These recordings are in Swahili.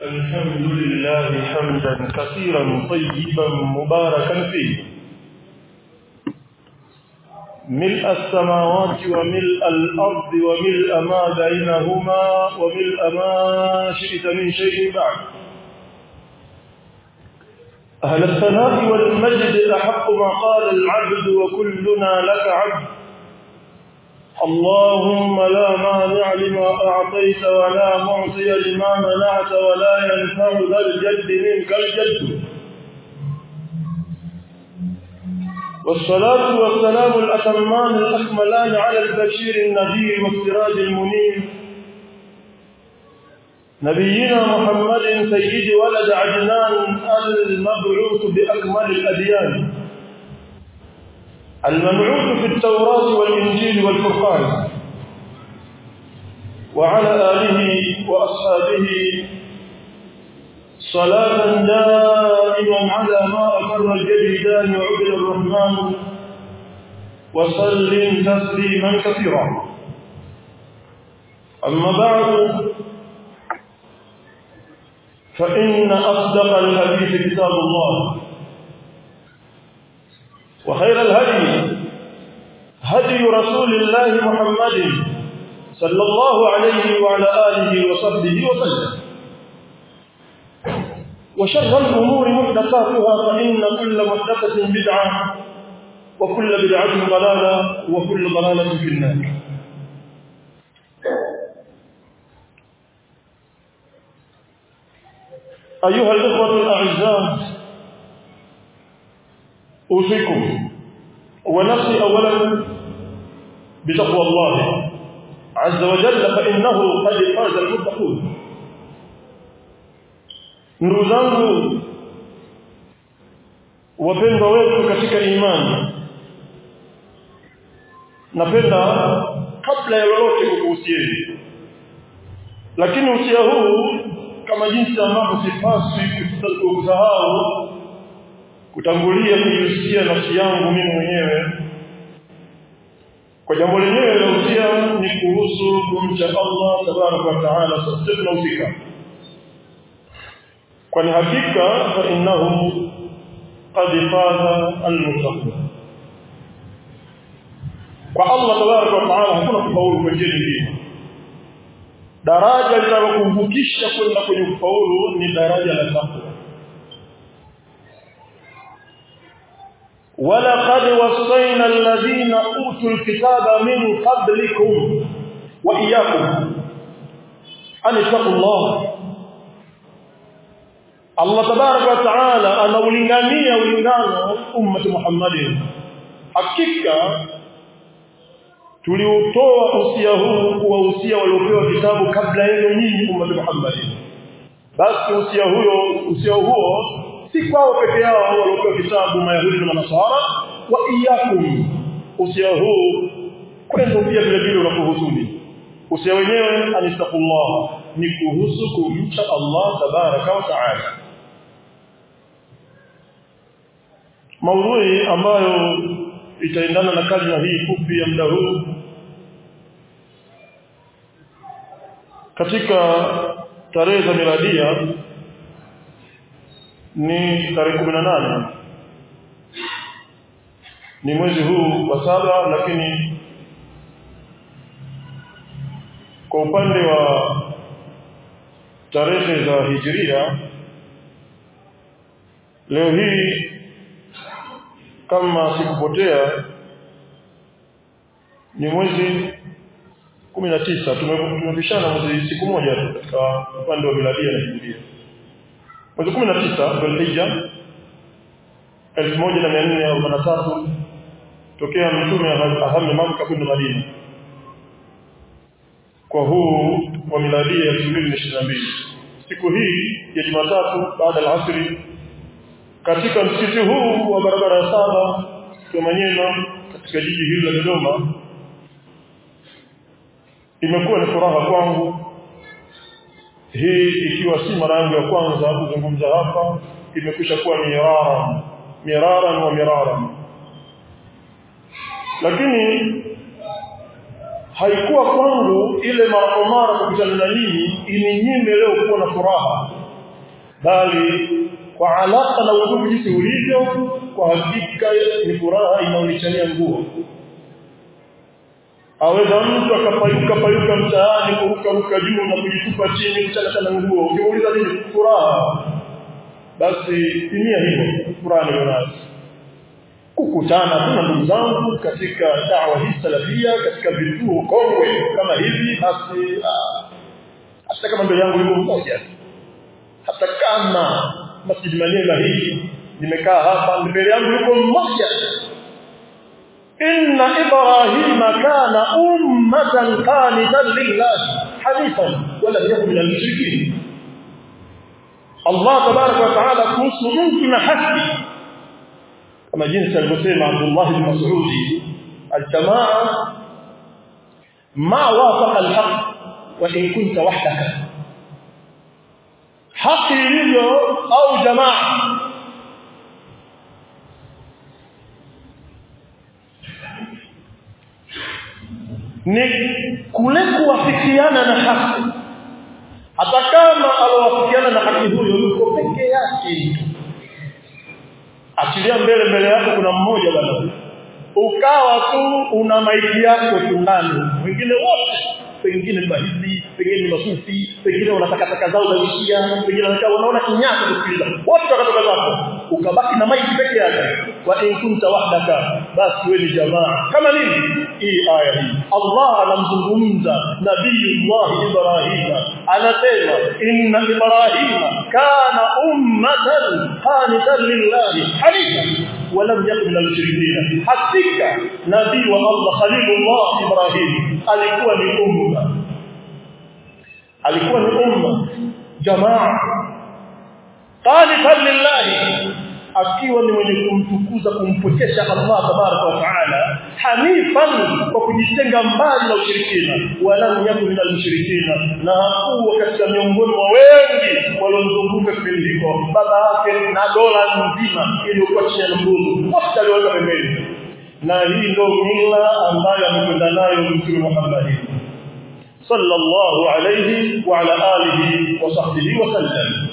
الحمد لله حمدا كثيرا طيبا مباركا فيه ملء السماوات وملء الأرض وملء ما بينهما وملء ما شئت من شيء بعد أهل الثناء والمجد أحق ما قال العبد وكلنا لك عبد اللهم لا مانع لما أعطيت ولا معطي لما منعت ولا ينفع ذا الجد منك الجد والصلاة والسلام الأتمان الأكملان على البشير النذير والسراج المنير نبينا محمد سيد ولد عدنان المبعوث بأكمل الأديان المبعوث في التوراة والإنجيل والفرقان وعلى آله وأصحابه صلاة دائما على ما أقر الجديدان وعبد الرحمن وسلم تسليما كثيرا أما بعد فإن أصدق الحديث كتاب الله وخير الهدي هدي رسول الله محمد صلى الله عليه وعلى آله وصحبه وسلم وشر الأمور محدثاتها فإن كل محدثة بدعة وكل بدعة ضلالة وكل ضلالة في النار أيها الإخوة الأعزاء أوصيكم ونفسي أولا بتقوى الله عز وجل فإنه قد فاز المتقون ndugu zangu wapendwa wetu katika imani napenda kabla ya lolote kukuhusieni lakini usia huu kama jinsi ambavyo sipaswi kusahau kutangulia kujihusia nafsi yangu mimi mwenyewe kwa jambo lenyewe la usia ni kuhusu kumcha Allah tabaraka wa taala sote tunahusika kwani hakika fa innahu qad faza almuttaqun kwa Allah tabaraka wa taala hakuna kufaulu kwa njia nyingine daraja linalokumvukisha kwenda kwenye kufaulu ni daraja la takwa ولقد وصينا الذين اوتوا الكتاب من قبلكم واياكم ان اتقوا الله Allah tabaraka wa taala anaulingania ulingano ummati Muhammadin hakika tuliutoa usia huu kuwa usia waliopewa vitabu kabla yenu nyinyi ummati Muhammadin basi usia huyo usia huo si kwao peke yao waliopewa vitabu mayahudi na manasara wa iyakum usia huu kwenu pia vile vile unakuhusuni usia wenyewe anistaqullah ni kuhusu kumcha Allah tabaraka wa taala maudhui ambayo itaendana na kalima hii fupi ya muda huu katika tarehe za miradia ni tarehe 18 ni mwezi huu wa saba lakini kwa upande wa tarehe za hijiria leo hii kama sikupotea ni mwezi 19 tumepishana mwezi siku moja katika upande wa miladia na hijiria mwezi 19 Dhulhijja 1443 tokea mtume ahame Makka kwenda Madina kwa huu wa miladia ya 2022 siku hii ya Jumatatu baada ya asri katika msikiti huu wa barabara ya saba Manyema katika jiji hili la Dodoma imekuwa ni furaha kwangu hii ikiwa si mara yangu ya kwanza kuzungumza hapa imekwisha kuwa mirara mirara wa mirara lakini haikuwa kwangu ile mara kwa mara kukutana na nyinyi ininyime leo kuwa na furaha bali kwa alaka na udugu jinsi ulivyo kwa hakika ni furaha inaonichania nguo aweza mtu akapayuka payuka mtaani kuruka ruka juu na kujitupa chini kuchana na nguo ukimuuliza nini furaha basi timia hivyo furaha ni nayo kukutana tuna ndugu zangu katika dawa hii salafia katika vituo kongwe kama hivi basi hata kama mbele yangu yuko mmoja hata kama masjid manema hii nimekaa hapa mbele yangu yuko mmoja inna ibrahima kana ummatan qanitan lillah hanifan wala yakun min al-mushrikeen Allah tabaraka wa taala kuhusu mtu na haki kama jinsi alivyosema Abdullah bin Mas'ud al-jamaa ma wafaqa al-haq wa in kunta wahdaka haki ilivyo au jamaa ni kule kuwafikiana na haki hata kama alowafikiana na haki huyo yuko peke yake achilia mbele mbele yako kuna mmoja bwana ukawa tu una maiki yako tu ndani wengine wote pengine mahidi pengine masufi pengine wanataka taka zao za ishia pengine wanaona kinyasa kusikiliza wote wakatoka zako ukabaki na maiki peke yake wa in kunta wahdaka basi wewe ni jamaa kama nini hii aya hii Allah anamzungumza nabii Allah Ibrahim anasema inna Ibrahim kana ummatan qanitan lillahi hanifan ولم يكن من المشركين hakika nabii wa Allah Khalilullah Ibrahim alikuwa ni umma alikuwa ni umma jamaa qanitan lillahi akiwa ni mwenye kumtukuza kumpokesha Allah tabaraka wa taala hanifan kwa kujitenga mbali na ushirikina wala yakun min al-mushrikina na hakuwa katika miongoni mwa wengi waliozunguka kipindi hiko baba yake na dola nzima iliyokuwa chini ya mguu wote aliweka pembeni na hii ndio mila ambayo amekwenda nayo Mtume Muhammad sallallahu alayhi wa ala alihi wa sahbihi wa sallam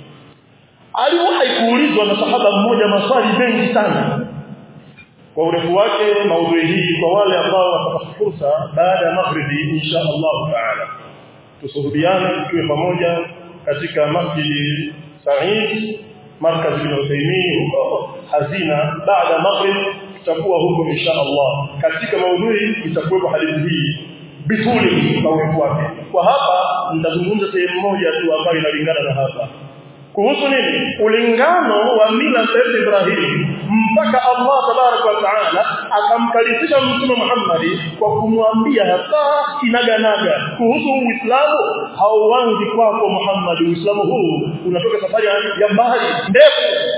aliwahi kuulizwa na sahaba mmoja maswali mengi sana kwa urefu wake maudhui hii kwa wale ambao watapata fursa baada ya maghribi insha Allah taala tusuhudiane tukiwe pamoja katika masjid Said markaz bin Uthaymeen huko hazina baada maghrib tutakuwa huko insha Allah katika maudhui itakuwepo hadithi hii bituli kwa urefu wake kwa hapa nitazungumza sehemu moja tu ambayo inalingana na hapa kuhusu nini ulingano wa mila ya Ibrahim mpaka Allah tabaraka wa taala akamkalisisha mtume Muhammad kwa kumwambia hasa kinaganaga kuhusu Uislamu hauanzi kwako Muhammad Uislamu huu unatoka safari ya mbali ndefu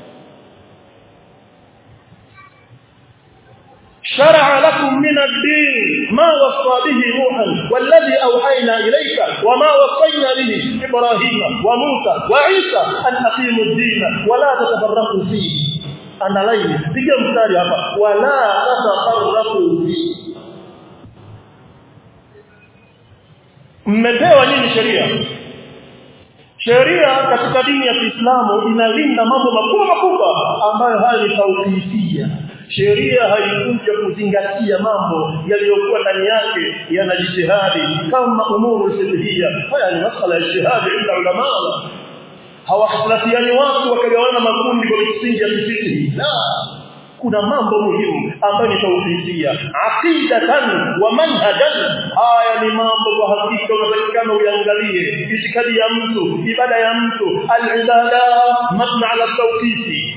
شرع لكم من الدين ما وصى به نوحا والذي أوحينا إليك وما وصينا به إبراهيم وموسى وعيسى أن أقيموا الدين ولا تتفرقوا فيه أنا ليلي تيجي مستاري هذا ولا تتفرقوا فيه mmepewa nini sheria sheria katika dini ya Kiislamu inalinda mambo makubwa makubwa ambayo haya ni tauhifia sheria haikuja kuzingatia mambo yaliyokuwa ndani yake yana jitihadi kama umuru fiqhiyya haya ni masala ya jihadi ila ulama hawakhtilafiani watu wakagawana makundi kwa misingi ya fiqhi la kuna mambo muhimu ambayo ni tauhidiyya aqidatan wa manhajan haya ni mambo kwa hakika unatakikana uangalie itikadi ya mtu ibada ya mtu al-ibada mabna ala tawqifi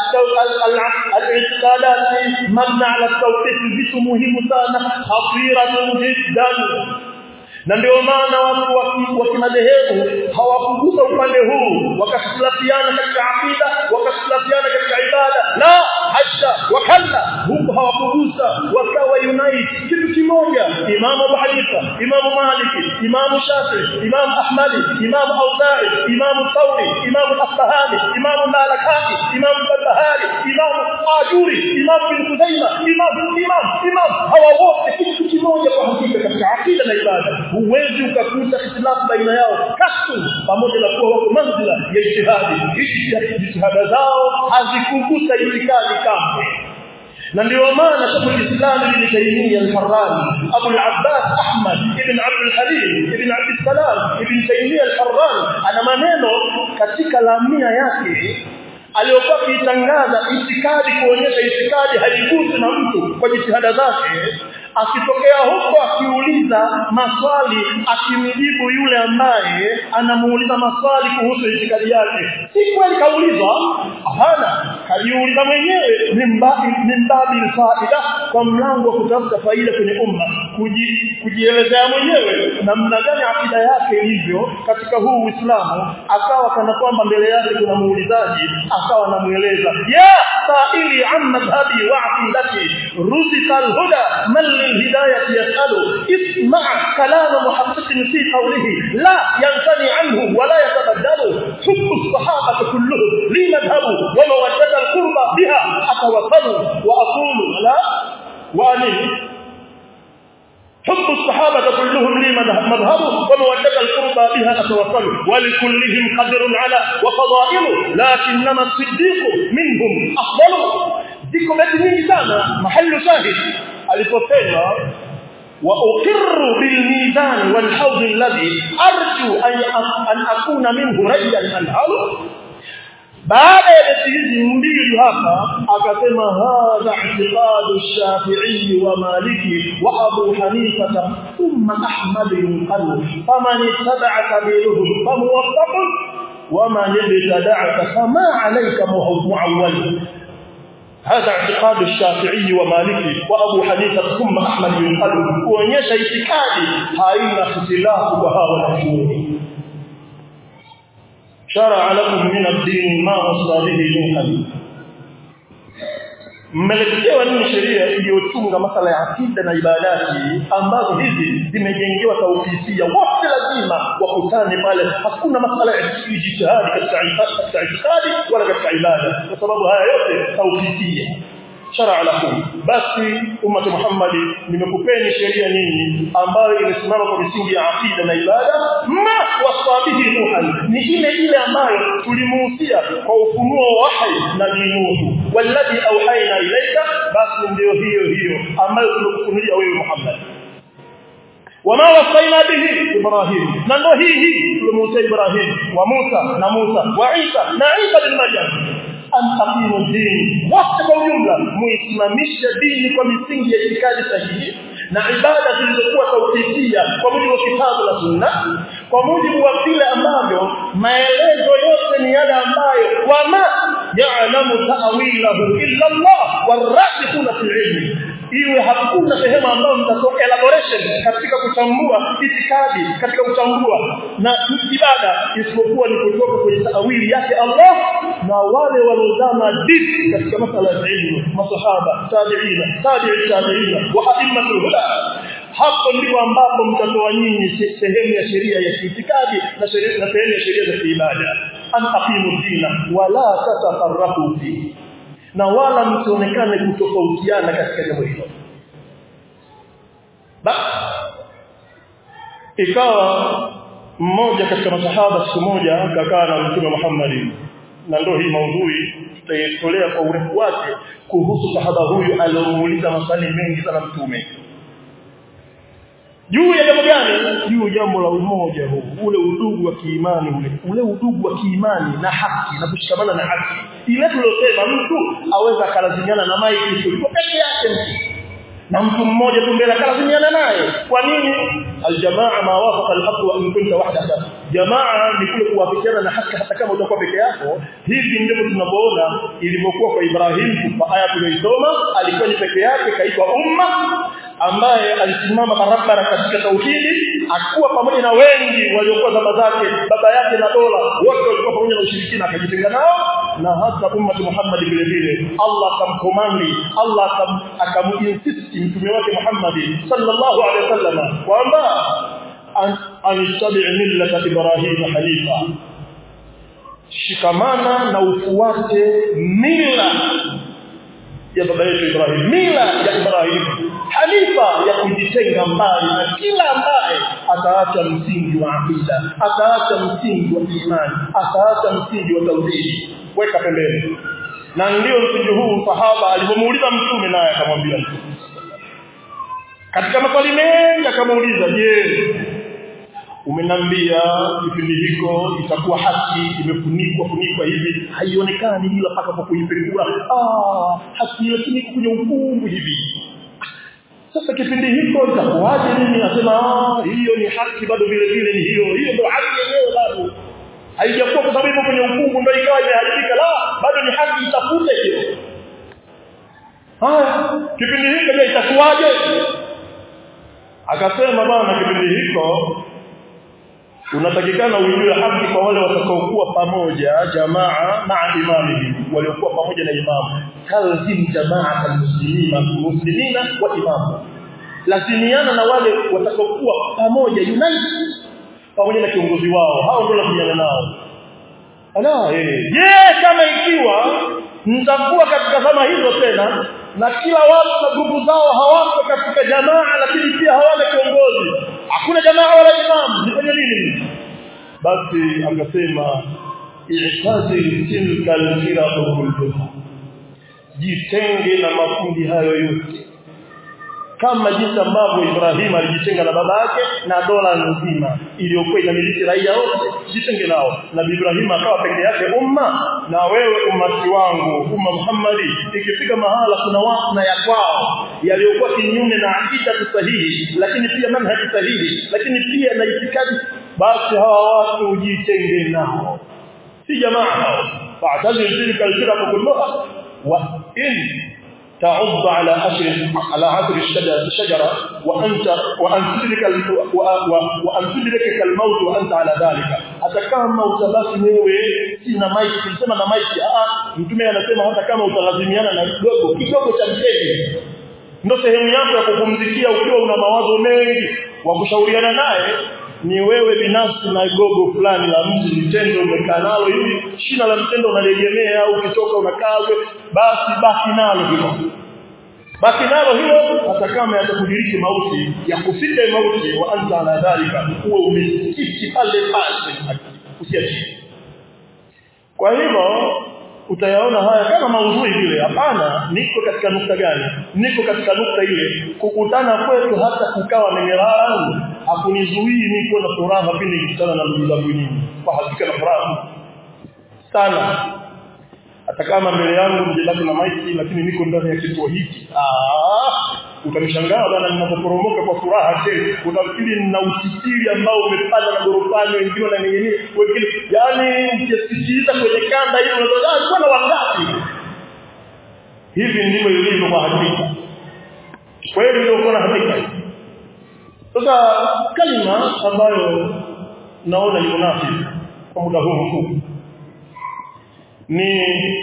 الاعتقادات مبنى على التوقيت vitu muhimu sana khatiratun jiddan na ndio maana watu wa kimadhehebu hawakugusa upande huu wakasilafiana katika aqida wakasilafiana katika ibada la hasha wakalla huko hawakugusa wakawa unite kitu kitu kimoja Imam Abu Hanifa Imam Malik Imam Shafi Imam Ahmad Imam Auza'i Imam Thawri Imam Asfahani Imam Malakani Imam Barbahari Imam Ajuri Imam bin Khuzaima Imam Imam Imam hawa wote kitu kimoja kwa hakika katika akida na ibada huwezi ukakuta ikhtilafu baina yao katu pamoja na kuwa wako manzila ya ijtihadi hizi jitihada zao hazikugusa itikadi kamwe na ndio maana Sheikh al-Islam Ibn Taymiyyah al-Harrani Abu al-Abbas Ahmad ibn Abd al-Halim ibn Abd al-Salam Ibn Taymiyyah al-Harrani ana maneno katika lamia yake aliyokuwa akitangaza itikadi kuonyesha itikadi haigusi na mtu kwa jitihada zake akitokea huko akiuliza maswali akimjibu yule ambaye anamuuliza maswali kuhusu itikadi yake si kweli kaulizwa hapana kajiuliza mwenyewe mimbabi faida kwa mlango wa kutafuta faida kwenye umma kuji, kujielezea mwenyewe namna gani akida yake ilivyo katika huu Uislamu akawa kana kwamba mbele yake kuna muulizaji akawa anamueleza ya saili an madhhabi wa aqidati ruzika alhuda man للهداية يسأل اسمع كلام محقق في قوله لا ينثني عنه ولا يتبدل حب الصحابة كلهم لي مذهب ومودة القربى بها أتوكل وأقول لا وأني حب الصحابة كلهم لي مذهب ومودة القربى بها أتوكل ولكلهم قدر على وفضائل لكنما الصديق منهم أفضل ذكر بيت nyingi sana mahallu shahid aliposema wa uqirru bil mizan wal hawd alladhi arju an akuna minhu rajan anhalu baada ya beti hizi mbili hapa akasema hadha i'tiqadu shafi'i wa maliki wa abu hanifa thumma ahmad yunqalu faman ittaba'a sabiluhum famuwaffaq ومن ابتدعك فما عليك معول هذا اعتقاد الشافعي ومالكي وابو حنيفه ثم احمد بن حنبل kuonyesha itikadi haina ikhtilafu kwa hawa wanachuoni شرع لكم من الدين ما وصى به نوحا mmeletewa nini sheria iliyotunga masala ya akida na ibadati ambazo hizi zimejengewa taufisia wote lazima wakutane pale hakuna masala ya ijtihadi katika itikadi wala katika ibada kwa sababu haya yote taufisia shara lakum basi umma Muhammad nimekupeni sheria nyinyi ambayo imesimama kwa misingi ya akida na ibada ma wasabihi nuhan ni ile ile ambayo tulimuhusia kwa ufunuo wa wahi na dinuhu walladhi auhaina ilaika basi ndio hiyo hiyo ambayo tumekufunulia wewe Muhammad wama wasaina bihi ibrahim na ndio hii hii tulimuhusia ibrahim wa Musa na Musa wa Isa na Isa bin Maryam an taqimu dini wote kwa ujumla muisimamishe dini kwa misingi ya itikadi sahihi na ibada zilizokuwa tauhidiyya kwa mujibu wa kitabu na sunna kwa mujibu wa vile ambavyo maelezo yote ni yale ambayo wama ya'lamu ta'wilahu illa Allah warasikhuna fil ilmi iwe hakuna sehemu ambayo mtatoa elaboration katika kuchambua itikadi katika kuchambua na ibada isipokuwa ni kutoka kwenye taawili yake Allah na wale waliozama deep katika masala ya ilmu masahaba tabi'ina tabi'i tabi'ina wa a'immatul huda hapo ndipo ambapo mtatoa nyinyi sehemu ya sheria ya itikadi na sheria na sehemu ya sheria za ibada an aqimu dina wala tatafarraqu fihi na wala msionekane kutofautiana katika jambo hilo ikawa mmoja katika masahaba siku moja akakaa na mtume Muhammad na ndio hii maudhui tutaitolea kwa urefu wake kuhusu sahaba huyu aliyomuuliza maswali mengi sana mtume juu ya jambo gani juu jambo la umoja huu ule udugu wa kiimani ule ule udugu wa kiimani na haki na kushikamana na haki ile tulosema mtu aweza akalazimiana na maiki kuliko peke yake mtu na mtu mmoja tu mbele akalazimiana naye kwa nini aljamaa ma wafaqa alhaq wa in kunta wahdaka jamaa ni kule kuwafikiana na haki hata kama utakuwa peke yako hivi ndivyo tunavyoona ilivyokuwa kwa Ibrahim kwa aya tuliyoisoma alikuwa ni peke yake kaitwa umma ambaye alisimama barabara katika tauhidi akuwa pamoja na wengi waliokuwa zama zake baba yake na dola wote walikuwa pamoja na ushirikina akajitenga nao na hata ummati Muhammad vile vile Allah akamkomandi Allah akamuinsist mtume wake Muhammad sallallahu alaihi wasallam kwamba anistabi millata Ibrahim hanifa shikamana na ufuate mila ya baba yetu Ibrahim mila ya Ibrahim hanifa ya kujitenga mbali na kila ambaye ataacha msingi wa akida ataacha msingi wa imani ataacha msingi wa tauhidi weka pembeni na ndio msingi huu sahaba alipomuuliza mtume naye akamwambia mtume katika maswali mengi akamuuliza je umenambia kipindi hiko itakuwa haki imefunikwa funikwa hivi haionekani ila paka kwa kuipekua ah haki lakini kwenye ukungu hivi sasa kipindi hiko itakuwaje nini nasema ah hiyo ni haki bado vile vile ni hiyo hiyo ndio haki yenyewe bado haijakuwa kwa sababu kwenye ukungu ndio ikawa imeharibika la bado ni haki itafute hiyo haya kipindi hiko je itakuwaje akasema bwana kipindi hiko unatakikana ujue haki kwa wale watakaokuwa pamoja jamaa maa imamihim waliokuwa pamoja na imamu talzim jamaa almuslimina muslimina wa imamu lazimiana na wale watakaokuwa pamoja unite pamoja na kiongozi wao hao ndio lazimiana nao ala eh je kama ikiwa mtakuwa katika zama hizo tena na kila watu na grupu zao hawako katika jamaa lakini pia hawana kiongozi hakuna jamaa wala imam nifanye nini basi akasema i'tazil tilka al-firaq kulluha jitenge na makundi hayo yote kama jinsi ambavyo Ibrahim alijitenga na baba yake na dola nzima iliyokuwa inamiliki raia wote jitenge nao na Ibrahim akawa peke yake umma na wewe ummati wangu umma Muhammadi ikifika mahala kuna watu na ya kwao yaliyokuwa kinyume na akida sahihi lakini pia manhaji sahihi lakini pia na itikadi basi hawa watu ujitenge nao si jamaa hao fa'tazil tilka al-firaq kullaha wa in تعض على أشر على عشر الشجرة وأنت وأن تدرك وأن تدركك الموت وأنت على ذلك hata kama utabaki wewe sina maiki tulisema na maiki ah mtume anasema hata kama utalazimiana na kidogo kidogo cha mtege ndio sehemu yako ya kupumzikia ukiwa una mawazo mengi wa kushauriana naye ni wewe binafsi na gogo fulani la mti mtendo umekaa nalo hivi shina la mtendo unalegemea au ukitoka unakaa basi baki nalo hilo baki nalo hilo hata kama yatakudiriki mauti ya kufika mauti wa anta ala dhalika uwe umesikiti pale pale usiachie kwa hivyo utayaona haya kama maudhui vile hapana niko katika nukta gani niko katika nukta ile kukutana kwetu hata kukawa na mirarangu hakunizuii niko na furaha pindi nikutana na ndugu zangu nyinyi kwa hakika na furaha sana hata kama mbele yangu mjibaki na maiki lakini niko ndani ya kituo hiki ah utanishangaa bana ninapoporomoka kwa furaha tena utafikiri nina usitiri ambao umepanda na gorofani wengine wananing'inia wengine yani ukisikiliza kwenye kanda hiyo unadhani kuna wangapi hivi ndivyo ilivyo kwa hakika kweli ndio kuna hakika sasa kalima ambayo naona ni munafiki kwa muda huu mfupi ni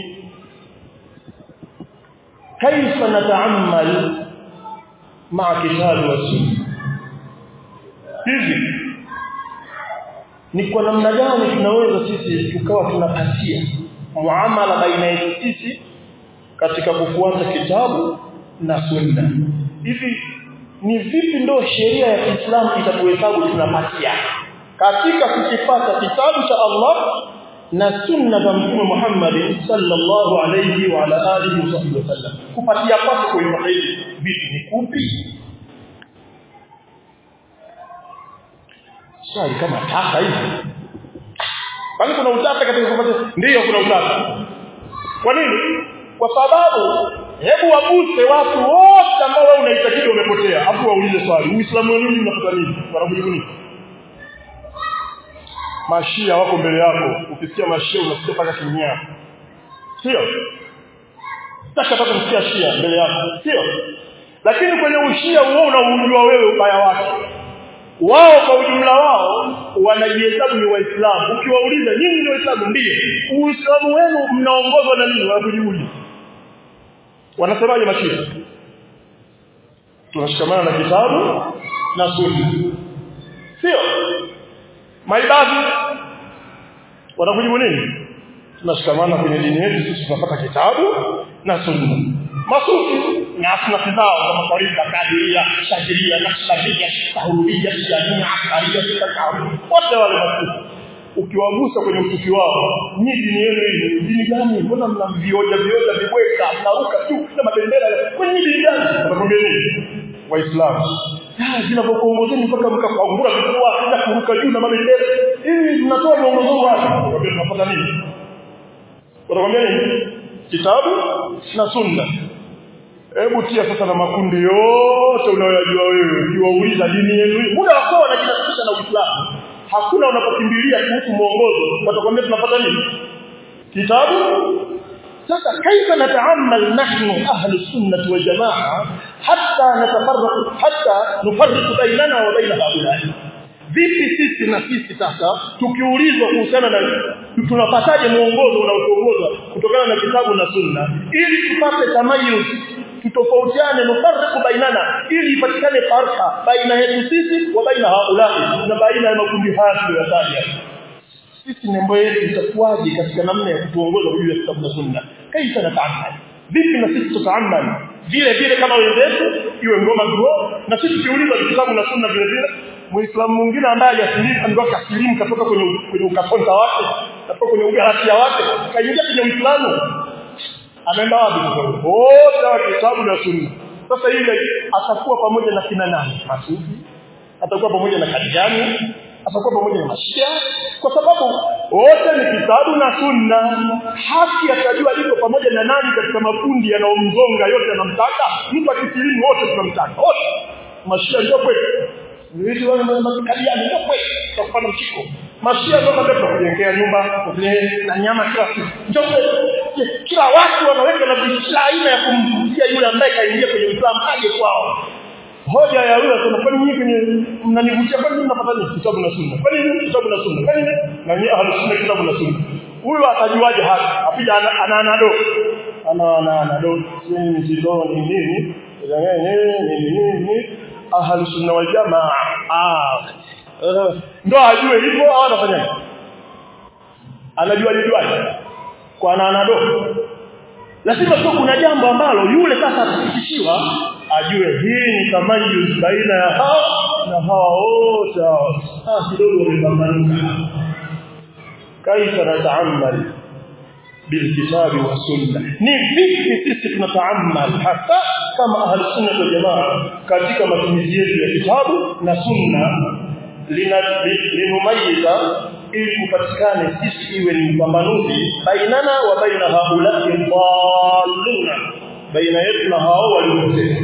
kaifa nataamal maa kitabu wa sunna hivi ni kwa namna gani tunaweza sisi tukawa tunapatia muamala baina yetu sisi katika kufuata kitabu na sunna hivi ni vipi ndo sheria ya Kiislamu itatuhesabu tunapatia katika kukipata kitabu cha Allah na sunna za mtume Muhammad sallallahu alayhi wa ala alihi wasallam kupatia kwako kwa hivi vitu ni kupi swali kama tata hivi kwani kuna utata katika kupata ndiyo kuna utata kwa nini kwa sababu hebu waguse watu wote ambao wewe unaitakidi umepotea afu waulize swali uislamu wa nini unapata nini wanakujibu nini mashia wako mbele yako ukisikia mashia unasikia paka kimya sio sasa paka kusikia shia mbele yako sio lakini kwenye ushia huo unaujua wewe ubaya wake wao kwa ujumla wao wanajihesabu ni waislamu ukiwauliza nyinyi ni waislamu ndio uislamu wenu mnaongozwa na nini wanakujiuliza wanasemaje mashia tunashikamana na kitabu na sunna sio maibadhi wanakujibu nini tunashikamana kwenye dini yetu sisi tunapata kitabu na sunna masufi na asnafi zao kama kawaida kadiria shajiria nashtabia tahurudia jamia akaria takawu wote wale masufi ukiwagusa kwenye usufi wao ni dini yenu hii dini gani mbona mna vioja vioja vibweka mnaruka tu na mabendera kwenye dini gani watakwambia nini waislamu zinavyokuongozeni mpaka mkakangura vifua na kuruka juu na mabendera hivi mnatoa mwongozo wapi watakwambia tunapata nini watakwambia nini kitabu na sunna hebu tia sasa na makundi yote unayoyajua wewe ukiwauliza dini yenu hii muda wako wanajinasibisha na Uislamu hakuna unapokimbilia kuhusu mwongozo watakwambia tunapata nini kitabu sasa kaifa nataamal nahnu ahli sunnah wal jamaa hatta natafarraq hatta nufarriq bainana wa baina haulai vipi sisi na sisi sasa tukiulizwa kuhusiana na tunapataje muongozo unaotuongoza kutokana na kitabu na sunna ili tupate tamayuz tutofautiane nufarriqu bainana ili ipatikane farqa baina yetu sisi wa baina haulai na baina ya makundi haya tuliyotaja sisi nembo yetu itakuwaje katika namna ya kutuongoza juu ya kitabu na sunna kaifa nataamal vipi na sisi tutaamal vile vile kama wenzetu iwe ngoma duro na sisi tuuliza kitabu na sunna vile vile muislamu mwingine ambaye hajasilimu ndio kasilimu katoka kwenye kwenye ukatonta wake katoka kwenye ugalatia wake kaingia kwenye uislamu anaenda wapi wote wa kitabu na sunna sasa ile atakuwa pamoja na kina nani masufi atakuwa pamoja na kadijani atakuwa pamoja na mashia kwa sababu wote ni kitabu na sunna haki atajua iko pamoja na nani katika makundi yanayomzonga yote yanamtaka mtu akisilimu wote tunamtaka wote mashia ndio kwetu Ndio wale makadiani ndio kwetu tutapata mchiko mashia ndio ndio kujengea nyumba na nyama kila siku ndio kila watu wanaweka na biashara aina ya kumvutia yule ambaye kaingia kwenye Uislamu aje kwao hoja ya yule anasema kwani nyinyi kwenye mnanivutia kwani mnapata nini kitabu na sunna kwani nini kitabu na sunna kwani na nyinyi ahli sunna kitabu na sunna huyo atajuaje hapa apija ana anado ana ana anado sisi ndio ni nini ni nini ahli sunna wal jamaa ah ndo ajue hivyo au anafanya anajua juaje kwa ana anado lazima tu kuna jambo ambalo yule sasa atafikishiwa ajue hii ni tamayuz baina ya hao na hao wote ah kidogo wamepambanuka kaifa nataamal bilkitabi wa sunna ni vipi sisi tunataamal hasa kama ahli sunna wal jamaa katika matumizi yetu ya kitabu na sunna linumayiza ili kupatikane sisi iwe ni mpambanuzi bainana wa baina haulati dhalluna baina yetu na hao waliopotea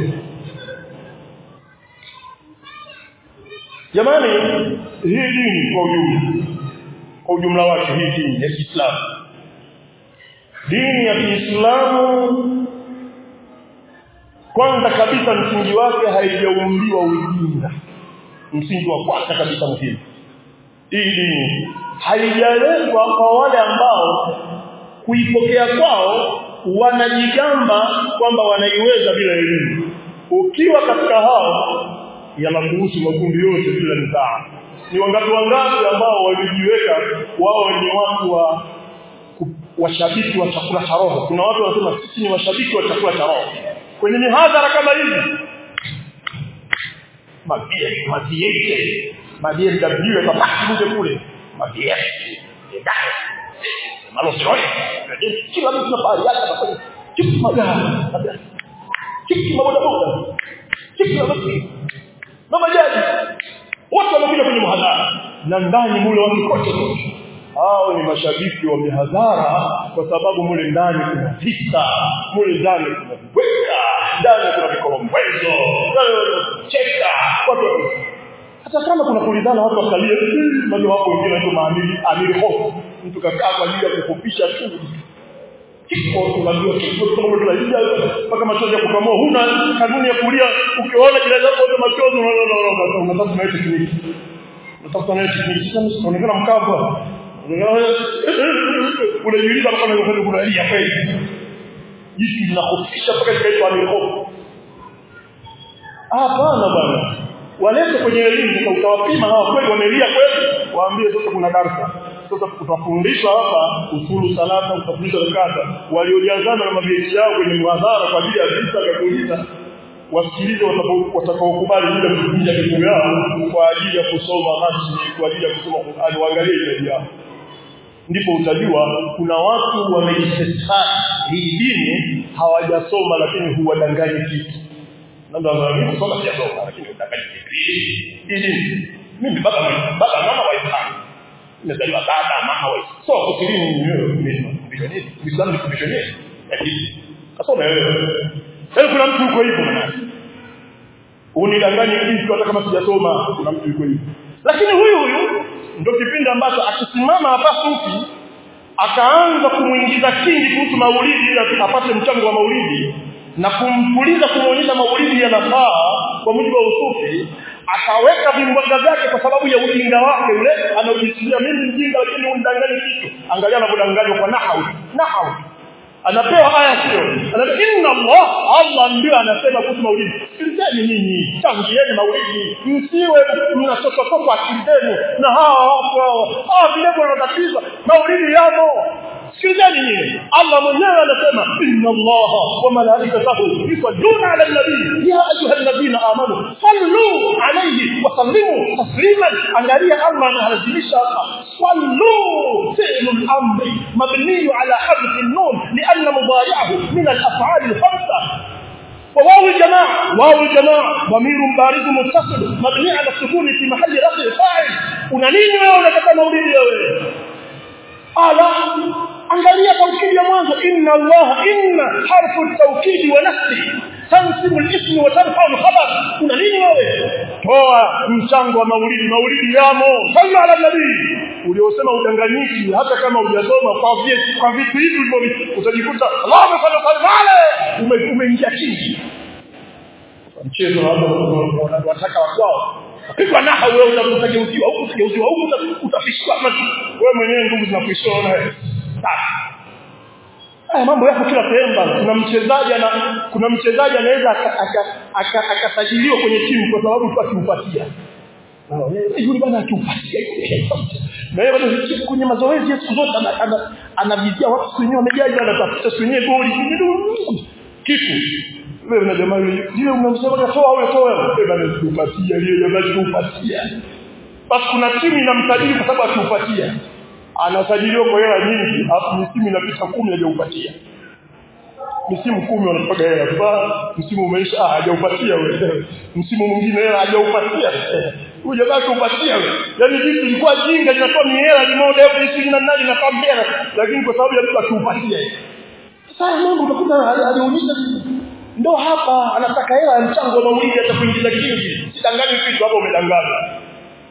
jamani hii dini kwa ujumla kwa ujumla wake hii dini ya Kiislamu dini ya Kiislamu kwanza kabisa msingi wake haijaumbiwa ujinga msingi wa kwanza kabisa muhimu hii dini haijaletwa kwa wale ambao kuipokea kwao wanajigamba kwamba wanaiweza bila elimu ukiwa katika hao yanakuhusu makundi yote bila mtaa ni wangapi wangapi ambao walijiweka wao ni watu wa washabiki wa chakula cha roho kuna watu wanasema sisi ni washabiki wa chakula cha roho kwenye mihadhara kama hivi mabia mabia mabia ndabiwe kwa baki kule mabia malo sio kila mtu na pale yake anafanya kitu magari kitu maboda boda kitu na basi na majaji wote wanakuja kwenye mhadhara na ndani mule watu kote kote hao ni mashabiki wa mihadhara kwa sababu mule ndani kuna vita mule ndani kuna viweka ndani kuna vikolombwezo cheka watu hata kama kuna kulidhana watu wakalie bado wapo wengine ndio maamili amiri hofu mtu kakaa kwa ajili ya kufupisha tu kiko unajua kiko kama tunalija mpaka machozi ya kukamua huna kanuni ya kulia ukiona jirani yako wote machozi unatafuta nayo tekniki unatafuta nayo tekniki sasa unaonekana mkavu unajiuliza kama unafanya kunalia kweli jitu linakufisha mpaka likaitwa amehofu hapana bwana walete kwenye elimu sasa utawapima hawa kweli wamelia kweli waambie sasa kuna darasa sasa utafundishwa hapa usulu salata utafundishwa zakata waliojazana na mabeki yao kwenye muhadhara kwa ajili ya visa vya kuuliza wasikilize watakaokubali bila kuvunja miguu yao kwa ajili ya kusoma rasmi kwa ajili ya kusoma Qur'an waangalie ile yao ndipo utajua kuna watu wameisesai hii dini hawajasoma lakini huwadanganya kitu ndio mimi kusoma sijasoma lakini udanganya kitu hii dini mimi baba baba mama waislamu nimezaliwa baba mama waislamu so kusilimu mwenyewe mimi Uislamu ni kufundisha nini lakini kasoma wewe sasa kuna mtu yuko hivyo maana unidanganye kitu hata kama sijasoma kuna mtu yuko hivyo lakini huyu huyu ndio kipindi ambacho akisimama hapa sufi akaanza kumuingiza kingi kuhusu maulidi ili apate mchango wa maulidi na kumpuliza kumuonyesha maulidi yanafaa kwa mujibu wa usufi akaweka vimbwaga vyake kwa sababu ya ujinga wake ule anaojisikia mimi mjinga lakini unidanganye kitu angalia anavyodanganywa kwa nahau nahau anapewa aya sio anasema inna Allah Allah ndio anasema kuhusu maulidi sikilizeni nyinyi tangieni maulidi msiwe mnachoka kwa akili zenu na hawa watu hawa hawa vile wanatatiza maulidi yamo sikilizeni nyinyi Allah mwenyewe anasema inna Allah wa malaikatahu yusalluna ala nabii ya ayuha alladhina amanu sallu alayhi wa sallimu tasliman angalia Allah analazimisha hapa sallu fi'l al-amr mabni ala hadf an-nun لأن مضارعه من الأفعال الخمسة وواو الجماعة واو الجماعة ضمير بارز متصل مبني على السكون في محل رفع فاعل una nini wewe unataka maulidi wewe ala angalia taukidi ya mwanzo inna allah inna harfu taukidi wa nafsi tansibu al-ism wa tarfa al-khabar una nini wewe toa mchango wa maulidi maulidi yamo sallu ala nabii uliosema udanganyiki hata kama hujasoma kwa vile kwa vitu hivi hivyo utajikuta Allahu sallallahu alaihi umeingia chini mchezo hapo wanataka wakwao Pigwa naha wewe utakutageuziwa huku utageuziwa huku utafishwa wewe mwenyewe nguvu zinakuishona wewe. Haya mambo yako kila sehemu bana. Kuna mchezaji ana kuna mchezaji anaweza akasajiliwa kwenye timu kwa sababu tu akiupatia. Yule bana akiupatia. Na yeye bado kwenye mazoezi ya siku zote anavizia watu siku wenyewe wamejaji anatafuta siku wenyewe goli. Kitu wewe na jamaa yule yule unamsema katoa au toa wewe bana kupatia yule jamaa kupatia basi kuna timu inamsajili kwa sababu akiupatia anasajiliwa kwa hela nyingi alafu misimu inapita 10 hajaupatia misimu kumi wanapaga hela sasa msimu umeisha ah hajaupatia wewe msimu mwingine hela hajaupatia huyu jamaa kupatia wewe yani vitu ilikuwa jinga linatoa mihela limoja elfu ishirini na nane na kambera lakini kwa sababu ya mtu akiupatia sasa mambo utakuta alionyesha ndo hapa anataka hela ya mchango wa maulidi hata kuingiza kingi sidanganyi kitu hapo umedanganya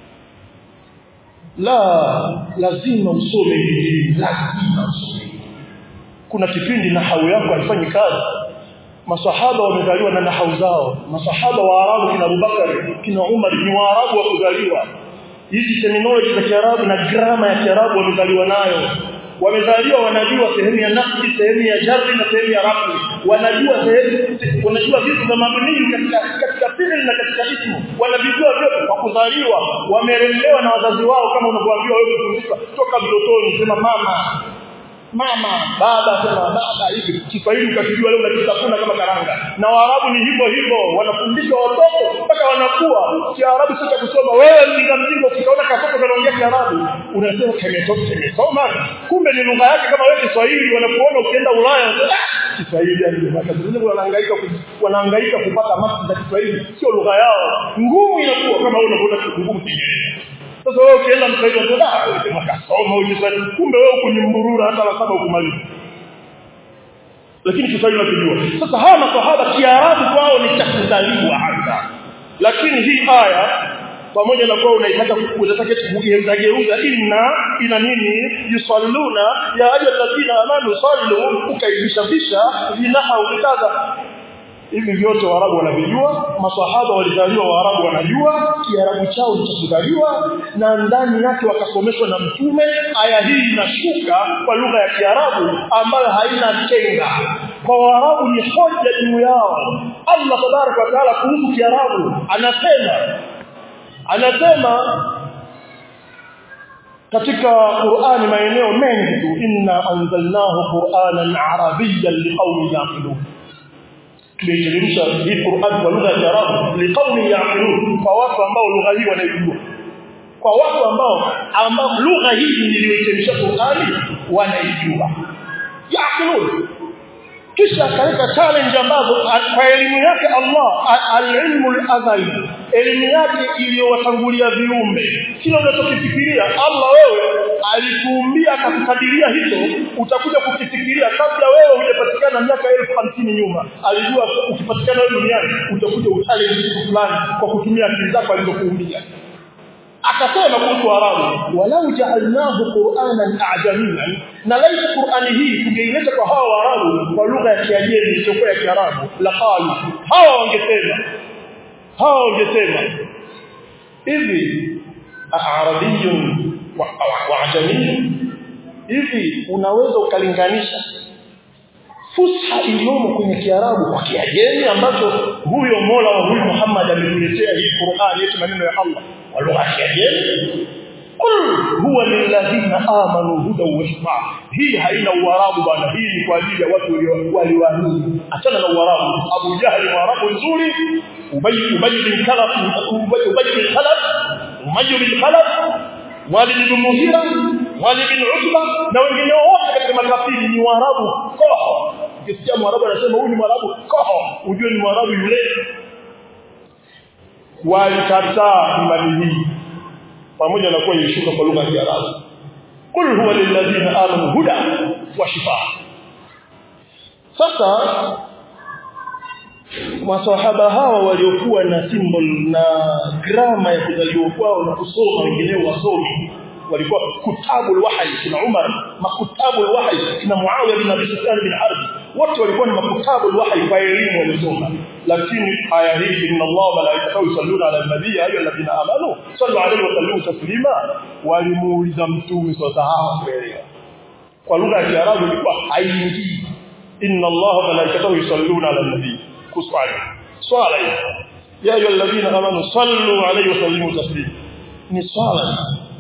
la lazima usome hili lazima usome kuna kipindi nahau yako haifanyi kazi masahaba wamezaliwa na nahau zao masahaba wa Arabu kina Abubakar kina Umar ni Waarabu wa kuzaliwa hizi terminology za Kiarabu na grama ya Kiarabu wamezaliwa nayo wamezaliwa wanajua sehemu ya nafsi sehemu ya jarri na sehemu ya rafi wanajua sehemu wanajua vitu vya mabuni katika katika fi'li na katika ismu wanavijua vyote kwa kuzaliwa wamelelewa na wazazi wao kama unavyoambiwa wewe kufundishwa toka mtotoni sema mama mama baba sema baba hivi Kiswahili ukakijua leo unakitafuna kama karanga na Waarabu ni hivyo hivyo wanafundishwa watoto mpaka wanakuwa Kiarabu sio kusoma wewe mjinga mjinga ukiona katoto kanaongea Kiarabu unasema kimetoka kimesoma kumbe ni lugha yake kama wewe Kiswahili wanakuona ukienda Ulaya Kiswahili yani makazini wanahangaika wanahangaika kupata masi za Kiswahili sio lugha yao ngumu inakuwa kama wewe unaona ngumu Kiingereza sasa wewe ukienda msaidi wa dola unasema kasoma ujiswali kumbe wewe kunyumburura hata la saba ukumaliza lakini Kiswahili unakijua sasa hawa maswahaba Kiarabu kwao ni cha kuzaliwa hasa lakini hii aya pamoja na kuwa unaitaka unataka kugeuza geuza inna ina nini yusalluna ya ayyuhal ladina amanu sallu ukaibisha bisha vinaha ukitaza hivi vyote waarabu wanavijua maswahaba walizaliwa waarabu wanajua kiarabu chao kilichozaliwa na ndani yake wakasomeshwa na mtume aya hii inashuka kwa lugha ya kiarabu ambayo haina kenga kwa waarabu ni hoja juu yao Allah tabaraka wa taala kuhusu kiarabu anasema anasema katika Qur'ani maeneo mengi tu inna anzalnahu qur'anan arabiyyan liqaumin yaqilun tumeiteremsha hii Qur'an kwa lugha ya Kiarabu liqaumin yaqilun kwa watu ambao lugha hii wanaijua kwa watu ambao ambao lugha hii niliyoiteremsha Qur'ani wanaijua yaqilun kisha akaweka challenge ambazo kwa elimu yake Allah al-ilmu al-azali elimu yake iliyowatangulia viumbe kila unachokifikiria Allah wewe alikuumbia akakukadiria hicho utakuja kukifikiria kabla wewe hujapatikana miaka elfu hamsini nyuma alijua ukipatikana wewe duniani utakuja uchallenge kitu fulani kwa kutumia akili zako alizokuumbia akasema kuhusu arabu walau ja'alnahu qur'anan a'jamiyan na laisa qur'ani hii tungeileta kwa hawa waarabu kwa lugha ya kiajemi isiyokuwa ya kiarabu la qalu hawa wangesema hawa wangesema hivi arabiyun wa, wa ajamiyun hivi unaweza ukalinganisha fusha iliyomo kwenye kiarabu kwa kiajemi ambacho huyo Mola wa huyu Muhammad ametuletea hii Qur'an yetu maneno ya Allah kwa lugha ya kiajemi Qul huwa lilladhina amanu hudan wa shifa. Hii haina uarabu bana, hii ni kwa ajili ya watu walioamini. Achana na uarabu. Abu Jahli mwarabu nzuri, Ubay Ubay bin Khalaf, Ubay Ubay bin Khalaf, Umayy bin Khalaf, Walid bin Mughira, Walid bin Utba na wengine wote katika makafiri ni waarabu koho. Ukisikia mwarabu anasema huyu ni mwarabu koho, ujue ni mwarabu yule. Walikataa imani hii pamoja na kuwa ilishuka kwa lugha ya Kiarabu. Qul huwa lilladhina amanu huda wa shifa. Sasa maswahaba hawa waliokuwa na symbol na grama ya kuzaliwa kwao na kusoma wengineo wasomi walikuwa kutabul wahyi kina Umar makutabul wahyi kina Muawiya bin Abi Sufyan bin Harb wote walikuwa ni makutabul wahyi kwa elimu walisoma lakini aya hii inna Allah malaikatahu yusalluna ala nabii ayu alladhina amanu sallu alayhi wa sallimu taslima walimuuliza mtume sallallahu kuelewa kwa lugha ya Kiarabu ilikuwa haingii inna Allah malaikatahu yusalluna ala nabii kuswali swala hii ya ayu alladhina amanu sallu alayhi wa sallimu taslima ni swala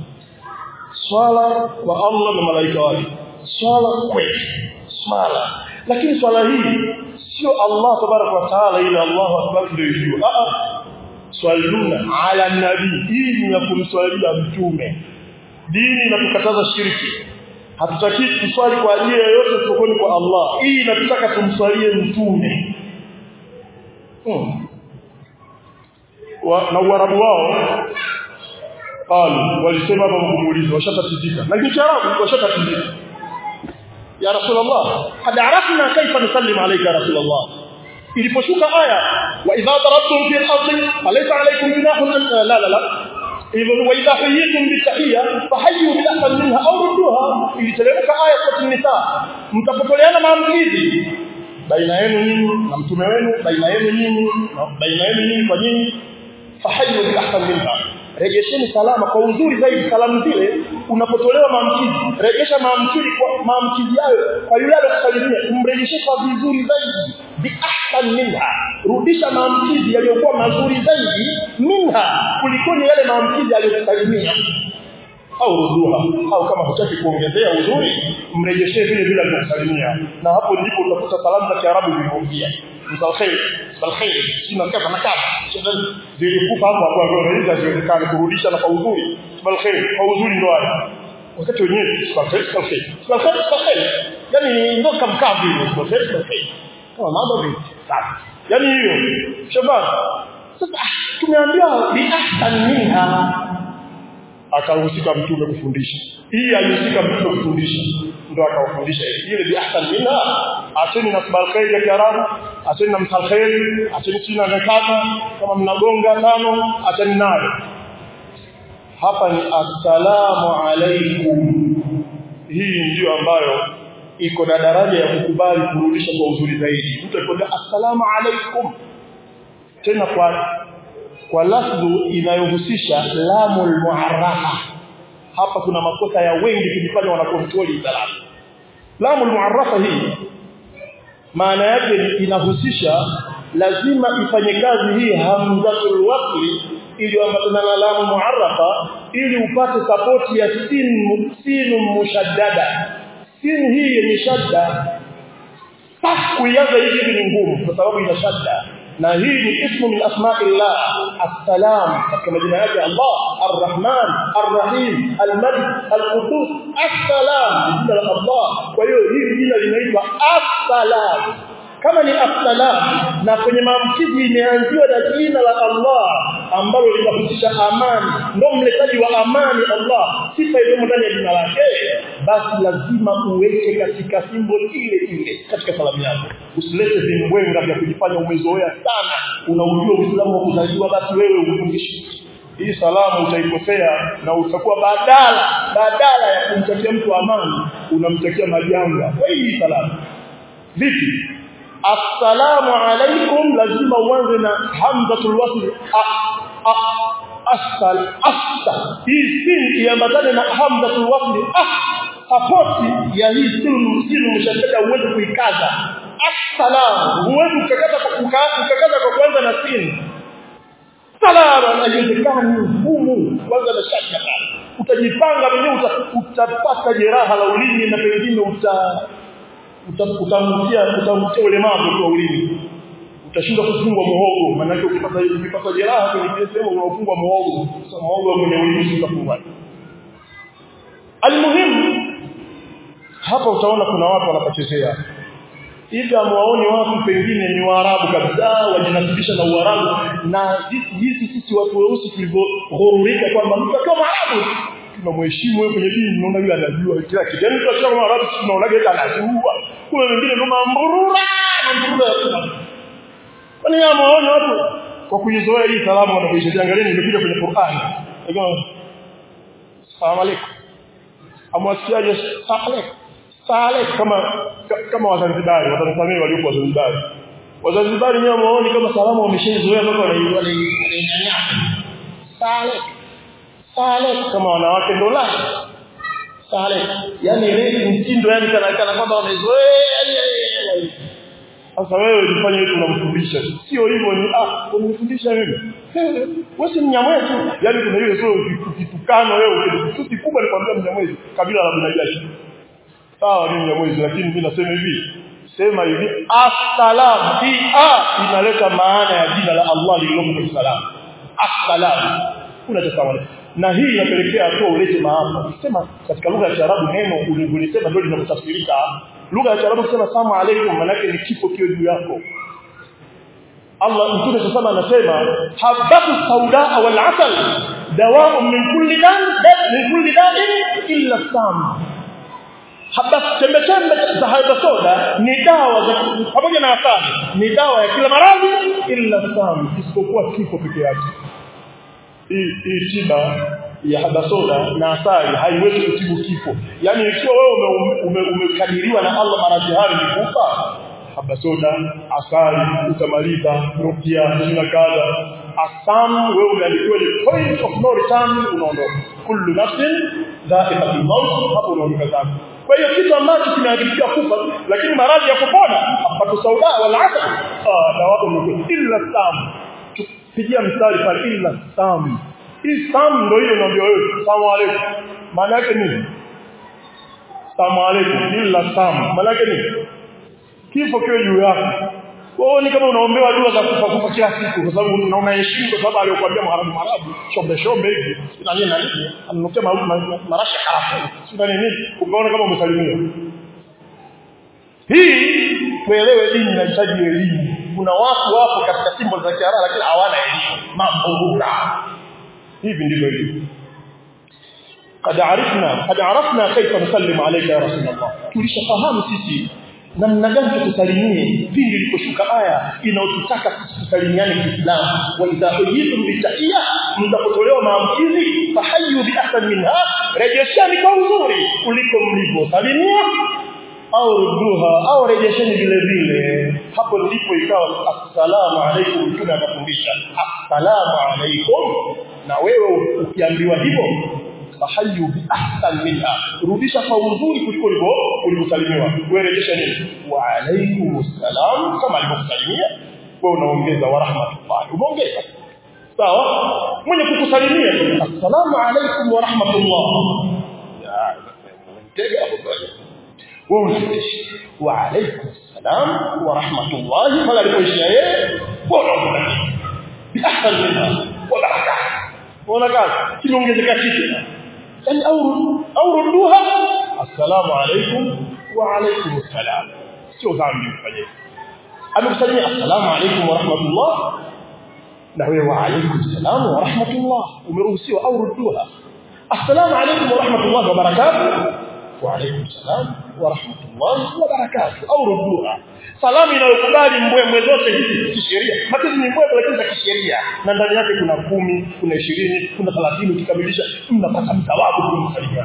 swala kwa Allah na malaika wake swala kweli swala lakini swala hii sio Allah tabaraka wa taala ila Allahu akbar ndio hiyo a a swaluna ala nabii hii ni ya kumswalia mtume dini inatukataza shirki hatutaki kuswali kwa ajili yoyote isipokuwa kwa Allah hii inatutaka tumswalie mtume hmm. wa, na uarabu wao qalu walisema baba kumuuliza washatatizika na kiarabu washatatizika ya rasulullah qad arafna kaifa nusallim alayka ya rasulullah iliposhuka aya wa idha darabtum fi al-ardi falaysa alaykum junahun an la la la hivyo wa idha hayyitum bi tahiyya fahayyu bi ahsan minha aw rudduha iliteremka aya kwa nisa mtapotoleana maamkizi baina yenu nyinyi na mtume wenu baina yenu nyinyi na baina yenu nyinyi kwa nyinyi fahayyu bi ahsan minha rejesheni salama kwa uzuri zaidi salamu zile unapotolewa maamkizi rejesha maamkizi kwa maamkizi hayo kwa yule aliyokusalimia umrejeshe kwa vizuri zaidi bi ahsan minha rudisha maamkizi yaliyokuwa mazuri zaidi minha kuliko ni yale maamkizi aliyokusalimia au ruduha au kama hutaki kuongezea uzuri mrejeshee vile vile alivyokusalimia na hapo ndipo utakuta salamu za Kiarabu zilizoingia msalkhair msalkhair sina kama na kama zilikufa hapo hapo hapo inaweza ziwezekane kurudisha na kwa uzuri msalkhair kwa uzuri ndo haya wakati wenyewe msalkhair msalkhair msalkhair msalkhair yani ndo kama kavi msalkhair msalkhair kama mambo vipi sasa yani hiyo shabab sasa tumeambiwa bi ahsan minha akahusika mtume kufundisha hii alihusika mtume kufundisha ndo akawafundisha ile bi ahsan minha acheni na sabal khair ya kiarabu acheni na msal khair acheni china na kata kama mnagonga tano acheni nayo hapa ni assalamu alaikum hii ndio ambayo iko na daraja ya kukubali kurudisha kwa uzuri zaidi mtu akikwambia assalamu alaikum tena kwa kwa lafdhu inayohusisha lamul muarrafa hapa kuna makosa ya wengi kujifanya wanakontroli salamu lamul muarrafa hii maana yake inahusisha lazima ifanye kazi hii hamzatul wasli ili ambatana na lamu muarrafa ili upate support ya sin sin mushaddada sin hii yenye shadda kuianza hivi ni ngumu kwa sababu ina shadda na hii ni ismu min asma'illah assalam katika majina yake Allah arrahman arrahim almalik alqudus assalam jina la Allah kwa hiyo hili jina linaitwa assalam kama ni assalam na kwenye maamkizi imeanziwa na jina la Allah ambalo linahusisha amani ndio mletaji wa amani Allah sifa iliyo ndani ya jina lake basi lazima uweke katika symbol ile ile katika salamu yako usilete vimbwenga vya kujifanya umezoea sana unaujua Uislamu wa kuzaliwa basi wewe ufundishe hii salamu utaikosea na utakuwa badala badala ya kumtakia mtu amani unamtakia majanga kwa hii salamu vipi assalamu alaikum lazima uanze na hamzatul wasl asal asta hii sin iambatane na hamzatul wasl ah sapoti ya hii sin sin mshadada uweze kuikaza assalamu huwezi ukakaza kwa ukakaza kwa kwanza na sin salama haiwezekani ngumu kwanza na shaka utajipanga mwenyewe utapata jeraha la ulimi na pengine uta utamtia utamtia ulemavu kwa ulimi utashindwa kufungwa muhogo maana ukipata ukipata jeraha kwenye sehemu unaofungwa muhogo sasa muhogo kwenye ulimi utafungwa almuhimu hapa utaona kuna watu wanapachezea hivi amwaoni watu pengine ni waarabu kabisa wajinasibisha na uarabu na hizi sisi watu weusi tulivyoghururika kwamba mtu akiwa mwarabu tunamheshimu wewe kwenye dini unaona yule anajua kila kitu yani tunasema kama Arabu tunaona yeye anajua kuna wengine ndio mamburura mamburura kwani amaona watu kwa kuizoea hii salamu wanapoisha angalieni imekuja kwenye Qur'an Asalamu alaykum amwasiaje salek salek kama kama wazanzibari watanzania waliokuwa wazanzibari wazanzibari nyewe waone kama salamu wameshazoea mpaka wanainyanya salek Saleh kama wanawake ndo la Saleh yani ile mtindo yani kana kana kwamba wamezoea sasa wewe unafanya hivi unamfundisha sio hivyo ni ah unamfundisha mimi wewe si mnyamwezi yani kuna ile sio kitukano wewe kitu kubwa nikwambia mnyamwezi kabila la Binajashi sawa mimi mnyamwezi lakini mimi nasema hivi sema hivi assalam hii a inaleta maana ya jina la Allah lililomo kwenye salamu assalam unachosawa na hii inapelekea hatua ulete maafa ukisema katika lugha ya Kiarabu neno ulivyosema ndio linatafsirika lugha ya Kiarabu kusema salamu alaykum maana yake ni kifo kio juu yako Allah mtume sasa anasema habatu sauda wal asal dawa min kulli dan min kulli da'in illa sam habatu chembe chembe za haba soda ni dawa za pamoja na asali ni dawa ya kila maradhi illa sam isipokuwa kifo peke yake hii tiba ya habasoda na asali haiwezi kutibu kifo yani ikiwa wewe umekadiriwa na Allah maradhi hayo ni kufa habasoda asali utamaliza rukia na kadha asam wewe umeandikiwa ni point of no return unaondoka kullu nafsin dha'iqatul maut hapo unaondoka zako kwa hiyo kitu ambacho kimeandikiwa kufa lakini maradhi ya kupona hapato sauda wala asal ah dawa illa sam pigia mstari pale illa sam hii sam ndio hiyo unaambia wewe salamu alaykum maana yake nini salamu alaykum illa sam maana yake nini kifo kiwe juu yako wewe ni kama unaombewa dua za kufa kufa kila siku kwa sababu unaona heshima kwa sababu aliyokuambia mwarabu mwarabu shombe shombe hivi na nini na nini ananukia marashi harafu sio nini ukaona kama umesalimia hii tuelewe dini inahitaji elimu kuna watu wapo katika simbo za Kiarabu lakini hawana elimu mambo hivi ndivyo hivi قد عرفنا قد عرفنا كيف نسلم عليك يا رسول الله tulishafahamu sisi namna gani tukusalimie pindi iliposhuka aya inayotutaka tusalimiane Kiislamu wa idha huyitum bitahiyya mtapotolewa maamkizi fahayyu bi ahsan minha rejeshani kwa uzuri kuliko mlivyosalimia au ruduha au rejesheni vile vile hapo ndipo ikawa assalamu alaikum mtume akafundisha assalamu alaikum na wewe ukiambiwa hivyo fahayu bi ahsan minha rudisha kwa uzuri kuliko ulivyosalimiwa wewe rejesha nini wa alaikum salam kama alivyokusalimia wewe unaongeza wa rahmatullah umeongeza sawa mwenye kukusalimia assalamu alaikum wa rahmatullah ya mtega hapo bwana wewe unarejesha wa alaikum salam wa rahmatullah pale alipoishia yeye wewe unaongeza bi ahsan minha wa barakatuh unaona kimeongezeka kitu yani au au ruduha assalamu alaykum wa alaykum assalam sio dhambi kufanya amekusalimia assalamu alaykum wa rahmatullah na wewe wa alaykum assalam wa rahmatullah umeruhusiwa au ruduha assalamu alaykum wa rahmatullah wa barakatuh wa alaykum assalam wa rahmatullah wa barakatuh au ruduha salamu inayokubali mbwembwe zote hizi kisheria matendo ni mbwembwe lakini za kisheria na ndani yake kuna kumi kuna ishirini kuna thelathini ukikamilisha mnapata mthawabu kumsalimia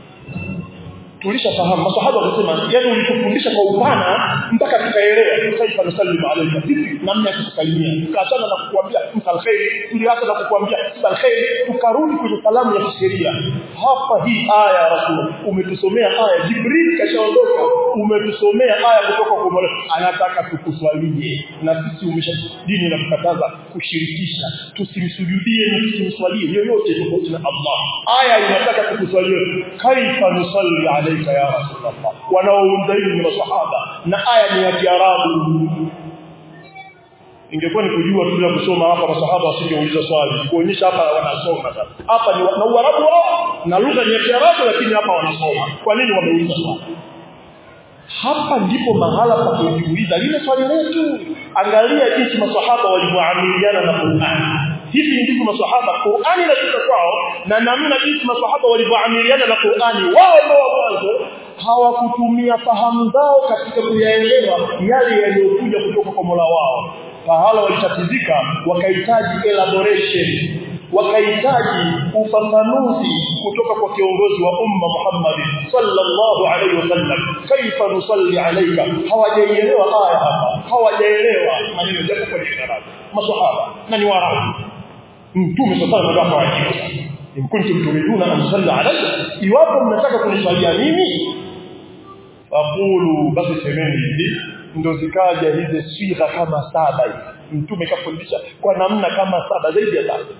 tulishafahamu masahaba wakasema yani ulitufundisha kwa upana mpaka tukaelewa kaifa nusallimu alayka vipi namna ya kusalimia tukaachana na kukuambia msal khair tuliacha na kukuambia msal khair tukarudi kwenye salamu ya kisheria hapa hii aya ya rasul umetusomea aya jibril kashaondoka umetusomea aya kutoka kwa Mola anataka tukuswalie na sisi umesha dini inakukataza kushirikisha tusimsujudie na tusimswalie yoyote tofauti na Allah aya inataka tukuswalie kaifa nusalli alayka ya rasulullah wanaounza hili ni masahaba na aya ni ya Kiarabu ingekuwa ni kujua tu ya kusoma hapa masahaba wasingeuliza swali kuonyesha hapa wanasoma sasa hapa ni na Uarabu wao na lugha ni ya Kiarabu lakini hapa wanasoma kwa nini wameuliza swali hapa ndipo mahala pa kujiuliza lile swali letu angalia jinsi maswahaba walivyoamiliana na Qur'an hivi ndivyo maswahaba Qur'ani inashuka kwao na namna jinsi maswahaba walivyoamiliana na Qur'ani wao ndio mwanzo hawakutumia fahamu zao katika kuyaelewa yale yaliyokuja kutoka kwa Mola wao pahala walitatizika wakahitaji elaboration wakahitaji ufafanuzi kutoka kwa kiongozi wa umma Muhammad sallallahu alaihi wasallam kaifa nusalli alayka hawajaelewa aya hapa hawajaelewa maneno yako kwa Kiarabu maswahaba na ni warabu mtume sallallahu alaihi wasallam in kuntum turiduna an salli alayka iwapo mnataka kunisalia mimi faqulu basi semeni hivi ndo zikaja hizi swigha kama saba hivi mtume kafundisha kwa namna kama saba zaidi ya tatu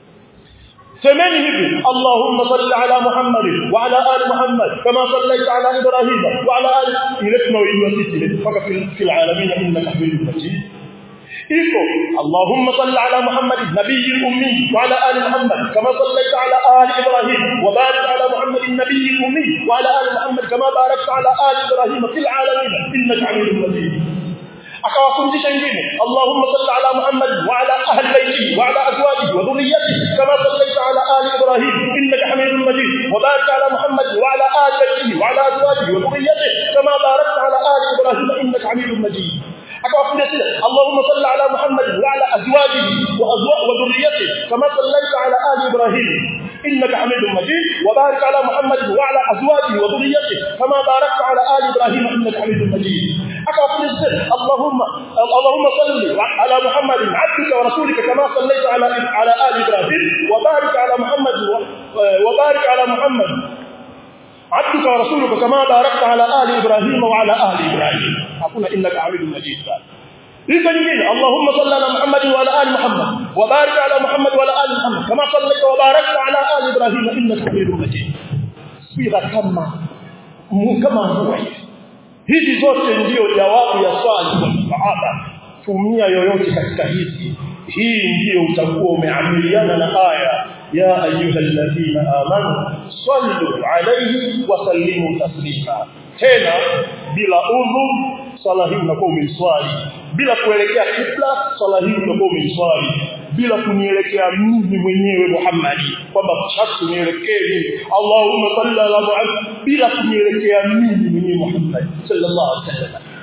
semeni hivi Allahumma salli ala Muhammad wa ala ali Muhammad kama sallaita ala Ibrahim wa ala ali ile tunaoijua sisi mpaka fil alamin innaka hamidum majid iko Allahumma salli ala Muhammad nabiyil ummi wa ala ali Muhammad kama sallaita ala ali Ibrahim wa barik ala Muhammad nabiyil ummi wa ala ali Muhammad kama barakta ala ali Ibrahim fil alamin innaka hamidum majid akawafundisha wengine Allahumma salli ala Muhammad wa ala ahli baitihi wa ala azwajihi wa dhurriyyatihi kama sallaita ala ali Ibrahim innaka Hamidum Majid wa barik ala Muhammad wa ala ali baitihi wa ala azwajihi wa dhurriyyatihi kama barakta ala ali Ibrahim innaka Hamidum Majid akawafundisha Allahumma salli ala Muhammad wa ala azwajihi wa azwajihi wa dhurriyyatihi kama sallaita ala ali Ibrahim إنك حميد مجيد وبارك على محمد وعلى أزواجه وذريته كما باركت على آل إبراهيم إنك حميد مجيد أكبر اللهم اللهم صل على محمد عبدك ورسولك كما صليت على على آل إبراهيم وبارك على محمد وبارك على محمد عبدك ورسولك كما باركت على آل إبراهيم وعلى آل إبراهيم أقول إنك حميد مجيد Hizo nyingine Allahumma salli ala Muhammad wa ala ali Muhammad wa barik ala Muhammad wa ala ali Muhammad kama sallaita wa barakta ala ali Ibrahim innaka Hamidum Majid. Sira kama kama mvua hizi zote ndiyo jawabu ya swali kwa sahaba. Tumia yoyote katika hizi. Hii ndiyo utakuwa umeamiliana na aya ya ayyuhalladhina amanu sallu alayhi wa sallimu taslima. Tena bila udhu swala hii unakuwa umeiswali bila kuelekea kibla swala hii unakuwa umeiswali bila kunielekea mimi mwenyewe Muhammad kwamba sharti nielekee mimi Allahumma salli ala Muhammad bila kunielekea mimi mwenyewe Muhammad sallallahu alaihi wasallam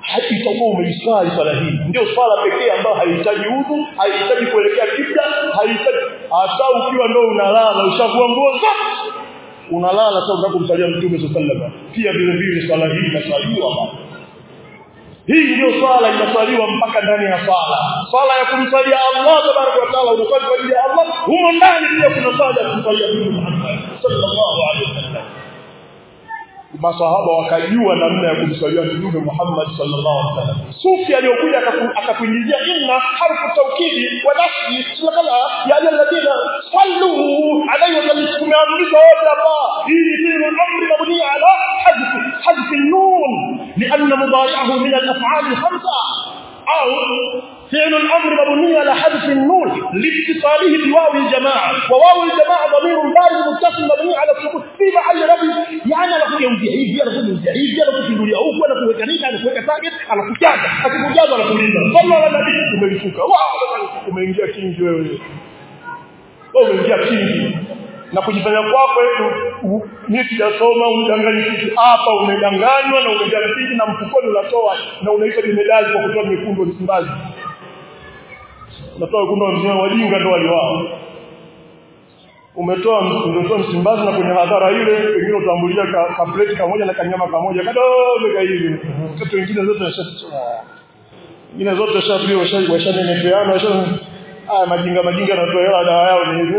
itakuwa umeiswali swala hii ndio swala pekee ambayo haihitaji udhu haihitaji kuelekea kibla haihitaji hata ukiwa ndio unalala ushavua nguo zote unalala sasa unataka kumsalia mtume sallallahu pia vile vile swala hii inaswaliwa baba hii ndio swala inaswaliwa mpaka ndani ya swala swala ya kumsalia Allah tabaraka wa taala unaswali kwa ajili ya Allah humo ndani pia kuna swala ya kumsalia mtume Muhammad sallallahu alaihi wasallam masahaba wakajua namna ya kumsalia mtume Muhammad sallallahu alaihi wasallam sufi aliyokuja akakuingizia inna harfu tawkidi wa nafsi kala ya alladhina sallu alayhi wa sallam tumeamrishwa wote hapa hii ni amri mabni ala hadf hadf an-nun لأن مضارعه من الأفعال الخمسة أو فعل الأمر مبني على حذف النون لاتصاله بواو الجماعة وواو الجماعة ضمير بارد متصل مبني على السكون في محل رفع يعني anakuja hivi anakuja hivi anakuja huku anakuweka nini anakuweka target anakujaza akikujaza anakuuliza sallallahu alaihi wasallam umeshuka umeingia kingi wewe wewe umeingia kingi na kujifanya kwako mimi sijasoma umdanganya kitu hapa umedanganywa na umejaribu na mfukoni unatoa na unaita medali kwa kutoa nyekundu Msimbazi unatoa wekundu mzee wajinga ndo waliwao umetoa umetoa Msimbazi na kwenye hadhara ile wengine utambulia ka, ka plate kamoja na kanyama kamoja kadogo ka hivi watoto wengine zote washatoa wengine zote washapiwa washanenepeana washa ah majinga majinga yanatoa hela dawa yao ni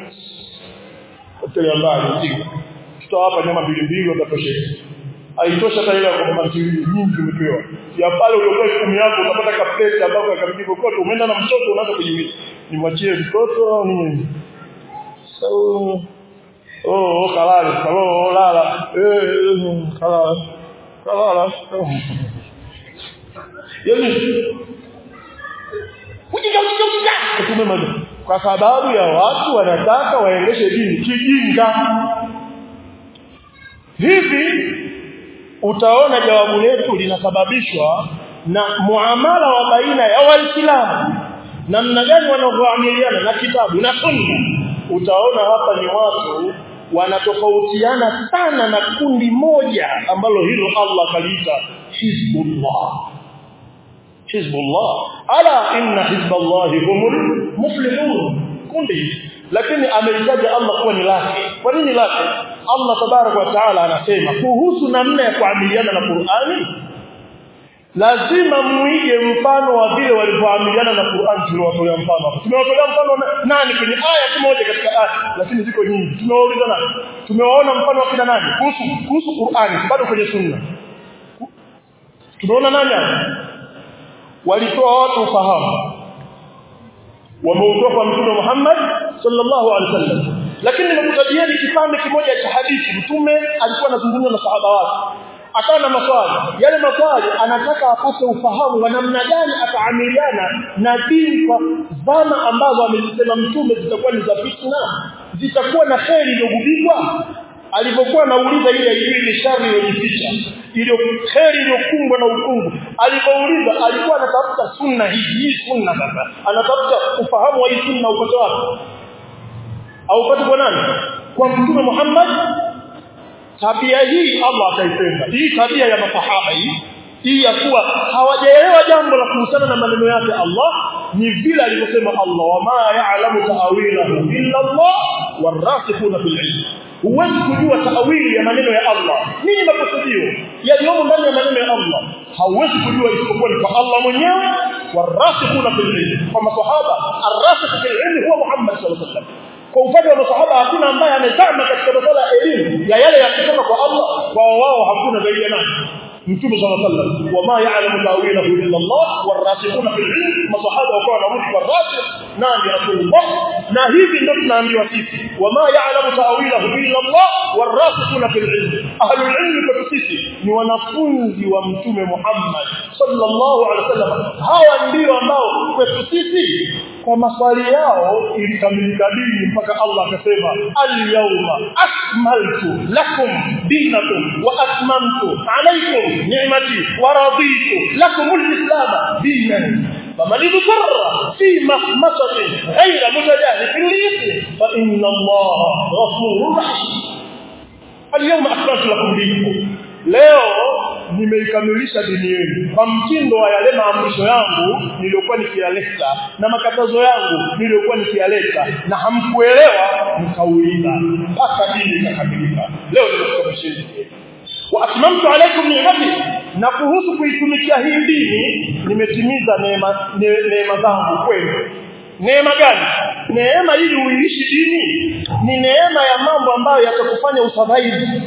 hotel mbali mjinga tutoa hapa nyama mbili mbili utatosheka haitoshi hata ile kwa mantili nyingi umepewa ya pale uliokuwa kumi yako utapata kapleti ambapo akabidi kokote umeenda na mtoto unaanza kujiuliza nimwachie mtoto au nini so oh kalala oh lala eh kalala kalala yani ujinga ujinga ujinga kutumema kwa sababu ya watu wanataka waendeshe dini kijinga hivi utaona jawabu letu linasababishwa na muamala wa baina ya waislamu namna gani wanavyoamiliana na kitabu na sunna utaona hapa ni watu wanatofautiana sana na kundi moja ambalo hilo Allah kaliita hizbullah hizbullah ala inna hizballahi humul muflihun kundi lakini amelitaja Allah kuwa ni lake kwa nini lake Allah tabarak wa taala anasema kuhusu namna ya kuamiliana na Qur'ani lazima muige mfano wa vile walivyoamiliana na Qur'an tuliowatolea mfano hapo tumewatolea mfano nani kwenye aya moja katika aya lakini ziko nyingi tumewauliza nani tumewaona mfano wa kina nani kuhusu kuhusu Qur'ani bado kwenye sunna tumeona nani walitoa watu ufahamu wameutoa kwa mtume Muhammad sallallahu alaihi wasallam lakini nimekutajieni kipande kimoja cha hadithi mtume alikuwa anazungumza na sahaba wake akawa na maswali yale maswali anataka apate ufahamu wa namna gani ataamiliana na dini kwa zama ambazo amezisema mtume zitakuwa ni za fitna zitakuwa na kheri iliyogubikwa alipokuwa anauliza ile ile shari iliyojificha ile kheri iliyokumbwa na ukungu alipouliza alikuwa anatafuta sunna hii hii sunna sasa anatafuta ufahamu wa hii sunna upate wapi au upate kwa nani kwa mtume Muhammad tabia hii Allah akaipenda hii tabia ya masahaba hii hii ya kuwa hawajaelewa jambo la kuhusiana na maneno yake Allah ni vile alivyosema Allah wama ya'lamu ta'wilahu illa Allah warasikhuna fil ilm huwezi kujua taawili ya maneno ya Allah nini makusudio yaliyomo ndani ya maneno ya Allah hauwezi kujua isipokuwa ni kwa Allah mwenyewe warasikhuna fil ilm kwa masahaba arrasikh fil ilm huwa Muhammad sallallahu alaihi wasallam kwa upande wa masahaba hakuna ambaye amezama katika masuala ya elimu ya yale ya kutoka kwa Allah kwa wao hakuna zaidi ya nani mtume sallallahu alaihi wasallam wama ya'lamu ta'wilahu illa Allah warasikhuna fil ilm masahaba wakawa na mtu warasikh nani rasulullah na hivi ndio tunaambiwa sisi wama ya'lamu ta'wilahu illa Allah warasikhuna fil ilm ahlul ilm kwa sisi ni wanafunzi wa mtume Muhammad sallallahu alaihi wasallam hawa ndio ambao kwetu sisi kwa maswali yao ilikamilika dini mpaka Allah akasema al-yawma akmaltu lakum dinakum wa atmamtu alaykum ni'mati wa raditu lakum al-islam dinan فمن اضطر في مخمصة غير متجاهل للإثم فإن الله غفور رحيم اليوم أكملت لكم دينكم leo nimeikamilisha dini yenu kwa mtindo wa yale maamrisho yangu niliyokuwa nikiyaleta na makatazo yangu niliyokuwa nikiyaleta na hamkuelewa mkauliza mpaka dini ikakamilika leo nimekukamilisheni wa atmamtu alaykum ni'mati na kuhusu kuitumikia hii dini nimetimiza neema neema zangu kwenu neema gani neema ili uiishi dini ni neema ya mambo ambayo yatakufanya usurvive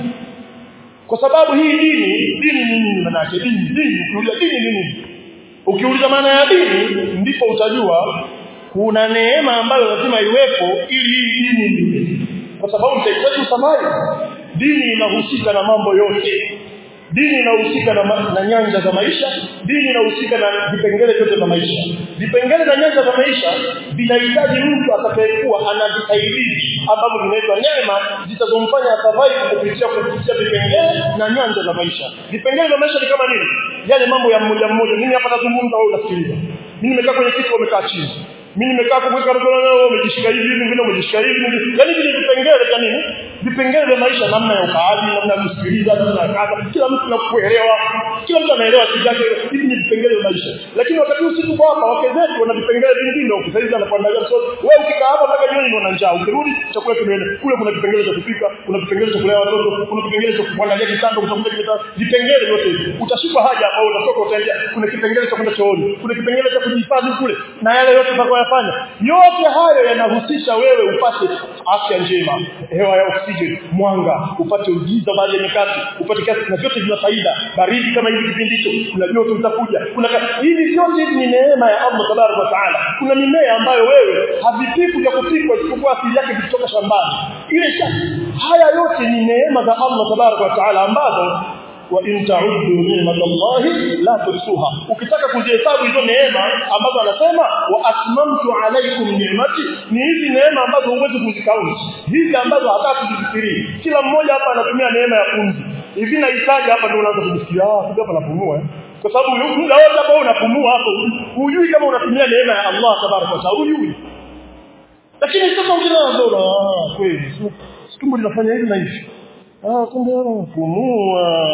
kwa sababu hii dini dini ni nini maana yake dini dini ukiuliza dini ni nini ukiuliza maana ya dini ndipo utajua kuna neema ambayo lazima iwepo ili hii dini iwe kwa sababu mtahitaji usurvive dini inahusika na mambo yote dini inahusika na, na nyanja za maisha dini inahusika na vipengele vyote vya maisha vipengele na nyanja za maisha vinahitaji mtu atakayekuwa ana visaidizi ambavyo vinaitwa neema zitazomfanya survive kupitia kupitia vipengele na nyanja za maisha vipengele vya maisha ni kama nini yale mambo ya mmoja mmoja mimi hapa nazungumza wewe unasikiliza mimi nimekaa kwenye kiti umekaa chini mimi nimekaa kuweka mkono leo umejishika hivi mwingine umejishika hivi yani vile vipengele vya nini vipengele vya maisha namna ya ukaaji namna ya kusikiliza namna ya kaza kila mtu anakuelewa kila mtu anaelewa kitu chake hivi ni vipengele vya maisha lakini wakati huu sisi kwa hapa wake zetu wana vipengele vingine ukisaidia na kuandalia msosi wewe ukikaa hapa mpaka jioni una njaa ukirudi chakula kimeenda kule kuna vipengele cha kupika kuna vipengele cha kulea watoto kuna vipengele cha kuandalia kitanda utakuta kitanda vipengele vyote hivi utashikwa haja au utatoka utaendea kuna kipengele cha kwenda chooni kuna kipengele cha kujihifadhi kule na yale yote utakayofanya yote hayo yanahusisha wewe upate afya njema hewa ya oxygen mwanga upate ujiza baada ya nyakati upate kazi na vyote vina faida baridi kama hivi kipindi hicho kuna joto utakuja kuna hivi vyote hivi ni neema ya Allah tabaraka wa taala kuna mimea ambayo wewe havipiku vya kupikwa isipokuwa asili yake kutoka shambani ile haya yote ni neema za Allah tabaraka wa taala ambazo wa in ta'uddu ni'matallahi la tuhsuha ukitaka kuzihesabu hizo neema ambazo anasema wa atmamtu alaykum ni'mati ni hizi neema ambazo huwezi kuzikaunti hizi ambazo hataki kuzifikiria kila mmoja hapa anatumia neema ya pumzi hivi nahitaji hapa ndio unaanza kujisikia ah kumbe hapa napumua kwa sababu muda wote hapo unapumua hapo hujui kama unatumia neema ya Allah tabaraka wa taala hujui lakini sasa ukianza ah kweli tumbo linafanya hivi na hivi ah kumbe unapumua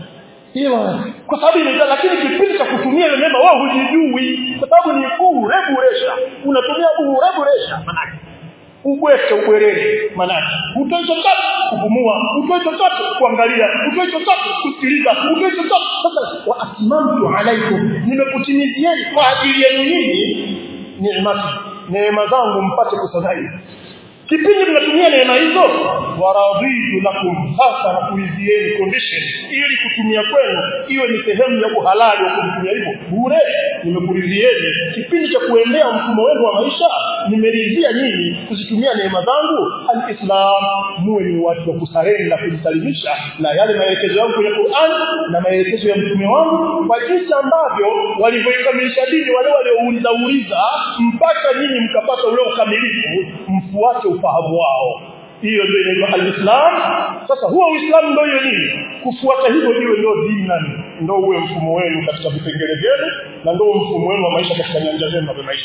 hiyo kwa sababu inaita lakini kipindi cha kutumia ile neema wao hujijui kwa sababu ni bure buresha unatumia bure buresha manake ubweke ubwerere manake utoe chochote kupumua utoe chochote kuangalia utoe chochote kusikiliza utoe chochote sasa wa atmamtu alaikum nimekutimizieni kwa ajili yenu nyinyi neema neema zangu mpate kusadai kipindi mnatumia neema hizo waraditu lakum sasa na kuizieni condition ili kutumia kwenu iwe ni sehemu ya uhalali wa kutumia hivyo bure nimekuridhieni kipindi cha kuendea mfumo wenu wa maisha nimeridhia nyinyi kuzitumia neema zangu alislam muwe ni watu wa kusarenda kujisalimisha na yale maelekezo yangu kwenye Qur'an na maelekezo ya mtume wangu kwa jinsi ambavyo walivyoikamilisha dini wale waliouliza uliza mpaka nyinyi mkapata ule ukamilifu mfuate ufahamu wao hiyo ndio inaitwa alislam sasa huo uislamu ndio hiyo nini kufuata hivyo hiyo ndio dini ndio uwe mfumo wenu katika vipengele vyenu na ndio mfumo wenu wa maisha katika nyanja zenu za maisha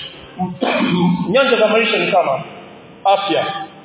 nyanja za maisha ni kama afya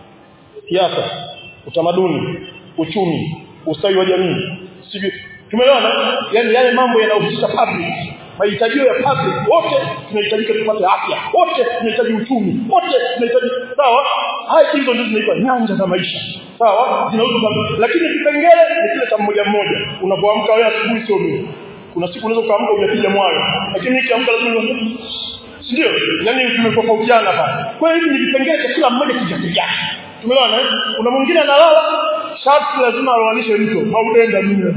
siasa utamaduni uchumi ustawi wa jamii sivyo tumeona yani yale mambo yanayohusisha public mahitajio ya public wote tunahitajika tupate afya wote tunahitaji uchumi wote tunahitaji sawa haya hizo ndio zinaitwa nyanja za maisha sawa zinahusu lakini kipengele ni kile cha mmoja mmoja unapoamka wewe asubuhi sio mimi kuna siku unaweza kuamka unapiga mwayo lakini nikiamka lazima ndio yani tumetofautiana hapa kwa hiyo hivi ni vipengele cha kila mmoja kijake tumeona kuna mwingine analala sharti lazima awanishe mtu haudenda mimi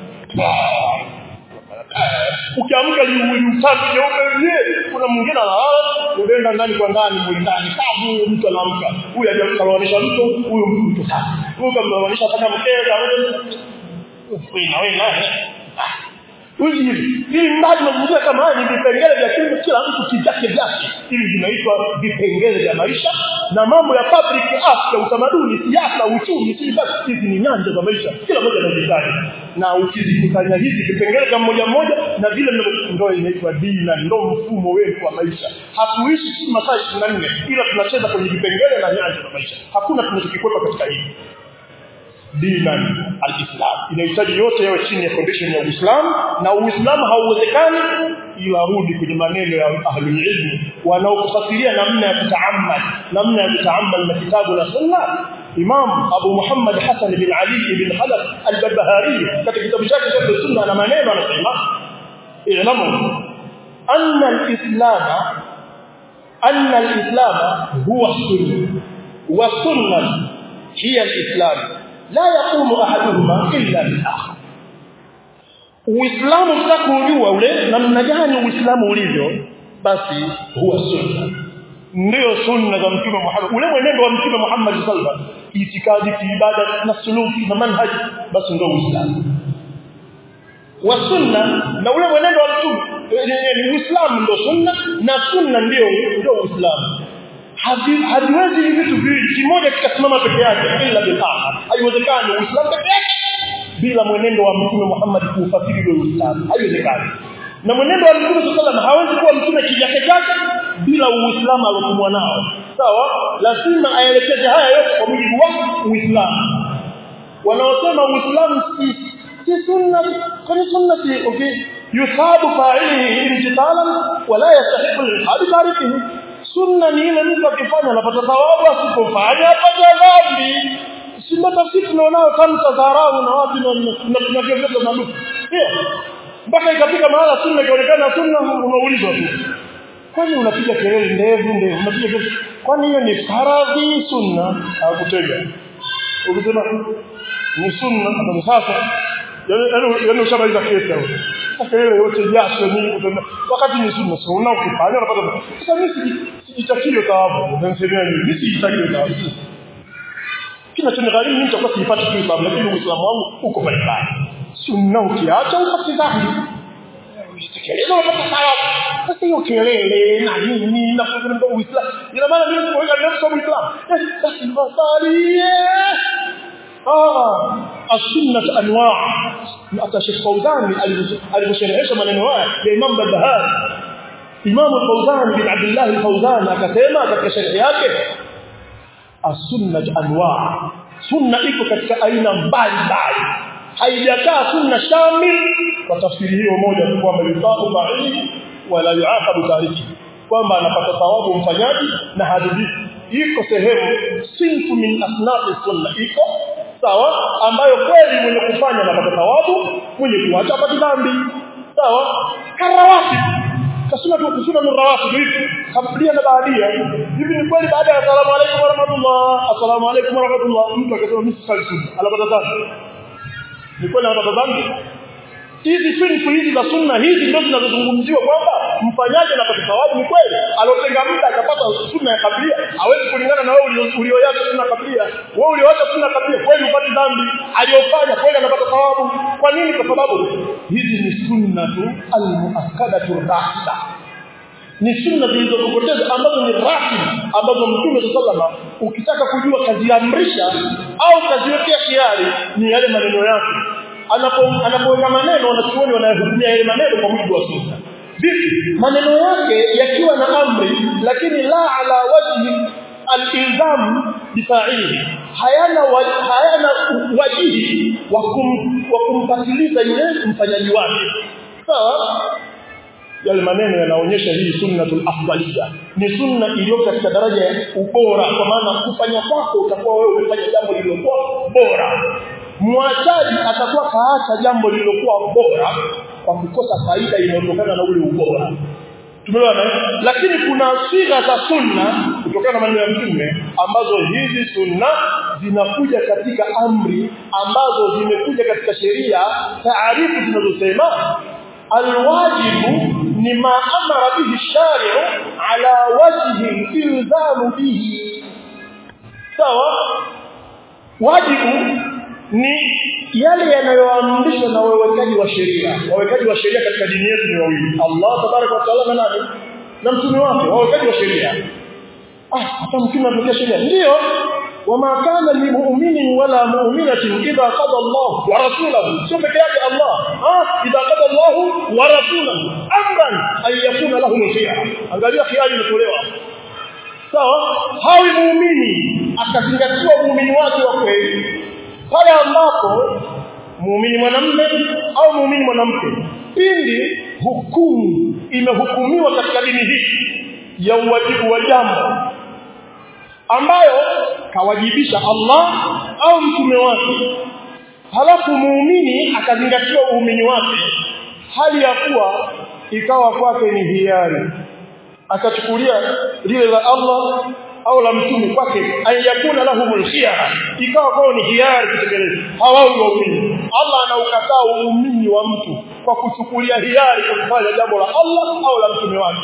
ukiamka liuli tatu jeupe yeye kuna mwingine analala unaenda ndani kwa ndani mwili ndani kavu mtu anaamka huyu hajamkaloanisha mtu huyu mtu sasa huyu kamloanisha paka mkeza wewe na wewe na Hivi ili mradi mazingira kama haya ni vipengele vya kila kila mtu kijake vyake. Hivi vinaitwa vipengele vya maisha na mambo ya public afya, utamaduni, siasa, uchumi, si basi hizi ni nyanja za maisha. Kila mmoja anahitaji. Na ukizikusanya hizi vipengele vya mmoja mmoja na vile ndio inaitwa dini na ndio mfumo wetu wa maisha. Hatuishi si masaa 24 ila tunacheza kwenye vipengele na nyanja za maisha. Hakuna tunachokikwepa katika hili. dinan alislam inahitaji yote yawe chini ya condition ya Uislamu na Uislamu hauwezekani ila rudi kwenye maneno ya ahlul ilm wanaokufasiria namna ya kutaamal namna ya kutaamal na kitabu na sunna Imam Abu Muhammad Hassan bin Ali bin Khalaf al-Barbahari katika kitabu chake cha sunna na maneno anasema i'lamu anna al-islam anna al-islam huwa sunna wa sunnah hiya al-islam la yaqumu ahaduhuma illa bil-akhar Uislamu tutakujua ule namna gani Uislamu ulivyo basi huwa sunna ndio sunna za mtume Muhammad ule mwenendo wa mtume Muhammad sallallahu alaihi wasallam itikadi kiibada na suluki na manhaj basi ndio Uislamu wa sunna na ule mwenendo wa mtume ni Uislamu ndio sunna na sunna ndio ndio Uislamu haviwezi hivi vitu viwili kimoja kikasimama peke yake ila bilaha haiwezekani Uislamu peke yake bila mwenendo wa mtume Muhammad kuufasiri ule Uislamu haiwezekani na mwenendo wa mtume sallallahu hawezi kuwa mtume kivyake chake bila uislamu alotumwa nao sawa lazima aelekeze haya yote kwa mujibu wa uislamu wanaosema uislamu si si sunna kwani sunna si okay yusabu fa'ilihi imtithalan wala yastahiqu al-ihad tarikihi sunna ni ile mtu akifanya anapata thawabu asipofanya apata dhambi si matafsiri tunaonao tamta dharau na wapi na tunavyoviona maluku mpaka ikafika mahala sunna ikaonekana sunna unaulizwa tu kwani unapiga kelele ndevu ndevu unapiga kelele kwani hiyo ni faradhi sunna hakutega ukisema ni sunna ndio sasa yaani yaani ushamaliza kesi hapo kelele yote jasho nini kutenda wakati ni sunna sio una ukifanya unapata sasa mimi sijitakio thawabu unasema nini mimi sijitakio thawabu kinachonigharimu mimi nitakuwa sipati tu thawabu lakini uislamu wangu uko pale pale sunna ukiacha upate dhambi kelele unapata thawabu sasa hiyo kelele na nini na kufunga uislamu ina maana mimi kuweka nafsi kwa uislamu basi mbali ah السنه انواع hata Sheikh Fauzani alivyosherehesha maneno haya ya Imam Barbahari Imam Fauzani bin Abdullah al-Fauzani akasema katika sharhi yake as-sunnah anwa' sunna iko katika aina mbalimbali haijakaa sunna shamil kwa tafsiri hiyo moja kwamba yusabu fa'ili wala yuaqabu tariki kwamba anapata thawabu mfanyaji na hadhibi iko sehemu sinfu min asnaf sunna iko sawa ambayo kweli mwenye kufanya anapata thawabu mwenye kuacha apata dhambi sawa karawati kasuna tu kusuna ni rawati hivi kabla na baadia hivi ni kweli baada ya asalamu alaykum wa rahmatullah asalamu alaykum wa rahmatullah mtu akasema mimi sali sunna anapata dhambi ni kweli anapata dhambi hizi sunna hizi za sunna hizi ndio zinazozungumziwa kwamba mfanyaji anapata thawabu ni kweli alotenga muda akapata sunna ya kablia hawezi kulingana na wewe ulioacha sunna kablia wewe ulioacha sunna kablia kweli upate dhambi aliyofanya kweli anapata thawabu kwa nini kwa sababu hizi ni sunna tu almuakkadatu rahisa ni sunna zilizokokoteza ambazo ni rasmi ambazo mtume sallallahu ukitaka kujua kaziamrisha au kaziwekea kiari ni yale maneno yake anapo anapoweka maneno wanachuoni wanayahukumia yale maneno kwa mujibu wa sunna vipi maneno yake yakiwa na amri lakini la ala wajhi al-ilzam bifa'ili hayana wa, hayana wajihi wa kum, wa kumpatiliza yule mfanyaji wake sawa yale maneno yanaonyesha hii sunnatul afdaliyya ni sunna iliyo katika daraja ya ubora kwa maana kufanya kwako utakuwa wewe umefanya jambo lililokuwa bora mwachaji atakuwa kaacha jambo lililokuwa bora kwa kukosa faida inayotokana na ule ubora tumeona lakini kuna siga za sunna kutokana na maneno ya mtume ambazo hizi sunna zinakuja katika amri ambazo zimekuja katika sheria taarifu zinazosema alwajibu ni ma amara bihi shari'u ala wajhi ilzamu bihi sawa wajibu ni yale yanayoamrishwa na wawekaji wa sheria wawekaji wa sheria katika dini yetu ni wawili Allah tabaraka wa taala na nani na mtume wake wawekaji wa sheria ah hata mtume anatokea sheria ndio wama kana limu'minin wala mu'minatin idha qada Allah wa rasuluhu sio peke yake Allah ah idha qada Allah wa rasuluhu amran ay yakuna lahum khiyar angalia khiyar imetolewa sawa hawi muumini akazingatiwa muumini wake wa kweli pale ambapo muumini mwanamume au muumini mwanamke pindi hukumu imehukumiwa katika dini hii ya uwajibu wa jambo ambayo kawajibisha Allah au mtume wake halafu muumini akazingatia uumini wake hali ya kuwa ikawa kwake ni hiari akachukulia lile la Allah au la mtume kwake ayakuna lahumul khiyara ikawa kwao ni hiari kutekeleza hawao waumini Allah anaukataa uumini wa mtu kwa kuchukulia hiari kufanya jambo la Allah au la mtume wake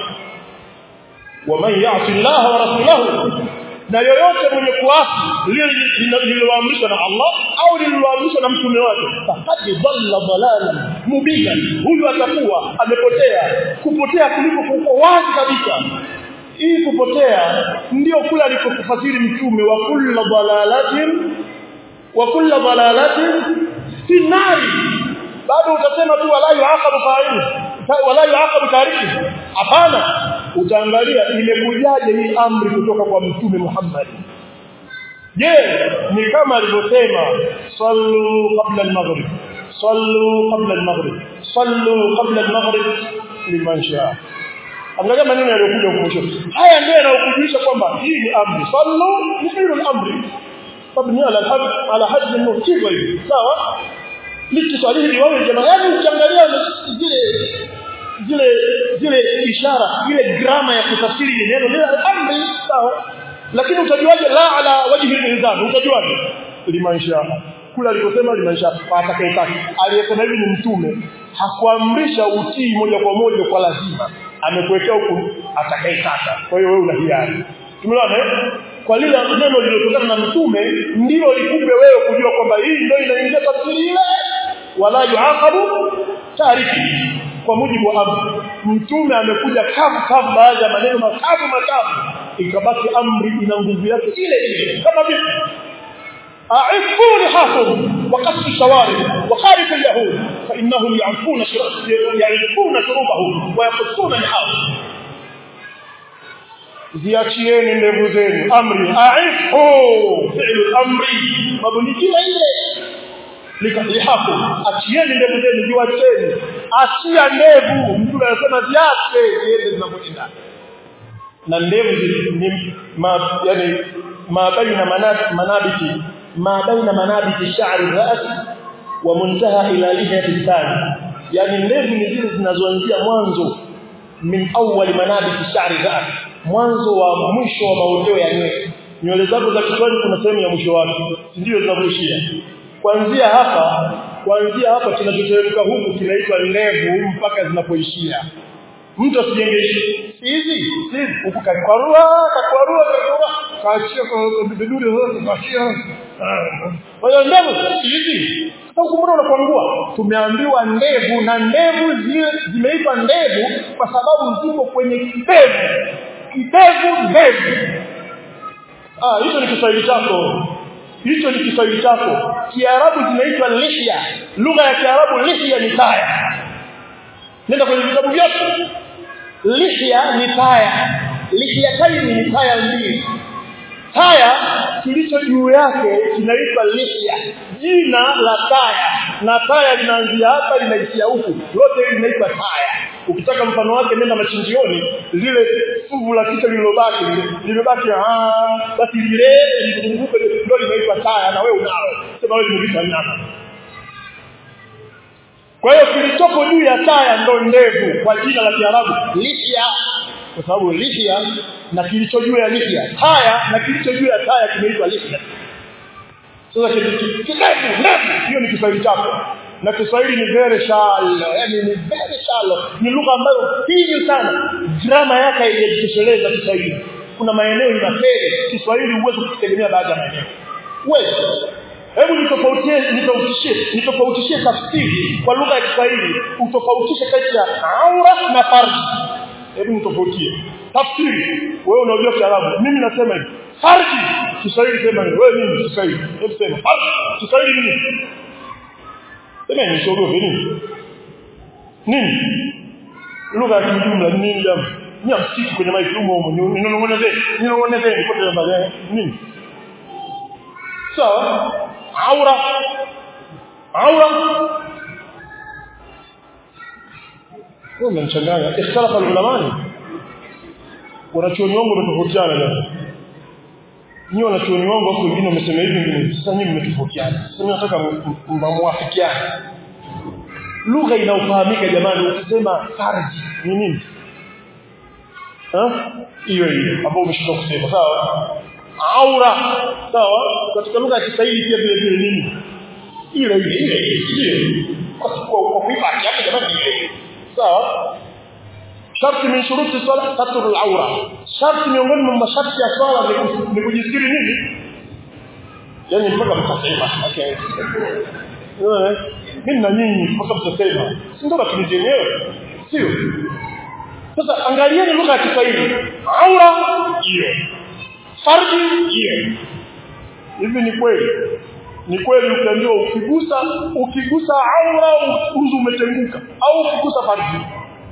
waman ya'ti Allah wa rasulahu na yoyote mwenye kuasi lile lililoamrishwa na Allah au lililoamrishwa na mtume wake faqad dhalla dhalalan mubina huyu atakuwa amepotea kupotea kuliko kuko wazi kabisa hii kupotea ndio kule alikofasiri mtume wa kullu dhalalatin wa kullu dhalalatin fi nari bado utasema tu wala yuaqabu fa'il wala yuaqabu tariki hapana utaangalia imekujaje hii amri kutoka kwa mtume Muhammad je ni kama alivyosema sallu qabla al-maghrib sallu qabla al-maghrib sallu qabla al-maghrib liman shaa angalia maneno yaliyokuja huko mwisho haya ndio yanayokujulisha kwamba hii ni amri sallu ni fi'lul amri mabni ala al-hadd ala hadd al-mutiba sawa likiswalihi wawe jamaa yani ukiangalia zile zile zile ishara ile grama ya kutafsiri neno lile amri sawa lakini utajuaje la ala wajhi al-inzal utajuaje limansha kula aliposema limansha atakayetaka aliyesema hivi ni mtume hakuamrisha utii moja kwa moja kwa lazima amekuwekea huku atakayetaka kwa hiyo wewe una hiari tumeona kwa lile neno lililotokana na mtume ndilo likupe wewe kujua kwamba hii ndio inaingia tafsiri ile wala yuaqabu tariki kwa mujibu wa amri mtume amekuja kavu kavu baadhi ya maneno makavu makavu ikabaki amri ina nguvu yake ile ile kama vile أعفوا لحاكم وقصوا الشوارب وخالفوا اليهود فإنهم يعرفون يعرفون شروطهم ويقصون لحاكم ziachieni ndevu zenu amri aifu fi'lu amri mabuni kila ile likalihaku achieni ndevu zenu ziwacheni achia ndevu mtu anasema ziache ziende zinapoenda na ndevu ni ma, yani ma baina manabiti ma baina manabiti sha'ri ras wa muntaha ila lihiyati thani yani ndevu ni zile zinazoanzia mwanzo min awwal manabiti sha'ri ras mwanzo wa mwisho wa maondeo ya nywele nywele zako za kichwani kuna sehemu ya mwisho wake ndio zinavyoishia kuanzia hapa kuanzia hapa kinachoteremka huku kinaitwa ndevu mpaka zinapoishia mtu asijenge hizi hizi huku kakwarua kakwarua kakwarua kaachia kwa biduri zote kaachia kwa hiyo ndevu hizi huku mbona unakwangua tumeambiwa ndevu na ndevu zile zimeitwa ndevu kwa sababu zipo kwenye kidevu kidevu ndevu ah hicho ni Kiswahili chako hicho ni Kiswahili chako Kiarabu zinaitwa lihya lugha ya Kiarabu lihya ni taya nenda kwenye vitabu vyote lihya ni taya lihya taini ni taya mbili taya kilicho juu yake kinaitwa lihya jina la taya na taya linaanzia hapa linaishia huku lote hili linaitwa taya ukitaka mfano wake nenda machinjioni lile fuvu la kichwa lililobaki limebaki ah basi lile lizunguke ndio linaitwa taya na wewe unalo sema wewe ni nyama kwa hiyo kilichopo juu ya taya ndo ndevu kwa jina la Kiarabu lihya kwa sababu lihya na kilicho juu ya lihya taya na kilicho juu ya taya kimeitwa lihya sasa kidevu ndevu hiyo ni Kiswahili chako na Kiswahili ni very shallow yani ni very shallow ni lugha ambayo finyu sana grama yake haijitosheleza Kiswahili kuna maeneo inafeli Kiswahili huwezi kutegemea baadhi ya maeneo huwezi hebu nitofautie nitofautishe nitofautishe tafsiri kwa lugha ya Kiswahili utofautishe kati ya aura na farji hebu nitofautie tafsiri wewe unajua Kiarabu mimi nasema hivi farji Kiswahili sema wewe mimi Kiswahili hebu sema farji Kiswahili nini sema ni shogo nini nini lugha ya kijumla ni nini jamu ni msitu kwenye maiki humo humo ninong'oneze ninong'oneze kote mbele nini sawa aura aura kwa mnachanganya ikhtalafa ulamani wanachuoni wangu wametofautiana leo nyinyi wanachuoni wangu hapo wengine wamesema hivi wengine sasa nyinyi mmetofautiana sasa mimi nataka mwafikiane lugha inayofahamika jamani ukisema farji ni nini hiyo hiyo ambao umeshindwa kusema sawa aura sawa katika lugha ya Kiswahili pia vile vile nini ile ile ile ile kwa kwa kuipa yake jamani ile sawa sharti min shuruti salat satru al-awra sharti miongoni mwa masharti ya swala ni kujistiri nini yani mpaka mtasema okay mimi na nyinyi mpaka mtasema si ndio matumizi yenyewe sio sasa angalieni lugha ya Kiswahili aura hiyo farji hiyo hivi ni kweli ni kweli ukiambiwa ukigusa ukigusa aura uzu umetenguka au ukigusa farji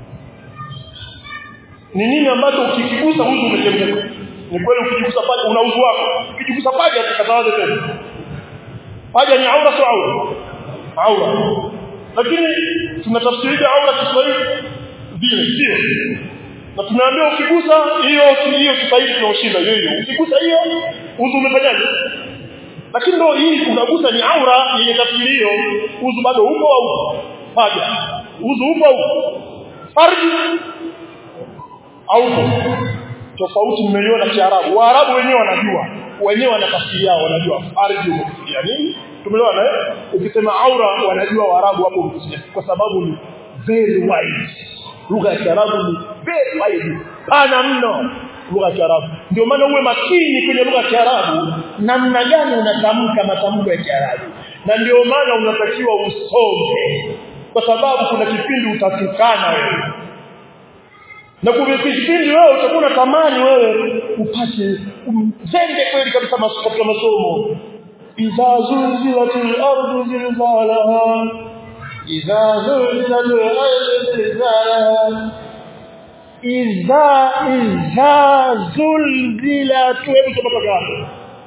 ni nini ambacho ukikigusa uzu umetenguka ni kweli ukijigusa paja una uzu wako ukijigusa paja utakatawaje tena paja ni aura sio aura aura lakini tunatafsiri aura Kiswahili vile sio na tumeambiwa ukigusa hiyo hiyo Kiswahili tunaoshinda hiyo hiyo ukigusa hiyo uzu umefanyaje lakini ndio hii unagusa ni aura yenye tafsiri hiyo uzu bado upo au paja uzu upo au farji au tofauti mmeiona kiarabu waarabu wenyewe wanajua wenyewe wana tafsiri yao wanajua farji umekusudia nini tumeelewana eh ukisema aura wanajua waarabu hapo umekusudia kwa sababu ni very wide lugha ya kiarabu ni very wide pana mno lugha ya kiarabu ndio maana uwe makini kwenye lugha ya kiarabu namna gani unatamka matamko ya kiarabu na ndio maana unatakiwa usome kwa sababu kuna kipindi utatukana wewe na kuna kipindi wewe utakuwa unatamani wewe upate umzende kweli kabisa katika masomo idha zulzilatil ardu zilzalaha idha zulzilatil ardu zilzalaha idha idha zulzilat wewe tumetoka hapo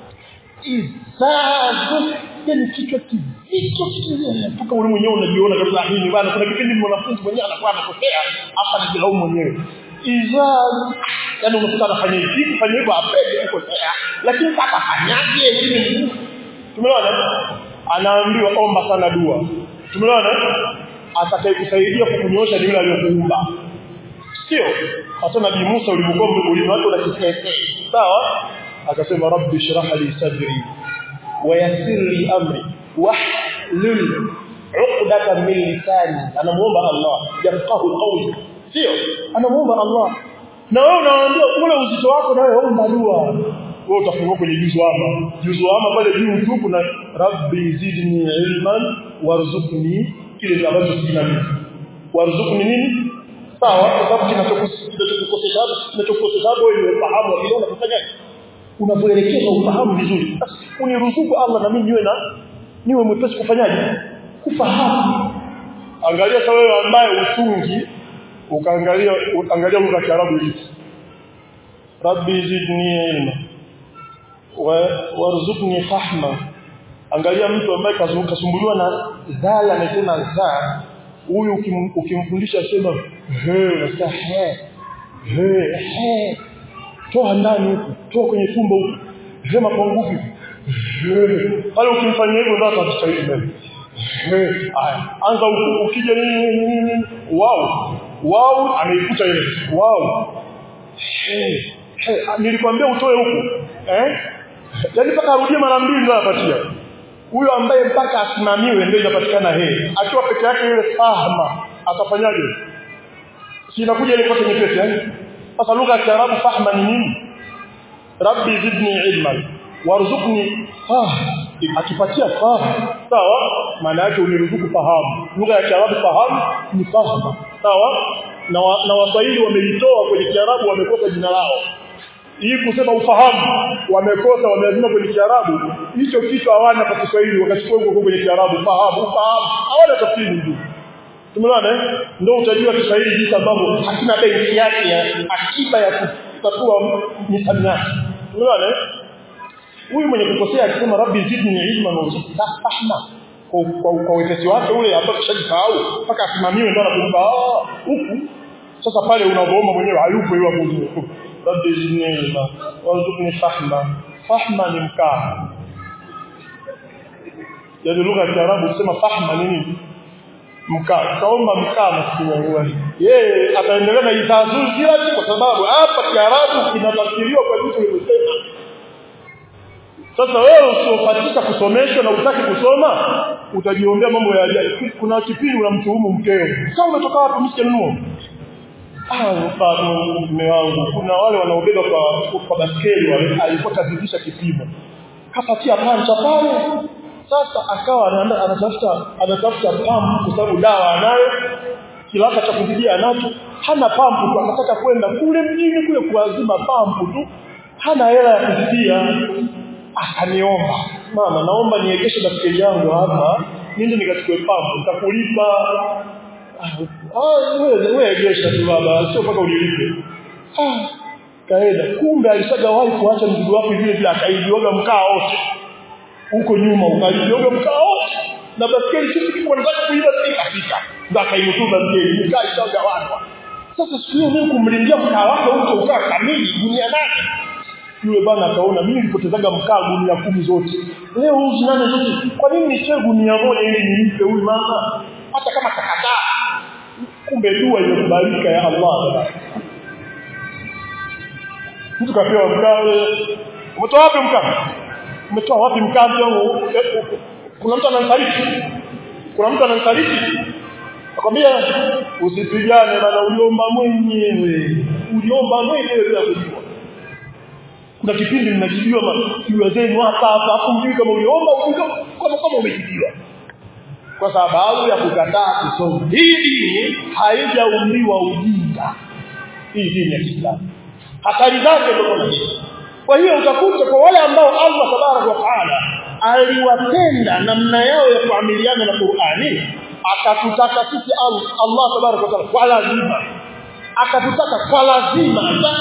idha yani kichwa kizito mpaka wewe mwenyewe unajiona kabisa hii bana kuna kipindi mwanafunzi mwenyewe anakuwa anakosea hapa anajilaumu mwenyewe idha yani unakuta anafanya hivi kufanya hivyo apende kukosea lakini sasa fanyaje ili tumeona anaambiwa omba sana dua tumeona atakayekusaidia kukunyoosha ni yule aliyokuumba sio hata nabii Musa ulimgombe ulimwacha na kisese sawa akasema rabbi shrah li sadri wa yassir li amri wahlul 'uqdatan min lisani anamuomba Allah yafqahu qawli sio anamuomba Allah na wewe unaambia ule uzito wako na wewe omba dua wewe utafungua kwenye juzu ama juzu ama pale juu tu kuna rabbi zidni ilman warzuqni kile ambacho sina mimi warzuqni nini sawa kwa sababu kinachokukosesha kinachokukosesha wewe ufahamu wa kile unafanya unavyoelekeza ufahamu vizuri uniruzuku Allah na mimi niwe na niwe mwepesi kufanyaje kufahamu angalia sasa wewe ambaye utungi ukaangalia angalia lugha ya Kiarabu hivi rabbi zidni ilma warzuqni fahma angalia mtu ambaye kasumbuliwa na zala anasema za huyu ukimfundisha sema he unasikia he he he toa ndani huku toa kwenye tumbo huku sema kwa nguvu pale ukimfanyia hivyo ndio atastahili mbele haya anza huku ukija nini nini wao wao ameikuta ile wao nilikwambia utoe huku eh yaani mpaka arudie mara mbili ndio anapatia huyo ambaye mpaka asimamiwe ndio inapatikana he akiwa peke yake ile fahma atafanyaje si inakuja ile kote nyepesi yani sasa lugha ya Kiarabu fahma ni nini rabbi zidni ilman warzuqni fahm akipatia fahamu sawa maana yake uniruzuku fahamu lugha ya Kiarabu fahamu ni fahamu sawa na wa, na waswahili wamelitoa kwenye Kiarabu wamekosa jina lao hii kusema ufahamu wamekosa wameazima kwenye Kiarabu hicho kitu hawana kwa Kiswahili wakachukua huko kwenye Kiarabu fahamu ufahamu hawana tafsiri nzuri tumeona ndio utajua Kiswahili jinsi ambavyo hakina benki yake ya akiba ya kutatua misamiati tumeona huyu mwenye kukosea akisema rabbi zidni ilman wa fahma kwa kwa, kwa wepesi wake ule ambao kishajisahau mpaka asimamiwe ndio anakumbuka ah huku sasa pale unaomba mwenyewe hayupo yule hapo rabbi zidni ilman warzuqni fahma fahma ni mkaa yaani lugha ya Kiarabu kusema fahma ni nini mkaa kaomba mkaa msimuone yeye ataendelea na itazuri kila siku kwa sababu hapa Kiarabu kinatafsiriwa kwa vitu vilivyosema sasa wewe usiofatika kusomeshwa na utaki kusoma utajiombea mambo ya ajabu kuna kipindi unamtuhumu mkeo sasa umetoka wapi msijanunua ah bado mume wangu kuna wale wanaobeba kwa kwa baskeli wale alikuwa kazidisha kipimo kapatia pancha pale sasa akawa anaenda anatafuta anatafuta pampu kwa sababu dawa anayo kilaka cha kuzidia anacho hana pampu tu akataka kwenda kule mjini kule kuazima pampu tu hana hela ya kuzidia akaniomba mama naomba niegeshe baskeli yangu hapa nende nikachukue pampu nitakulipa ah wewe wewe egesha tu baba sio mpaka ulilipe ah kaenda kumbe alishagawahi kuacha mzigo wake vile vile akaidioga mkaa wote huko nyuma ukalioga mkaa wote na baskeli sisi tulikuwa tunataka kuiba sisi kafika ndio akainutua baskeli mkaa ishagawanwa sasa siku hiyo mimi kumlindia mkaa wake huko ukaa kamili dunia nane yule bwana akaona mimi nilipotezaga mkaa gunia kumi zote leo hizi nane zote kwa nini nichee gunia moja ili nimpe huyu mama hata kama kakataa kumbe dua imekubalika ya Allah mtu kapewa mkaa umetoa wapi mkaa umetoa wapi mkaa wangu kuna mtu ananisaliti kuna mtu ananisaliti akwambia usipigane bana uliomba mwenyewe uliomba mwenyewe bila kujua kuna kipindi mnajibiwa majibiwa zenu hapa hapa hapo mjui kama uliomba kama kama umejibiwa kwa sababu ya kukataa kusoma hii dini haijaumbiwa ujinga hii dini ya Kiislamu hatari zake ndio kuna kwa hiyo utakuta kwa wale ambao Allah tabarak wa taala aliwapenda namna yao ya kuamiliana na Qur'ani akatutaka sisi Allah tabarak wa taala kwa lazima akatutaka kwa lazima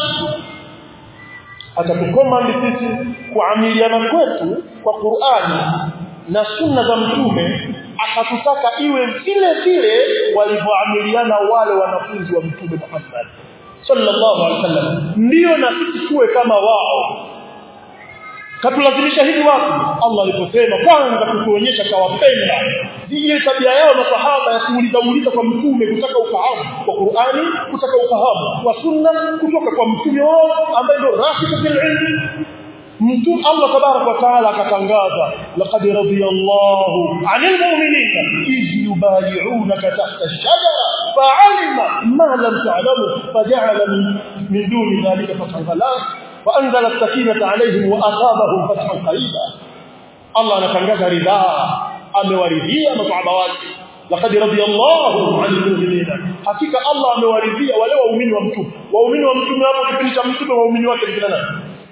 atatukomandi sisi kuamiliana kwetu kwa Qur'ani na sunna za mtume akatutaka iwe vile vile walivyoamiliana wale wanafunzi wa mtume Muhammad sallallahu alaihi wasallam ndio na sisi tuwe kama wao katulazimisha hivi wapi Allah aliposema kwanza kutuonyesha kawapenda ile tabia yao masahaba ya kuuliza uliza kwa mtume kutaka ufahamu kwa Qur'ani kutaka ufahamu kwa sunna kutoka kwa mtume wao ambaye ndio rafiki fil ilm mtume Allah tabarak wa taala akatangaza laqad radiyallahu 'anil mu'minina idh yubay'unaka tahta ash-shajara fa'alima ma lam ta'lamu faja'ala min duni dhalika fathan وانزل السكينه عليهم واصابهم فتحا قريبا الله anatangaza ridhaa amewaridhia masahaba wake laqad radiyallahu 'anil mu'minina hakika Allah amewaridhia wale waumini wa mtume waumini wa mtume hapo kipindi cha mtume waumini wake ni nani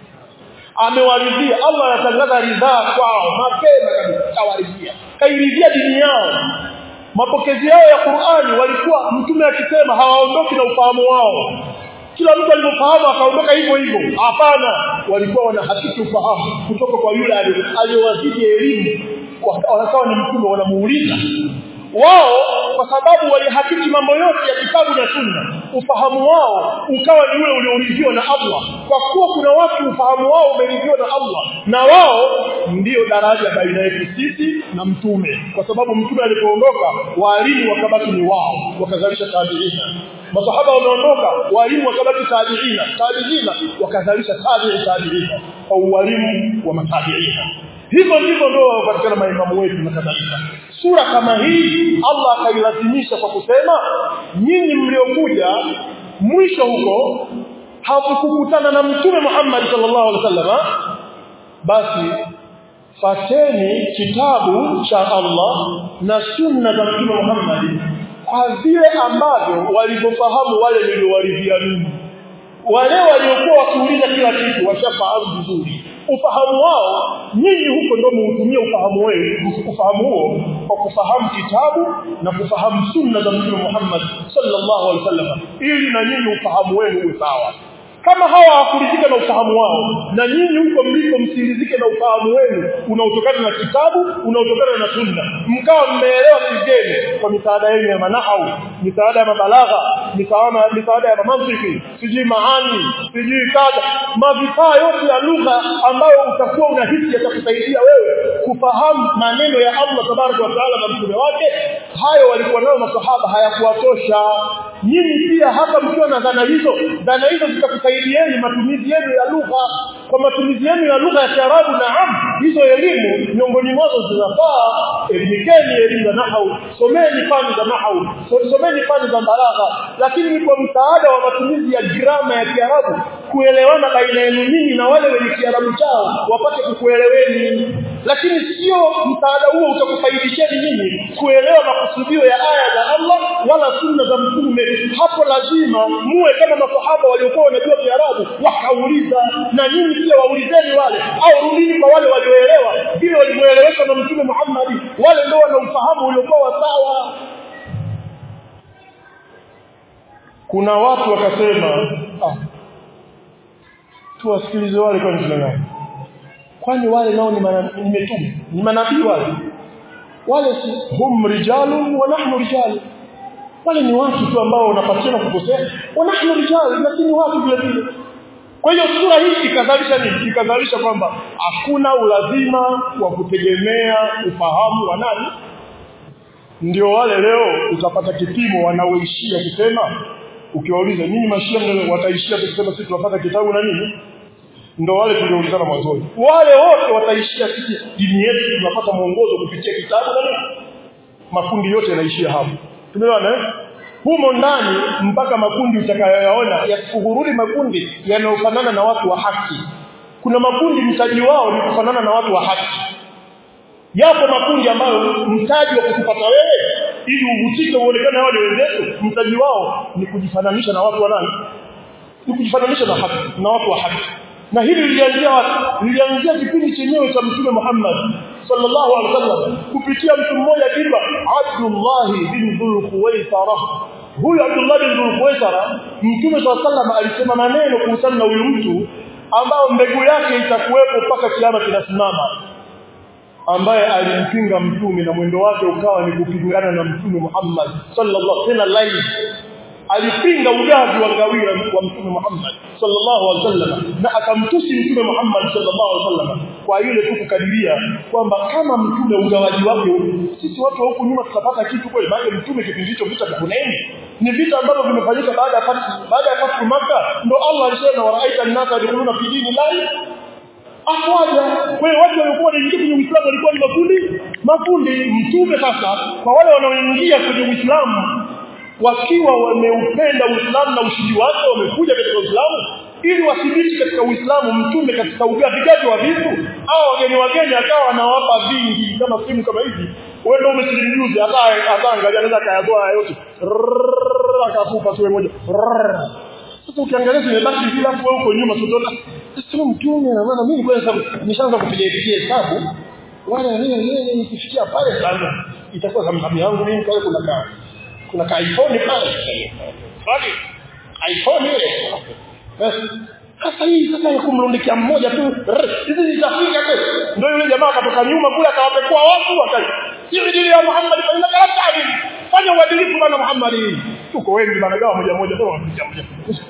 amewaridhia Allah anatangaza ridhaa kwao mapema kabisa kawaridhia kairidhia dini yao mapokezi yao ya Qur'ani walikuwa mtume akisema hawaondoki na ufahamu wao kila mtu alipofahamu akaondoka hivyo hivyo hapana walikuwa wanahakiki ufahamu kutoka kwa yule aliyowazidi elimu wakawa ni mtume wanamuuliza wao kwa sababu walihakiki mambo yote ya kitabu na sunna ufahamu wao ukawa ni ule ulioridhiwa na Allah kwa kuwa kuna watu ufahamu wao umeridhiwa na Allah na wao ndiyo daraja baina yetu sisi na mtume kwa sababu mtume alipoondoka walimu wakabaki ni wao wakazalisha tabiina masahaba wameondoka walimu wakabaki tabiina tabiina wakazalisha tabi'i tabiina au walimu wa matabiina hivyo ndivyo ndio wapatikana maimamu wetu na kadhalika sura kama hii Allah akailazimisha kwa kusema nyinyi mliokuja mwisho huko hawakukutana na mtume Muhammad sallallahu alaihi wasallam basi fateni kitabu cha Allah na sunna za mtume Muhammad kwa vile ambavyo walivyofahamu wale niliowaridhia mimi wale waliokuwa wakiuliza kila kitu washafahamu vizuri ufahamu wao nyinyi huko ndio muutumie ufahamu wenu ufahamu huo kwa kufahamu kitabu na kufahamu sunna za Mtume Muhammad sallallahu alaihi wasallam ili na nyinyi ufahamu wenu uwe sawa kama hawa hawakuridhika na ufahamu wao na nyinyi huko mliko msiridhike na ufahamu wenu unaotokana na kitabu unaotokana na sunna mkawa mmeelewa kigeni kwa misaada yenu ya manahau misaada ya mabalagha misaada misaada ya mantiki sijui maani sijui kadha mavifaa yote ya lugha ambayo utakuwa unahisi yatakusaidia wewe kufahamu maneno ya Allah tabaraka wa taala na mtume wake hayo walikuwa nayo masahaba hayakuwatosha nyinyi pia hata mkiwa na dhana hizo dhana hizo zitakusaidieni matumizi yenu ya lugha kwa matumizi yenu ya lugha ya Kiarabu naam hizo elimu miongoni mwazo zinafaa elimikeni elimu za nahau someni fani za nahau so- someni fani za balagha lakini ni kwa msaada wa matumizi ya grama ya Kiarabu kuelewana baina yenu nyinyi na wale wenye Kiarabu chao wapate kukueleweni lakini sio msaada huo utakufaidisheni nyinyi kuelewa makusudio ya aya za Allah wala sunna za mtume hapo lazima muwe kama masahaba waliokuwa wanajua Kiarabu wakauliza na nyinyi pia waulizeni wale au rudini kwa wale walioelewa vile walivyoeleweka na mtume Muhammad wale ndio wana ufahamu uliokuwa sawa kuna watu wakasema ah tuwasikilize wale kwa njia gani kwani wale nao ni mana- ni mitume ni manabii wale wale si hum rijalun wa nahnu rijalun wale ni watu tu ambao wanapatiana kukosea wa nahnu rijalun lakini watu vile vile kwa hiyo sura hii ikazalisha nini ikazalisha kwamba hakuna ulazima wa kutegemea ufahamu wa nani ndio wale leo utapata kipimo wanaoishia kusema ukiwauliza nyinyi mashia mnaweza wataishia kusema sisi tunapata kitabu na nini ndo wale tulioulizana mwanzoni wale wote wataishia sisi dini yetu tunapata mwongozo kupitia kitabu na nini makundi yote yanaishia hapo tumeelewana eh humo ndani mpaka makundi utakayoyaona yasikuhurudi makundi yanayofanana na watu wa haki kuna makundi mtaji wao ni kufanana na watu wa haki yapo makundi ambayo mtaji wa kukupata wewe ili uvutike uonekane wale wenzetu mtaji wao ni kujifananisha na watu wa nani ni kujifananisha na haki na watu wa haki na hili lilianzia wapi lilianzia kipindi chenyewe cha mtume Muhammad sallallahu alaihi wasallam kupitia mtu mmoja akiitwa Abdullah bin Dhul-Khuwaisara huyu Abdullah bin Dhul-Khuwaisara mtume sallallahu alaihi wasallam alisema maneno kuhusiana na huyu mtu ambao mbegu yake itakuwepo mpaka kiama kinasimama ambaye alimpinga mtume na mwendo wake ukawa ni kupingana na mtume Muhammad sallallahu alaihi wasallam alipinga ugavi wa ngawira wa mtume Muhammad sallallahu alaihi wasallam na akamtusi mtume Muhammad sallallahu alaihi wasallam kwa ile tu kukadiria kwamba kama mtume ugawaji wake sisi watu wa huku nyuma tutapata kitu kweli maana mtume kipindi hicho vita vya Hunaini ni vita ambavyo vimefanyika baada ya fathu baada ya fathu Makkah ndo Allah alisema waraita an-nasa yadkhuluna fi dini lahi afwaja kwa hiyo watu walikuwa wanaingia kwenye Uislamu walikuwa ni makundi makundi mtume sasa kwa wale wanaoingia kwenye Uislamu wakiwa wameupenda Uislamu na ushindi wake wamekuja katika Uislamu ili wathibiti katika Uislamu mtume katika ugavigaji wa vitu au wageni wageni akawa anawapa vingi kama simu kama hizi wewe ndio umesilimu juzi hata hata angalia anaweza kayazoa yote Rrrr, akakupa tu moja Rrrr. sasa ukiangalia zimebaki vile hapo wewe uko nyuma tutoka sasa mtume na maana mimi kwanza nishaanza kupiga piga hesabu wala yeye nikifikia pale sana itakuwa zamzami yangu mimi kale kuna kaa kuna ka iPhone pale bali iPhone ile basi sasa hii sasa ya kumrundikia mmoja tu rrr, hizi zitafika tu ndio yule jamaa akatoka nyuma kule akawapekua watu wakati si dini ya Muhammad fa inna kalam ta'dil fanya uadilifu bana Muhammad tuko wengi bana gawa moja moja tu moja moja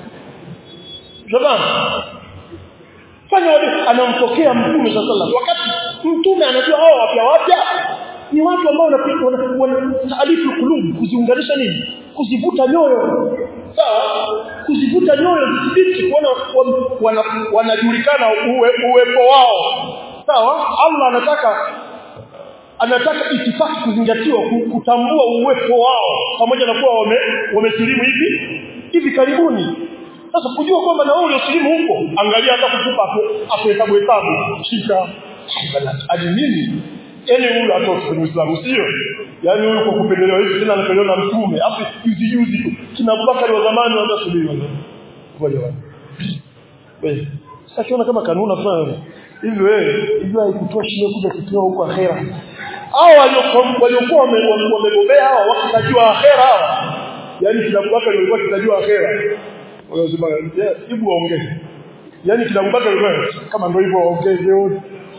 jamani fanya uadilifu anampokea mtume sallallahu alaihi wakati mtume anajua hao wapya wapya ni watu ambao wanaalifu kulubu kuziunganisha nini kuzivuta nyoyo sawa kuzivuta nyoyo zithibiti kuona wanajulikana uwe, uwepo wao sawa Allah anataka anataka itifaki kuzingatiwa kutambua uwepo wao pamoja na kuwa wame, wamesilimu hivi hivi karibuni sasa kujua kwamba na wewe uliosilimu huko angalia hata kukupa hapo hapo hesabu hesabu shika hadi nini yani huyu atoka kwenye Uislamu sio yani huyu kwa kupendelewa hivi tena anapendelewa na mtume afu juzi juzi tu kina Abubakar wa zamani wanda subiri ngoja wapi wewe sasa kiona kama kanuna fulani hivi wewe hivi haikutoshi wewe kuja kutoa huko akhera hao waliokuwa wamebobea hao wakitajua akhera hao yani kina Abubakar walikuwa kitajua akhera wanasema hebu waongee yani kinakubaka wewe kama ndio hivyo waongeze wote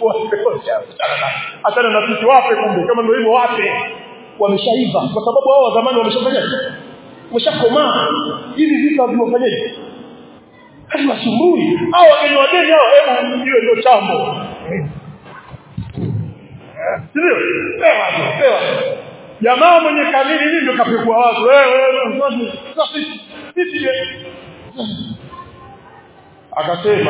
hata na sisi wape kumbe kama ndio hivyo wape wameshaiva kwa sababu hao wa zamani wameshafanya wameshakomaa hivi vitu haviwafanyaje hatuwasumbui hao wageni wageni hao hebu hiyo ndio chambo sio pewa pewa jamaa mwenye kamili hivi ndio kapekua watu wewe sisi sisi akasema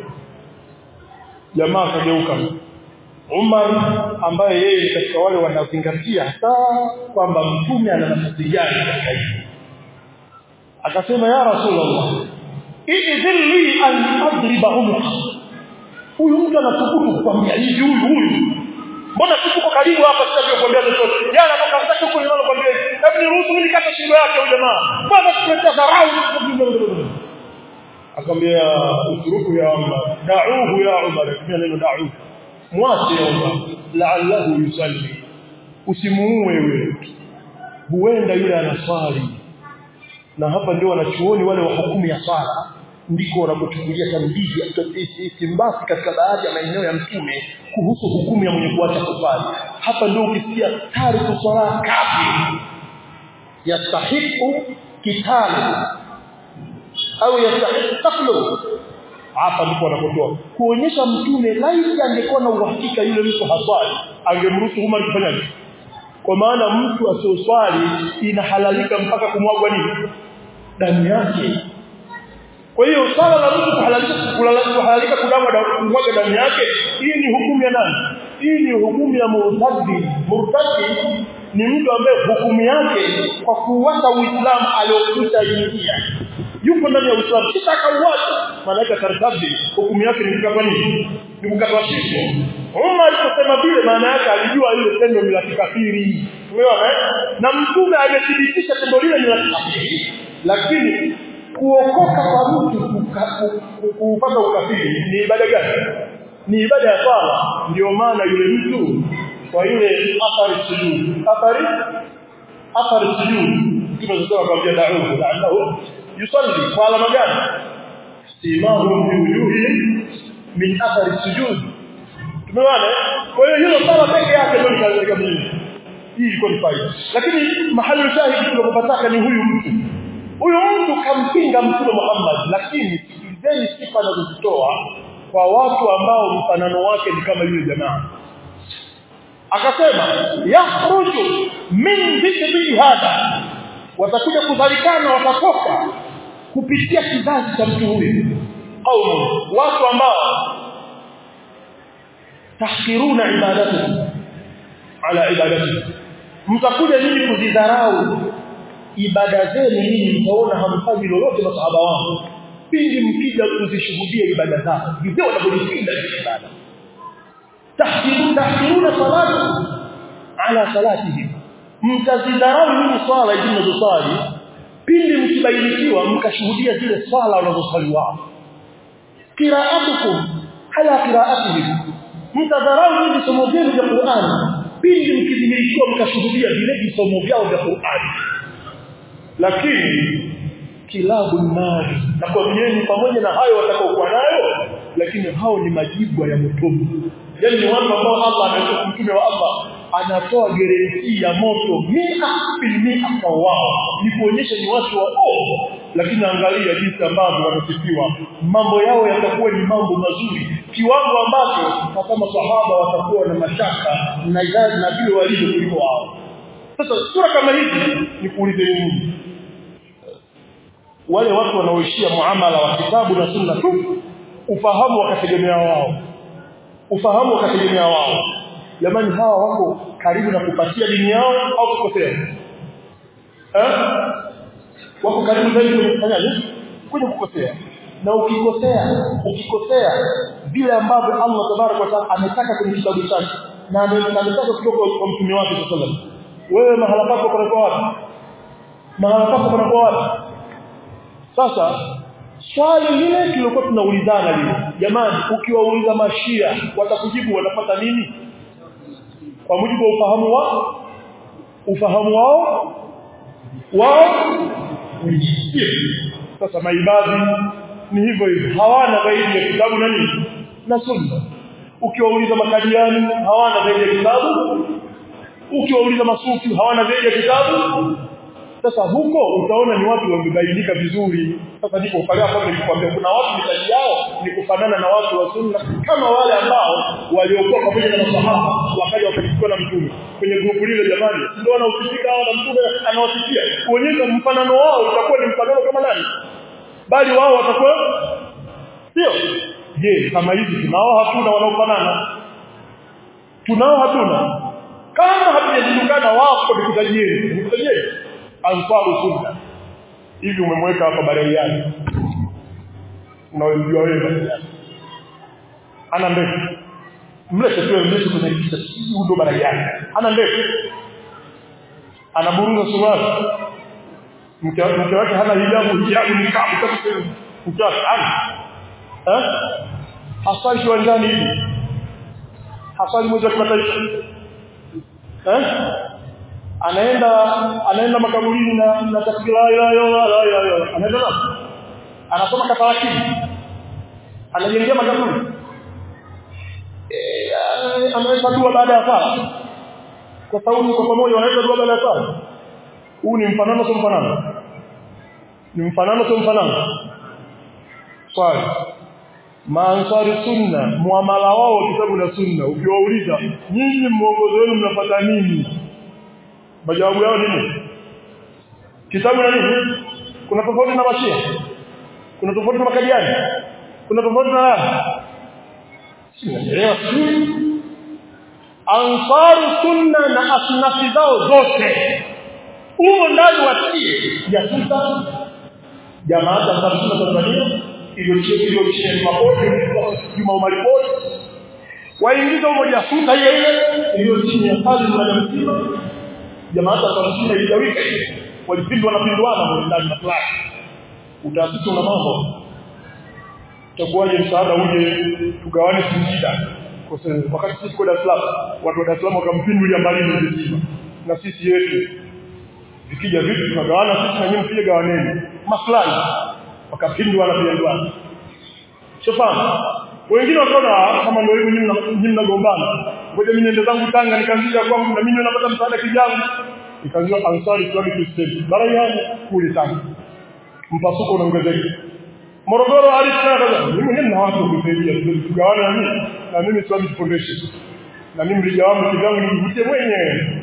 jamaa akageuka Umar ambaye yeye ni katika wale wanaozingatia hasa kwamba mtume ana nafasi gani katika hili akasema ya rasulullah idhil li an adriba umra huyu mtu anathubutu kukwambia hivi huyu huyu mbona tuko karibu hapa sasa kukwambia chochote jana kwa kama huko ninalo kwambia hebu niruhusu mimi nikata shingo yake huyu jamaa bwana tuletea dharau akamwambia uturuku ya Umar da'uhu ya Umar tumia neno da'uhu mwache ya Umar la'allahu yusalli usimuue wewe huenda yule anaswali na hapa ndio wanachuoni wale wa hukumu ya swala ndiko wanapochukulia tambihi istimbasi katika baadhi ya maeneo ya mtume kuhusu hukumu ya mwenye kuacha kuswali hapa ndio ukisikia tariku swala kafir yastahiqu kitalu au yastahiqu qatlu hapa ndipo wanapotoa kuonyesha mtume laiti angekuwa na uhakika yule mtu haswali angemruhusu Umar kufanyaje kwa maana mtu asioswali inahalalika mpaka kumwagwa nini damu yake kwa hiyo swala la mtu kuhalalika kuhalalika kudamwa kumwaga damu yake hii ni hukumu ya nani hii ni hukumu ya murtadi murtadi ni mtu ambaye hukumu yake kwa kuuacha uislamu aliokuta ingia yuko ndani ya uislamu kisha akauacha malaika tartabi hukumu yake ni kukatwa nini ni kukatwa shingo Umar aliposema vile maana yake alijua ile tendo ni la kikafiri umeona na mtume amethibitisha tendo lile ni la kikafiri lakini kuokoka kwa mtu kupata ukafiri ni ibada gani ni ibada ya swala ndio maana yule mtu kwa yule athari sujud athari athari sujud tunasema kwa jina da'u la'allahu yusalli kwa alama gani simahu fi wujuhi min athari sujud tumeona kwa hiyo hilo sala peke yake ndio linaleta mimi hii ilikuwa ni faida lakini mahali shahidi tunapopataka ni huyu mtu huyu mtu kampinga mtume Muhammad lakini sikilizeni sifa anazozitoa kwa watu ambao mfanano wake ni kama yule jamaa akasema yakhruju min dhikri hada watakuja kudhalikana watatoka kupitia kizazi cha mtu huyu au watu ambao tahkiruna ibadatu ala ibadati mtakuja nyinyi kuzidharau ibada zenu nyinyi mtaona hamfanyi lolote masahaba wangu pindi mkija kuzishuhudia ibada zao ndivyo wanavyojipinda ibada tahkiruna tahkiruna salatu ala salatihim mtazidharau nyinyi swala hizi mnazosali pindi mkibainikiwa mkashuhudia zile swala wanazosali wao qira'atukum ala qira'atihim mtadharau nyinyi visomo vyenu vya Qur'an pindi mkidhihirikiwa mkashuhudia vile visomo vyao vya Qur'an lakini kilabu nari na kwambieni pamoja na hayo watakaokuwa nayo lakini hao ni majibu ya motoni yani ni watu ambao Allah ametoa mtume wa Allah anatoa guarantee ya moto mia filmia kwa wao ni kuonyesha ni watu wa oh lakini angalia jinsi ambavyo wanasifiwa mambo yao yatakuwa ni mambo mazuri kiwango ambacho kama sahaba watakuwa na mashaka na idadi na vile walivyo kuliko wao sasa sura kama hizi ni kuulize nini wale watu wanaoishia muamala wa kitabu na sunna tu ufahamu wakategemea wao ufahamu wakategemea wao jamani hawa wako karibu na kupatia dini yao au kukosea eh wako karibu zaidi kufanyaje kwenye kukosea na ukikosea ukikosea vile ambavyo Allah tabarak wa taala ametaka kwenye kitabu chake na ametaka kutoka kwa mtume wake sallallahu wewe mahala pako panakuwa wapi mahala pako panakuwa wapi sasa swali lile tulikuwa tunaulizana lile jamani ukiwauliza mashia watakujibu wanapata nini kwa mujibu wa ufahamu wao ufahamu wao wao sasa maibadhi ni hivyo hivyo hawana zaidi ya kitabu na nini na sunna ukiwauliza makadiani hawana zaidi ya kitabu ukiwauliza masufi hawana zaidi ya kitabu sasa huko utaona ni watu wamebainika vizuri sasa ndipo pale hapo nilikwambia kuna watu mitaji yao ni kufanana na watu wa sunna kama wale ambao waliokuwa pamoja na masahaba wakaja wakachukua na mtume kwenye grupu lile jamani ndio wanaosikika hawa na mtume anawasikia kuonyesha mfanano wao utakuwa ni mfanano kama nani bali wao watakuwa sio je kama hivi tunao hatuna wanaofanana tunao hatuna kama hatujajulikana wako nikutajieni nikutajieni ansaru sunna hivi umemweka hapa baraiani unawemjua wewe baraiani ana ndefu mlete tu mlete kwenye kisa hii ndo baraiani ana ndefu anaburuza suruali mke wake hana hijabu hijabu ni kabu kabisa mke wake ana eh hasali kiwanjani hivi hasali mwezi wa kimataifa eh anaenda anaenda makaburini na na takbira la ilaha illallah anaenda na anasoma kafarakini anajengea makaburi eh anaweza dua baada ya sala kwa sauti kwa pamoja wanaweza dua baada ya sala huu ni mfanano sio mfanano ni mfanano sio mfanano swali maansari sunna muamala wao kitabu na sunna ukiwauliza nyinyi mwongozo wenu mnapata nini majawabu yao nini kitabu na nini kuna tofauti na mashia kuna tofauti na makadiani kuna tofauti na sinaelewa ansaru sunna na asnafi zao zote humo ndani watie jasusa jamaa za sunna Tanzania iliyochini mapoti Juma Umar Port waingiza humo jasusa ile ile iliyo chini ya hali na mzima jamaa za sunna iligawika walipindwa na pindwana ndani na fulani utaasisi una mambo utakuwaje msaada uje tugawane Singida kwa sababu wakati sisi kwa Dar es Salaam watu wa Dar es Salaam wakampindulia mbali mzima na sisi yetu vikija vitu tunagawana sisi na nyinyi pia gawaneni maslahi wakapindwa na pindwa shofahamu wengine wakaona kama ndio hivyo nyinyi mnagombana ngoja mimi niende zangu Tanga nikaanzia kwangu na mimi napata msaada kijangu ikaanzia Ansari Islamic State barayani kule Tanga mpasuko unaongezeka Morogoro alisema mimi nina watu kusaidia tugawane na mimi na mimi Islamic Foundation na mimi mrija wangu kidangu nijivutie mwenyewe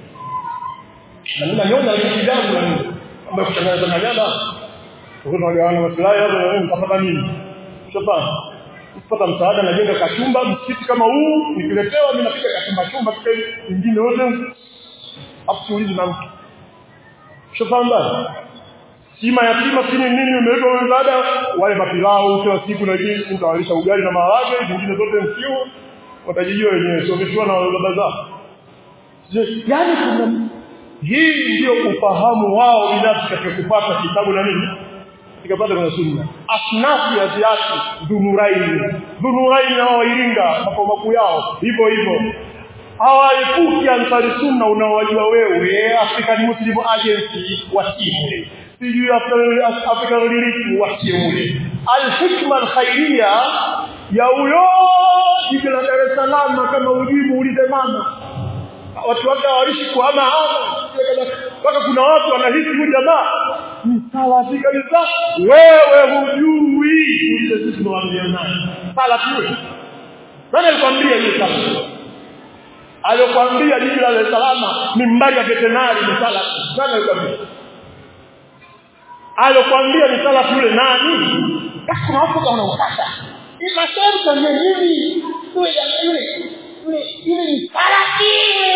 na mimi nanyona kidangu na mimi ambaye kutangaza manyada kwa tunagawana maslahi hapo na mimi mtapata nini shopana kupata msaada najenga kachumba msikiti kama huu nikiletewa mimi napiga kachumba chumba kile vingine wote hapo siulizi na mtu shopana sima yatima sini nini umeweka msaada wale mapilau kila siku na jinsi mtawalisha ugali na maharage zingine zote msiu watajijua wenyewe sio vitu na baba zao yani kuna hii ndio ufahamu wao binafsi katika kupata kitabu na nini ikapata kwenye sunna asnafi ya ziati dhunuraini dhunuraini na wairinga makao makuu yao hivyo hivyo hawaepuki ansari sunna unaowajua wewe African Muslim Agency wasimu sijui African Relief wasimu al-hikma al-khairia ya huyo jiji la Dar es Salaam kama ujibu ulize mama watu wake waishi kwa ama mpaka kuna watu wanahisi huyu jamaa ni salafi kabisa wewe hujui ile sisi tunawaambia nani salafi wewe nani alikwambia hiyo salafi alikwambia jiji la Dar es Salaam mimbari ya veterinary ni salafi nani alikwambia alikwambia ni salafi yule nani basi kuna watu wanaokata ni masharti ya nini yule yule yule ni salafi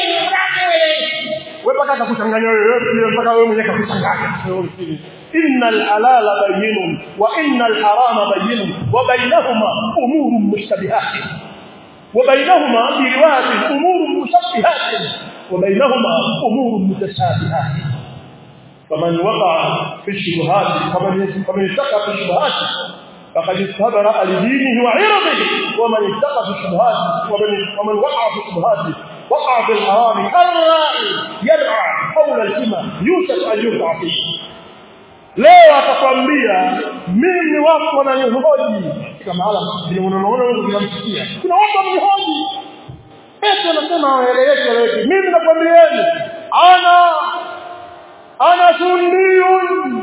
wewe mpaka atakuchanganya wewe mpaka wewe mwenyewe kakuchanganya innal halala bayyinun wa innal harama bayyinun wa bainahuma umurun mushtabihat wa bainahuma bi riwayat umurun mushabbihat wa bainahuma umurun mutashabihat faman waqa fi shubuhat faman faman ittaqa fi shubuhat فقد استبرأ لدينه وعرضه ومن اتقى في الشبهات ومن, ومن وقع في الشبهات وقع في الحرام الرائي يرعى حول الحمى يوشك أن يرفع فيه leo atakwambia mimi watu wananihoji kama hala vile unaona wewe unamsikia kuna watu wananihoji eti anasema waeleweke eleweke mimi nakwambieni ana ana sunniyun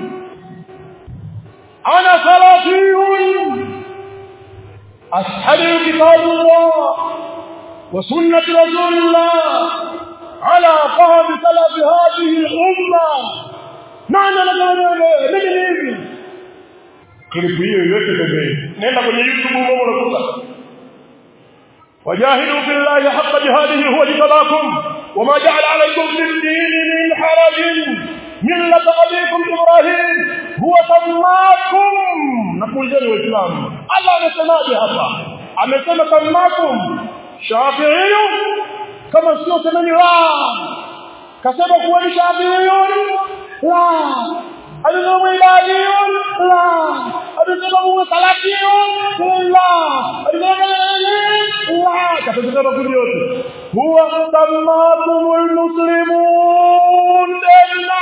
ana salafiyun ashhadu kitabullah wa sunnati rasulillah ala fahmi salafi hadhihi al-umma nani anagawana mimi hivi klipu hiyo iweke pembeni nenda kwenye youtube huko unakuta wajahidu billahi haqqa jihadihi huwa jitabakum wama ja'ala alaykum fi ad-din min haraj millata abikum ibrahim huwa sammakum nakuulizeni waislamu Allah amesemaje hapa amesema sammakum shafi'i kama sio semeni la kasema kuwa ni shafi'i la alisema mwibadiyun la alisema muwe salafiyun la alisema la katika makundi yote huwa sammakumul muslimun illa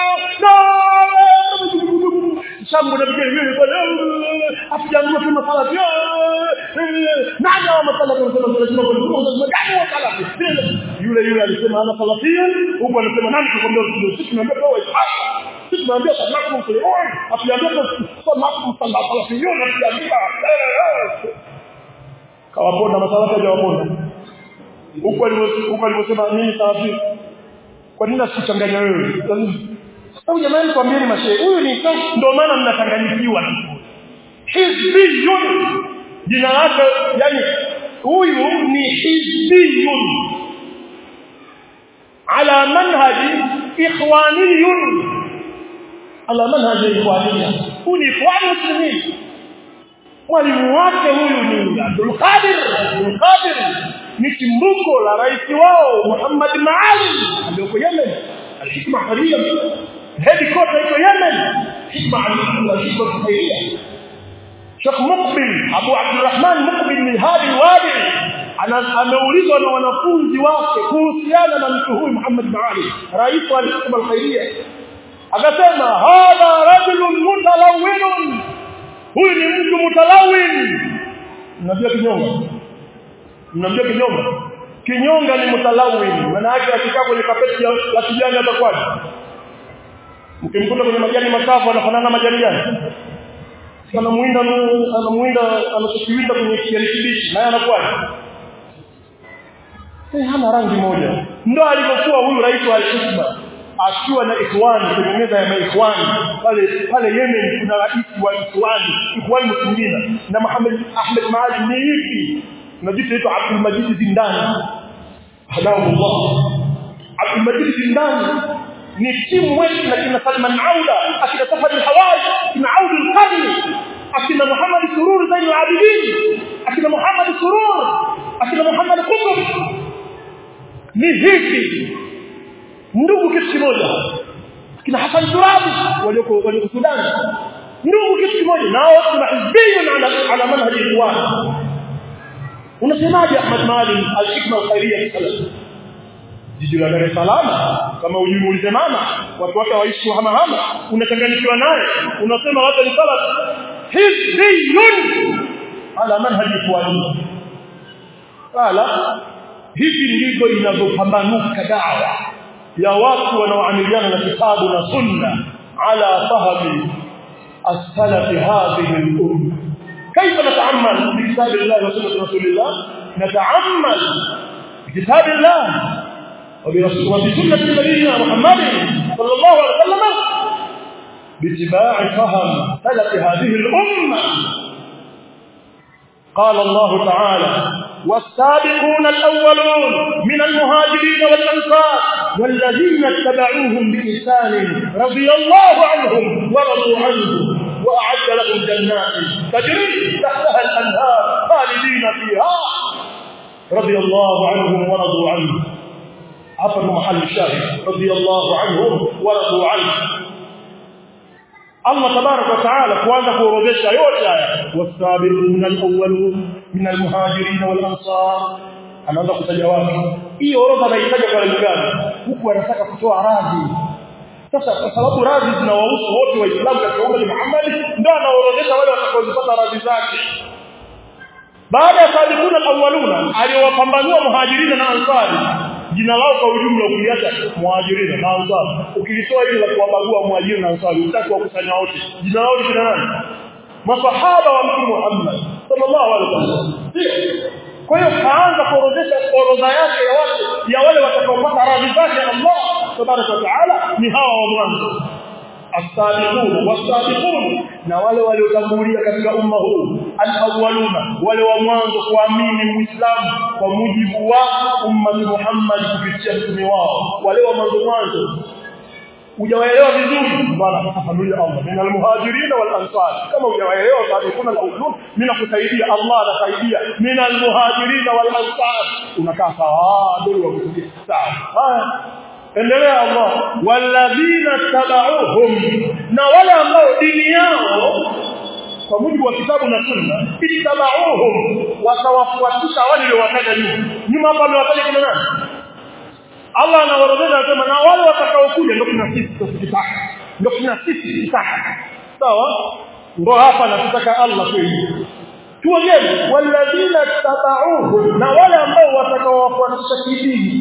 shambu na vigeni vile pale afijangua kama salafi nani wa masalafi wanasema lazima kwa nini gani wa salafi yule yule alisema ana salafiyun huko anasema nani tukwambia sisi tunaambia kwa sisi tunaambia samakum muslimun afiambia samakum salafiyun afiambia kawaponda masalafi hajawaponda huko huko alivyosema mimi salafi kwa nini asikuchanganya wewe au jamani kwambieni mashehe huyu ni ndio maana mnachanganyikiwa na hizbiyun jina lake yani huyu ni hizbiyun ala manhaji ikhwaniyun ala manhaji ikhwaniyya huyu ni ikhwan muslimin mwalimu wake huyu ni Abdul Qadir Abdul Qadir ni chimbuko la rais wao Muhammad Maalim aliyoko Yemen alhikma haria headquarter iko Yemen hikma al-hikma khairia Sheikh Muqbil Abu Abdurrahman Muqbil min hadi wadi ameulizwa na wanafunzi wake kuhusiana na mtu huyu Muhammad Maalim rais wa hikma al-khairia akasema hadha rajulun mutalawwinun huyu ni mtu mutalawin mnajua kinyonga mnamjua kinyonga kinyonga ni mutalawin maana yake akikaa kwenye kapeti la kijani atakwaje mkimkuta kwenye majani makavu anafanana majani gani anamuinda anamuinda anachokiwinda kwenye kijani kibichi naye anakuwaje eh hana rangi moja ndo alivyokuwa huyu rais wa al-hikma akiwa na ikhwani kwenye meza ya maikhwani pale pale Yemen kuna rais wa ikhwani ikhwani muslimina na Muhammad Ahmed Maalim ni ipi najiita ito Abdul Majid Zindani hadahullah Abdul Majid Zindani ni timu wetu na kina Salman Auda akina Safar al-Hawaj kina Aud al-Qadri akina Muhammad Surur Zain al-Abidin akina Muhammad Surur akina Muhammad Qutb ni hivi ndugu kitu kimoja kina Hassan Turabi walioko walioko Sudan ndugu kitu kimoja nao kuna hizbiyun ala ala manhaji ikhwan unasemaje Ahmad Maalim al-hikma al-khairiyya salaf jiji la Dar es Salaam kama ujimuulize mama watu wake waishi hama hama unachanganyikiwa naye unasema watu ni salaf hizbiyun ala manhaji ikhwan wala hivi ndivyo inavyopambanuka dawa ya watu wanaoamiliana na kitabu na sunna ala fahmi as-salaf hadhihi al-umma كيف نتعمل بكتاب الله وسنة رسول الله نتعمل بكتاب الله وبسنة نبينا محمد صلى الله عليه وسلم باتباع فهم سلف هذه الأمة قال الله تعالى والسابقون الأولون من المهاجرين والأنصار والذين اتبعوهم بإحسان رضي الله عنهم ورضوا عنه وأعد لهم جنات تجري تحتها الأنهار خالدين فيها رضي الله عنهم ورضوا عنه عفوا محل الشاهد رضي الله عنهم ورضوا عنه Allah tabarak wa taala kuanza kuorodhesha yote haya wasabiqun alawwalun min almuhajirin wal ansar anaanza kutaja watu hii orodha anahitaji kwa lengo gani huku anataka kutoa radhi sasa kwa sababu radhi zinawahusu wote waislamu katika umma wa Muhammad ndio anaorodhesha wale watakaozipata radhi zake baada ya sabiquna alawwaluna aliowapambanua muhajirina na ansari jina lao kwa ujumla ukiliacha muhajirina na ansari ukilitoa hili la kuwabagua muhajirina na ansari utaki wakusanya wote jina lao ni nani masahaba wa mtume Muhammad sallallahu alaihi wasallam kwa hiyo kaanza kuorodhesha orodha yake ya watu ya wale watakaopata radhi zake Allah tabaraka wa taala ni hawa wa mwanzo as-sabiqun was-sabiqun na wale waliotangulia katika umma huu al-awwaluna wale wa mwanzo kuamini muislamu kwa mujibu wa umma Muhammad kupitia mtume wao wale wa mwanzo mwanzo hujawaelewa vizuri bwana fafanulia Allah min almuhajirin wal ansar kama hujawaelewa sabiquna al-awwalun mimi nakusaidia Allah anasaidia min almuhajirin wal ansar unakaa sawa ndio wakusudia sawa endelea Allah walladhina tabauhum na wale ambao dini yao kwa mujibu wa kitabu na sunna ittabauhum watawafuatisha wale waliowataja nyuma nyuma hapa amewataja kina nani Allah anawaorodhesha anasema na wale watakaokuja ndio kuna sisi tukitaka ndio kuna sisi tukitaka sawa ndio hapa nataka Allah kweli tuongee walladhina tabauhum na wale ambao watakaowafuatisha kidini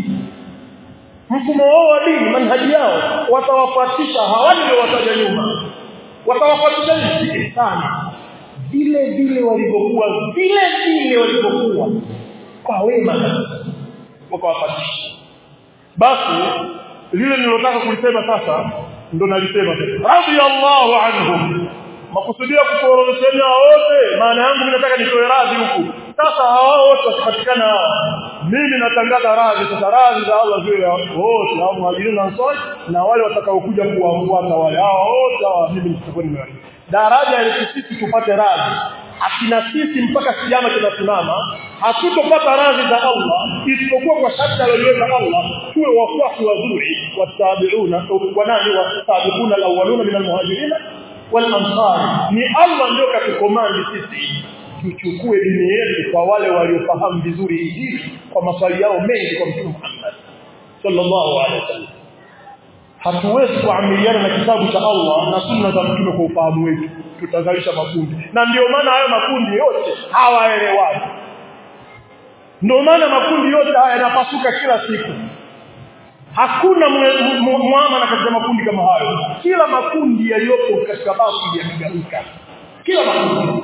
mfumo wao wa dini manhaji yao watawafuatisha hawali ndio wataja nyuma watawafuatisha sana vile vile walivyokuwa vile vile walivyokuwa kwa wema wakawafuatisha basi lile nilotaka kulisema sasa ndo nalisema radiyallahu anhum makusudia kukuorodhesheni wote maana yangu mimi nataka nitoe radhi huku sasa hao wote wasipatikana mimi natangaza radhi sasa radhi za Allah ziwe wote hao muhajirin na ansari na wale watakaokuja kuwafuata wale hao wote hao mimi nitakuwa nimewaridhi daraja ile sisi tupate radhi akina sisi mpaka kiyama kinasimama hatutopata radhi za Allah isipokuwa kwa sharti aliyoweka Allah tuwe wafuasi wazuri watabiuna wa nani wasabiquna alawwaluna min almuhajirin wal ansar ni Allah ndio katukomandi sisi tuchukue dini yetu kwa wale waliofahamu vizuri hii kwa maswali yao mengi kwa Mtume Muhammad sallallahu alaihi wasallam hatuwezi kuamiliana na kitabu cha Allah na sunna za mtume kwa ufahamu wetu tutazalisha makundi na ndio maana hayo makundi yote hawaelewani ndio maana makundi yote haya yanapasuka kila siku hakuna muamana katika makundi kama hayo kila makundi yaliyopo katika basi yamegawika kila makundi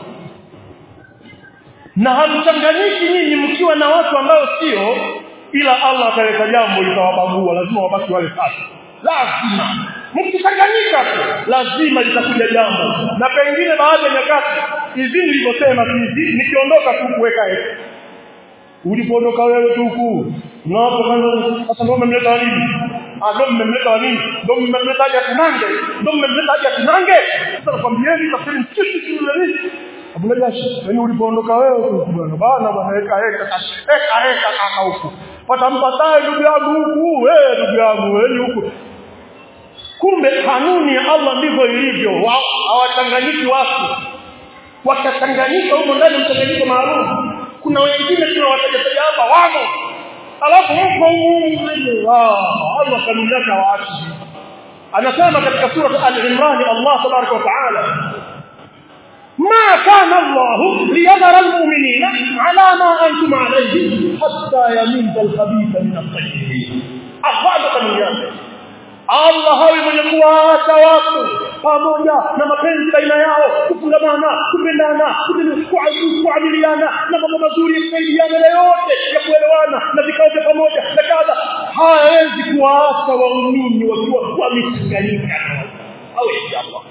na hamchanganyiki nyinyi mkiwa na watu ambao sio ila Allah ataleta jambo litawabagua lazima wabaki wale sasa lazima mkichanganyika lazima litakuja jambo na pengine baadhi ya nyakati hizi nilivyosema hizi nikiondoka tu kuweka heka ulipoondoka wewe tu huku unapo kwanza sasa ndio mmemleta nini ah ndio mmemleta nini ndio mmemleta haja kinange ndio mmemleta haja kinange sasa nakwambieni tafsiri mchishi nini Abuna Jashi, yani ulipoondoka wewe huku bwana bana bwana heka heka heka heka kaka huku. Pata mpataye ndugu yangu huku, eh ndugu yangu wewe huku. Kumbe kanuni ya Allah ndivyo ilivyo. Hawachanganyiki watu. Wakachanganyika huko ndani mchanganyiko maalum. Kuna wengine tunawataja hapa wamo. Alafu huko huko Allah kanuni yake waachi. Anasema katika sura Al-Imran Allah tabaraka wa taala ما كان الله ليذر المؤمنين على ما أنتم عليه حتى يميز الخبيث من الطيب أخذ من yake Allah hawi mwenye kuwaacha watu pamoja na mapenzi baina yao kufungamana kupendana kuamiliana na mambo mazuri ya kusaidiana na yote ya kuelewana na vikao vya pamoja na kadha hawezi kuwaacha waumini wakiwa wamechanganyika hawezi Allah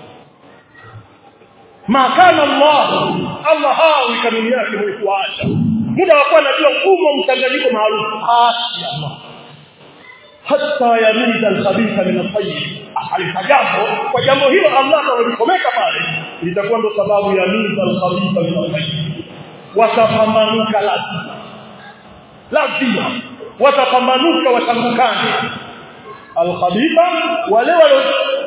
ma kana Allah Allah hawi kanuni yake mwenye kuacha muda wa kuwa najua mfumo mchanganyiko maalum acha Allah hatta yamida al-khabitha min at-tayyib alitajambo kwa jambo hilo Allah atalikomeka pale litakuwa ndo sababu ya mida al-khabitha min at-tayyib watapambanuka lazima lazima watapambanuka watangukane al-khabitha wale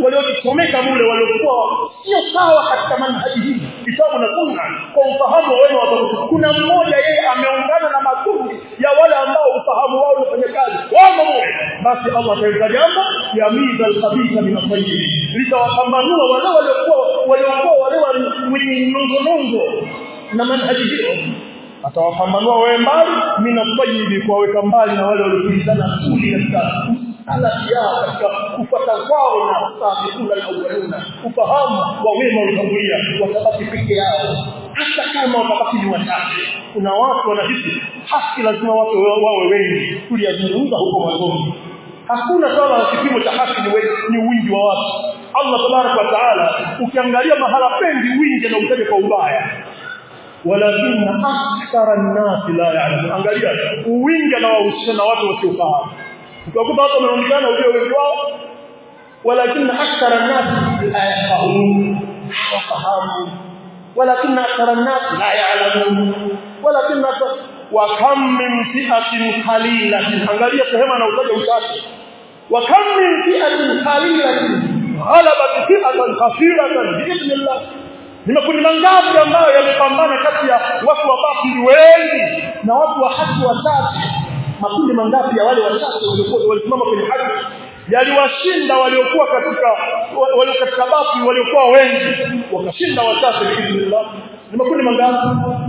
waliojisomeka mule waliokuwa sio sawa katika manhaji hii kitabu na sunna kwa ufahamu wa wema wa kuna mmoja yeye ameungana na makundi ya wale ambao ufahamu wao unafanya kazi wamo mule basi Allah ataweka jambo yamiza alkhabitha min at-tayyib litawapambanua wale waliokuwa waliokuwa wale wenye nongonongo na manhaji hiyo atawapambanua wawe mbali minatayibi kuwaweka mbali na wale waliopilizana kuli katika salati yao katika kufuata kwao na sabiquna alawwaluna ufahamu wa wema waliotangulia watabaki peke yao hata kama watabaki ni wachache kuna watu wanahisi haki lazima watu wawe wengi tuliyazungumza huko mwanzoni hakuna swala la kipimo cha haki ni, ni wingi wa watu Allah tabaraka wa taala ukiangalia mahala pengi wingi na utaje kwa ubaya walakin akthara an-nas la ya'lamun angalia uwinga na wahusisha na watu wasiofahamu utakuta watu wanaonekana ujue wengi wao walakin akthara an-nas la yafqahun hawafahamu walakin akthara an-nas la ya'lamun walakin wa kam min fi'atin qalilatin angalia sehemu na utaja uchache wa kam min fi'atin qalilatin ghalabat fi'atan kathiratan bi'idhnillah ni makundi mangapi ambayo yamepambana kati ya watu wa batili wengi na watu wa haki wachache makundi mangapi ya wale wachache waliokuwa walisimama kwenye haki yaliwashinda waliokuwa katika walio katika batili waliokuwa wengi wakashinda wachache biidhnillah ni makundi mangapi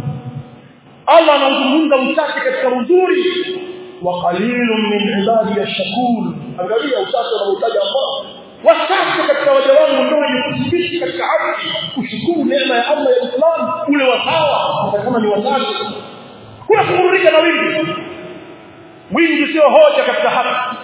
Allah anazungumza uchache katika uzuri wa qalilun min ibadi yashkur angalia uchache unaotaja Allah wachache katika waja wangu ndio wenye kushiriki katika haki kushukuru neema ya Allah ya Uislamu ule wasawa hata kama ni wachache kuna kuburudika na wingi wingi sio hoja katika haki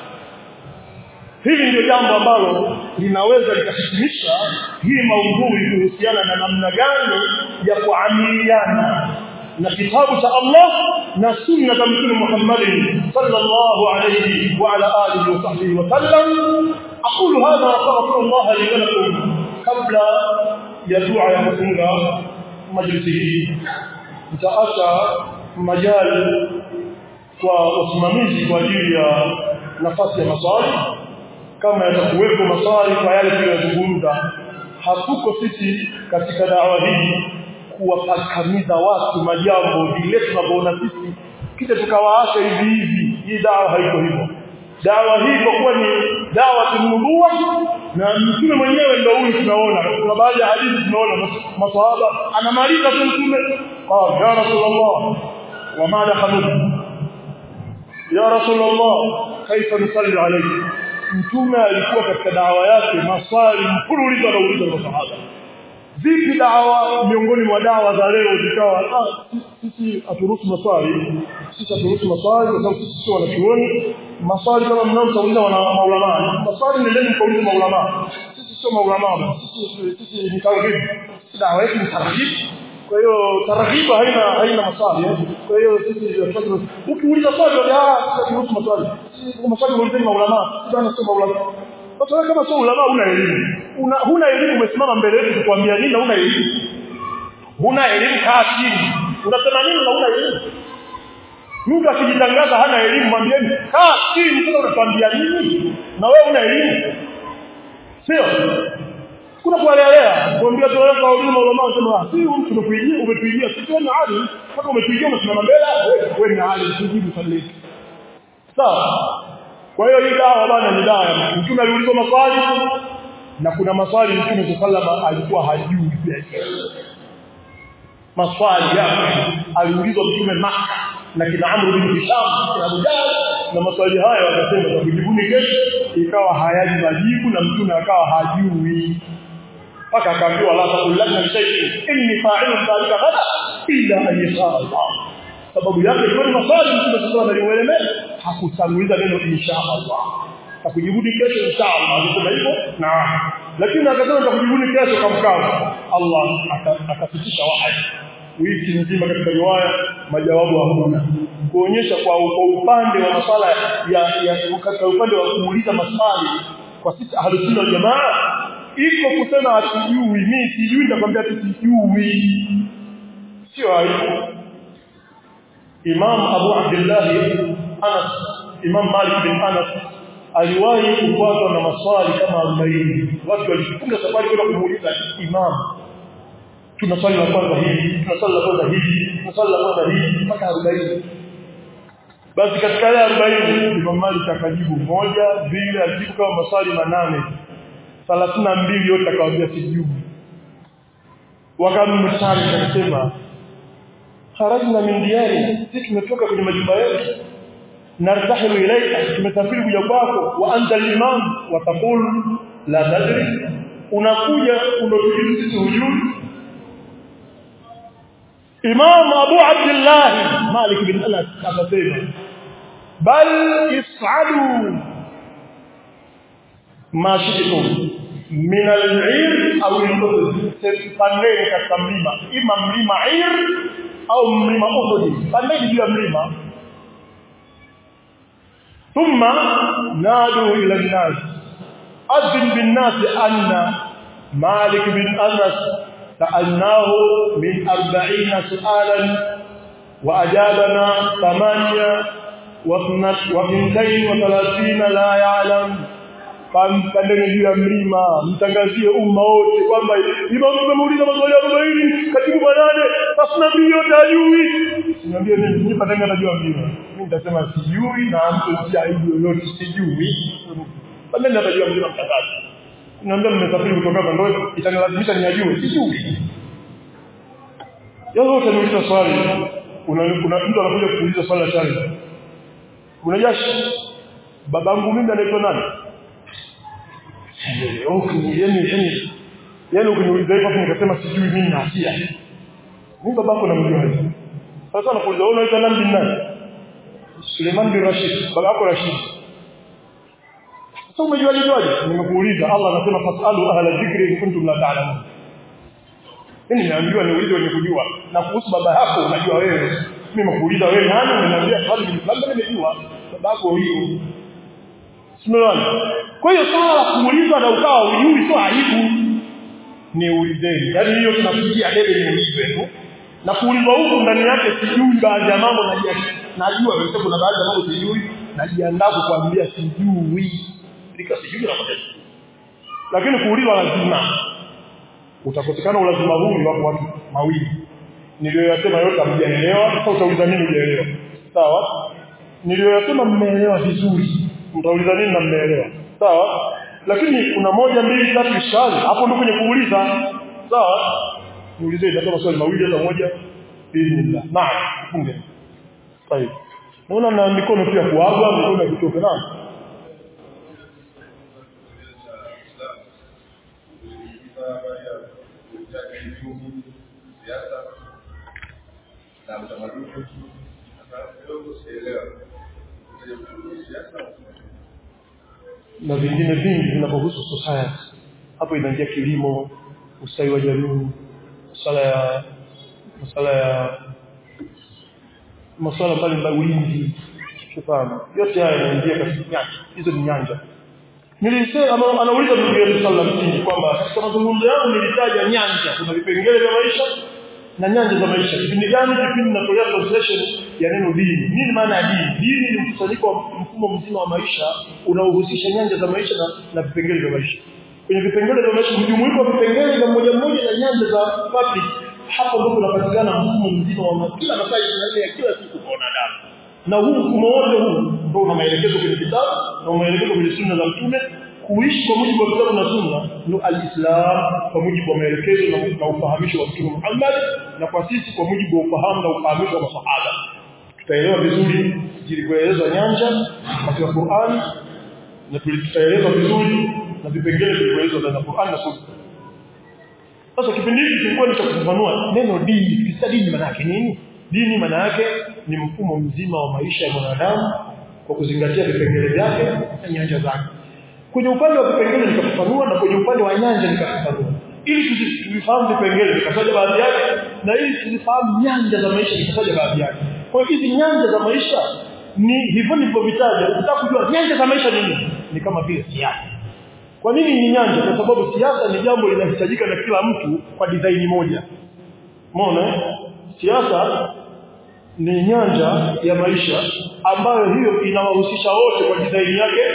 hili ndio jambo ambalo linaweza likahitimisha hii maudhui kuhusiana na namna gani ya kuamiliana na kitabu cha Allah na sunna za Mtume Muhammad sallallahu alayhi wa ala alihi wa sahbihi wa sallam أقول هذا وأستغفر الله لي ولكم قبل يدعو يمكننا مجلسه nitaacha majali kwa usimamizi kwa ajili ya nafasi ya maswali kama yatakuwepo maswali kwa yale tuliyozungumza hatuko sisi katika dawa hii kuwapakamiza watu majambo vile tunavyoona sisi kisha tukawaacha hivi hivi hii dawa haiko hivyo dawa hii kwa kuwa ni dawa tununua na mtume mwenyewe ndio huyu tunaona kuna baadhi ya hadithi tunaona maswahaba anamaliza tu mtume qala ya rasulullah wa ma dakhalu ya rasulullah kaifa nusalli alayhi mtume alikuwa katika dawa yake maswali mfululizo anauliza maswahaba vipi dawa miongoni mwa dawa za leo zikawa ah sisi haturuhusu maswali sisi haturuhusu maswali kwa sababu sisi sio wanachuoni maswali kama mnaotauliza wana maulama maswali nendeni mkaulize maulama sisi sio maulama sisi sisi ni targhib dawa yetu ni targhib kwa hiyo targhibu haina haina maswali kwa hiyo sisi ukiuliza swali ah sisi haturuhusu maswali sisi maswali waulizeni maulama bana sio maulama sasa wewe kama sio ulama una elimu una huna elimu umesimama mbele yetu kukuambia nini na una elimu huna elimu kaa chini unasema nini na una elimu mtu akijitangaza hana elimu mwambieni kaa chini sasa unatuambia nini na wewe una elimu sio kuna kualelea kuambia tuweka elimu ulama unasema si mtu umetuijia umetuijia sisi wewe hali kama umetuijia umesimama mbele wewe ni hali tujibu swali sawa kwa hiyo hii dawa bana ni dawa mtume aliulizwa maswali na kuna maswali mtume sallama alikuwa hajui maswali yake aliulizwa mtume maka na kina Amr bin Hisham na Abu Jahl na maswali hayo akasema za kujibuni kesho ikawa hayaji majibu na mtume akawa hajui mpaka akaambiwa la taqulanna shay'in inni fa'ilun dhalika ghada illa an yasha Allah sababu yake ilikuwa ni maswali mtume sallallahu alaihi wasallam hakutanguliza neno insha Allah takujibuni kesho insha Allah alisema hivyo na lakini akasema takujibuni kesho kamkao Allah akapitisha wahi wiki nzima katika riwaya majawabu hakuna kuonyesha kwa, kwa upande wa maswala ya, ya katika upande wa kuuliza maswali kwa sisi ahlusunna wal jamaa iko kusema hatujui mimi sijui nitakwambia tu sijui sio aibu Imam Abu Abdullah Anas Imam Malik bin Anas aliwahi kupatwa na maswali kama 40 watu walifunga safari kwenda kumuuliza imam tuna swali la kwanza hili tuna swali la kwanza hili tuna swali la kwanza hili mpaka 40 basi katika yale 40 Imam Malik akajibu moja mbili alijibu kama maswali manane 32 yote akawaambia sijibu wakamtari akasema kharajna min diyari sisi tumetoka kwenye majumba yetu nartahilu ilayka tumesafiri kuja kwako wa anta al-imam wa taqul la tadri unakuja unatujibu sisi hujui Imam Abu Abdullah Malik bin Anas akasema bal is'adu ma shi'tum min al-'ir aw al-udud pandeni katika mlima ima mlima 'ir au mlima Uhud pandeni juu ya mlima ثم نادوا إلى الناس أذن بالناس أن مالك بن أنس سألناه من أربعين سؤالا وأجابنا ثمانية واثنتين وثلاثين لا يعلم kampandeni juu ya mlima mtangazie umma wote kwamba imam tumemuuliza maswali 40 katibu manane basi nabii yote ajui niambie mimi mimi patanga najua mlima mimi nitasema sijui na mtu si aibu yoyote sijui pandeni atajua mlima mtangazi niambia mmesafiri kutoka hapa ndio itanilazimisha niajue sijui Yeye utaniuliza swali una mtu anakuja kuuliza swali la challenge unajashi babangu mimi anaitwa nani yani yani yani ukiniuliza hivyo nikasema sijui mimi na hatia mimi babako namjua sasa nakuuliza wewe unaitwa nani bin nani Suleiman bin Rashid babako Rashid sasa umejua lijuaje nimekuuliza Allah anasema fasalu ahla dhikri in kuntum la ta'lamun mimi nimeambiwa niulize wenye kujua na kuhusu baba yako unajua wewe mimi nimekuuliza wewe nani unaniambia swali labda nimejua babako huyo Simeona. Kwa hiyo swala la kuulizwa na ukawa hujui sio aibu. Ni ulizeni. Yaani hiyo tunafikia debe ni ulize tu. Na kuulizwa huku ndani yake sijui baadhi ya mambo najua. Najua wewe kuna baadhi ya mambo sijui najiandaa kukwambia sijui. Ndika sijui na matatizo. Lakini kuulizwa lazima. Utakosekana ulazima huu ni wako watu mawili. Niliyoyasema yote hamjaelewa, sasa utauliza nini hujaelewa. Sawa? Niliyoyasema mmeelewa vizuri mtauliza nini na mmeelewa sawa lakini kuna moja mbili tatu ishali hapo ndio kwenye kuuliza sawa niulize ndio maswali mawili hata moja bismillah naam funge sahihi naona na mikono pia kuaga mikono kutoka naam na utamaduni kidogo sielewa na vingine vingi vinavyohusu society hapo inaingia kilimo ustawi wa jamii masuala ya masuala ya masuala mbalimbali ulinzi shukrani yote haya yanaingia katika nyanja hizo ni nyanja nilisema anauliza ndugu yetu sallallahu alayhi kwamba katika mazungumzo yangu nilitaja nyanja kuna vipengele vya maisha na nyanja za maisha kipindi gani kipindi natolea translation ya neno dini nini maana ya dini dini ni mkusanyiko wa mfumo mzima wa maisha unaohusisha nyanja za maisha na, na vipengele vya maisha kwenye vipengele vya maisha mjumuiko wa vipengele vya moja moja na nyanja za public hapo ndipo kunapatikana mfumo mzima wa kila masaa 24 ya kila siku kwa wanadamu na huu mfumo wote huu ndio una maelekezo kwenye kitabu na maelekezo kwenye sunna za mtume kuishi kwa mujibu wa kitabu na sunna ndio alislam kwa mujibu wa maelekezo na, na ufahamisho wa mtume Muhammad na kwa sisi kwa mujibu wa ufahamu na ufahamisho wa masahaba tutaelewa vizuri zilivyoelezwa nyanja katika Qur'an na tutaelezwa vizuri na vipengele vilivyoelezwa ndani ya Qur'an na sunna sasa kipindi hiki kilikuwa ni cha kufafanua neno dini kisa dini maana yake nini dini maana yake ni mfumo mzima wa maisha ya mwanadamu kwa kuzingatia vipengele vyake na nyanja zake kwenye upande wa vipengele nikafafanua na kwenye upande wa nyanja nikafafanua ili tuzifahamu vipengele nikataja baadhi yake na ili tuzifahamu nyanja za maisha nikataja baadhi yake kwa hiyo hizi nyanja za maisha ni hivyo nilivyovitaja ukitaka kujua nyanja za maisha ni nini ni kama vile siasa kwa nini ni nyanja kwa sababu siasa ni jambo linahitajika na kila mtu kwa design moja umeona siasa ni nyanja ya maisha ambayo hiyo inawahusisha wote kwa design yake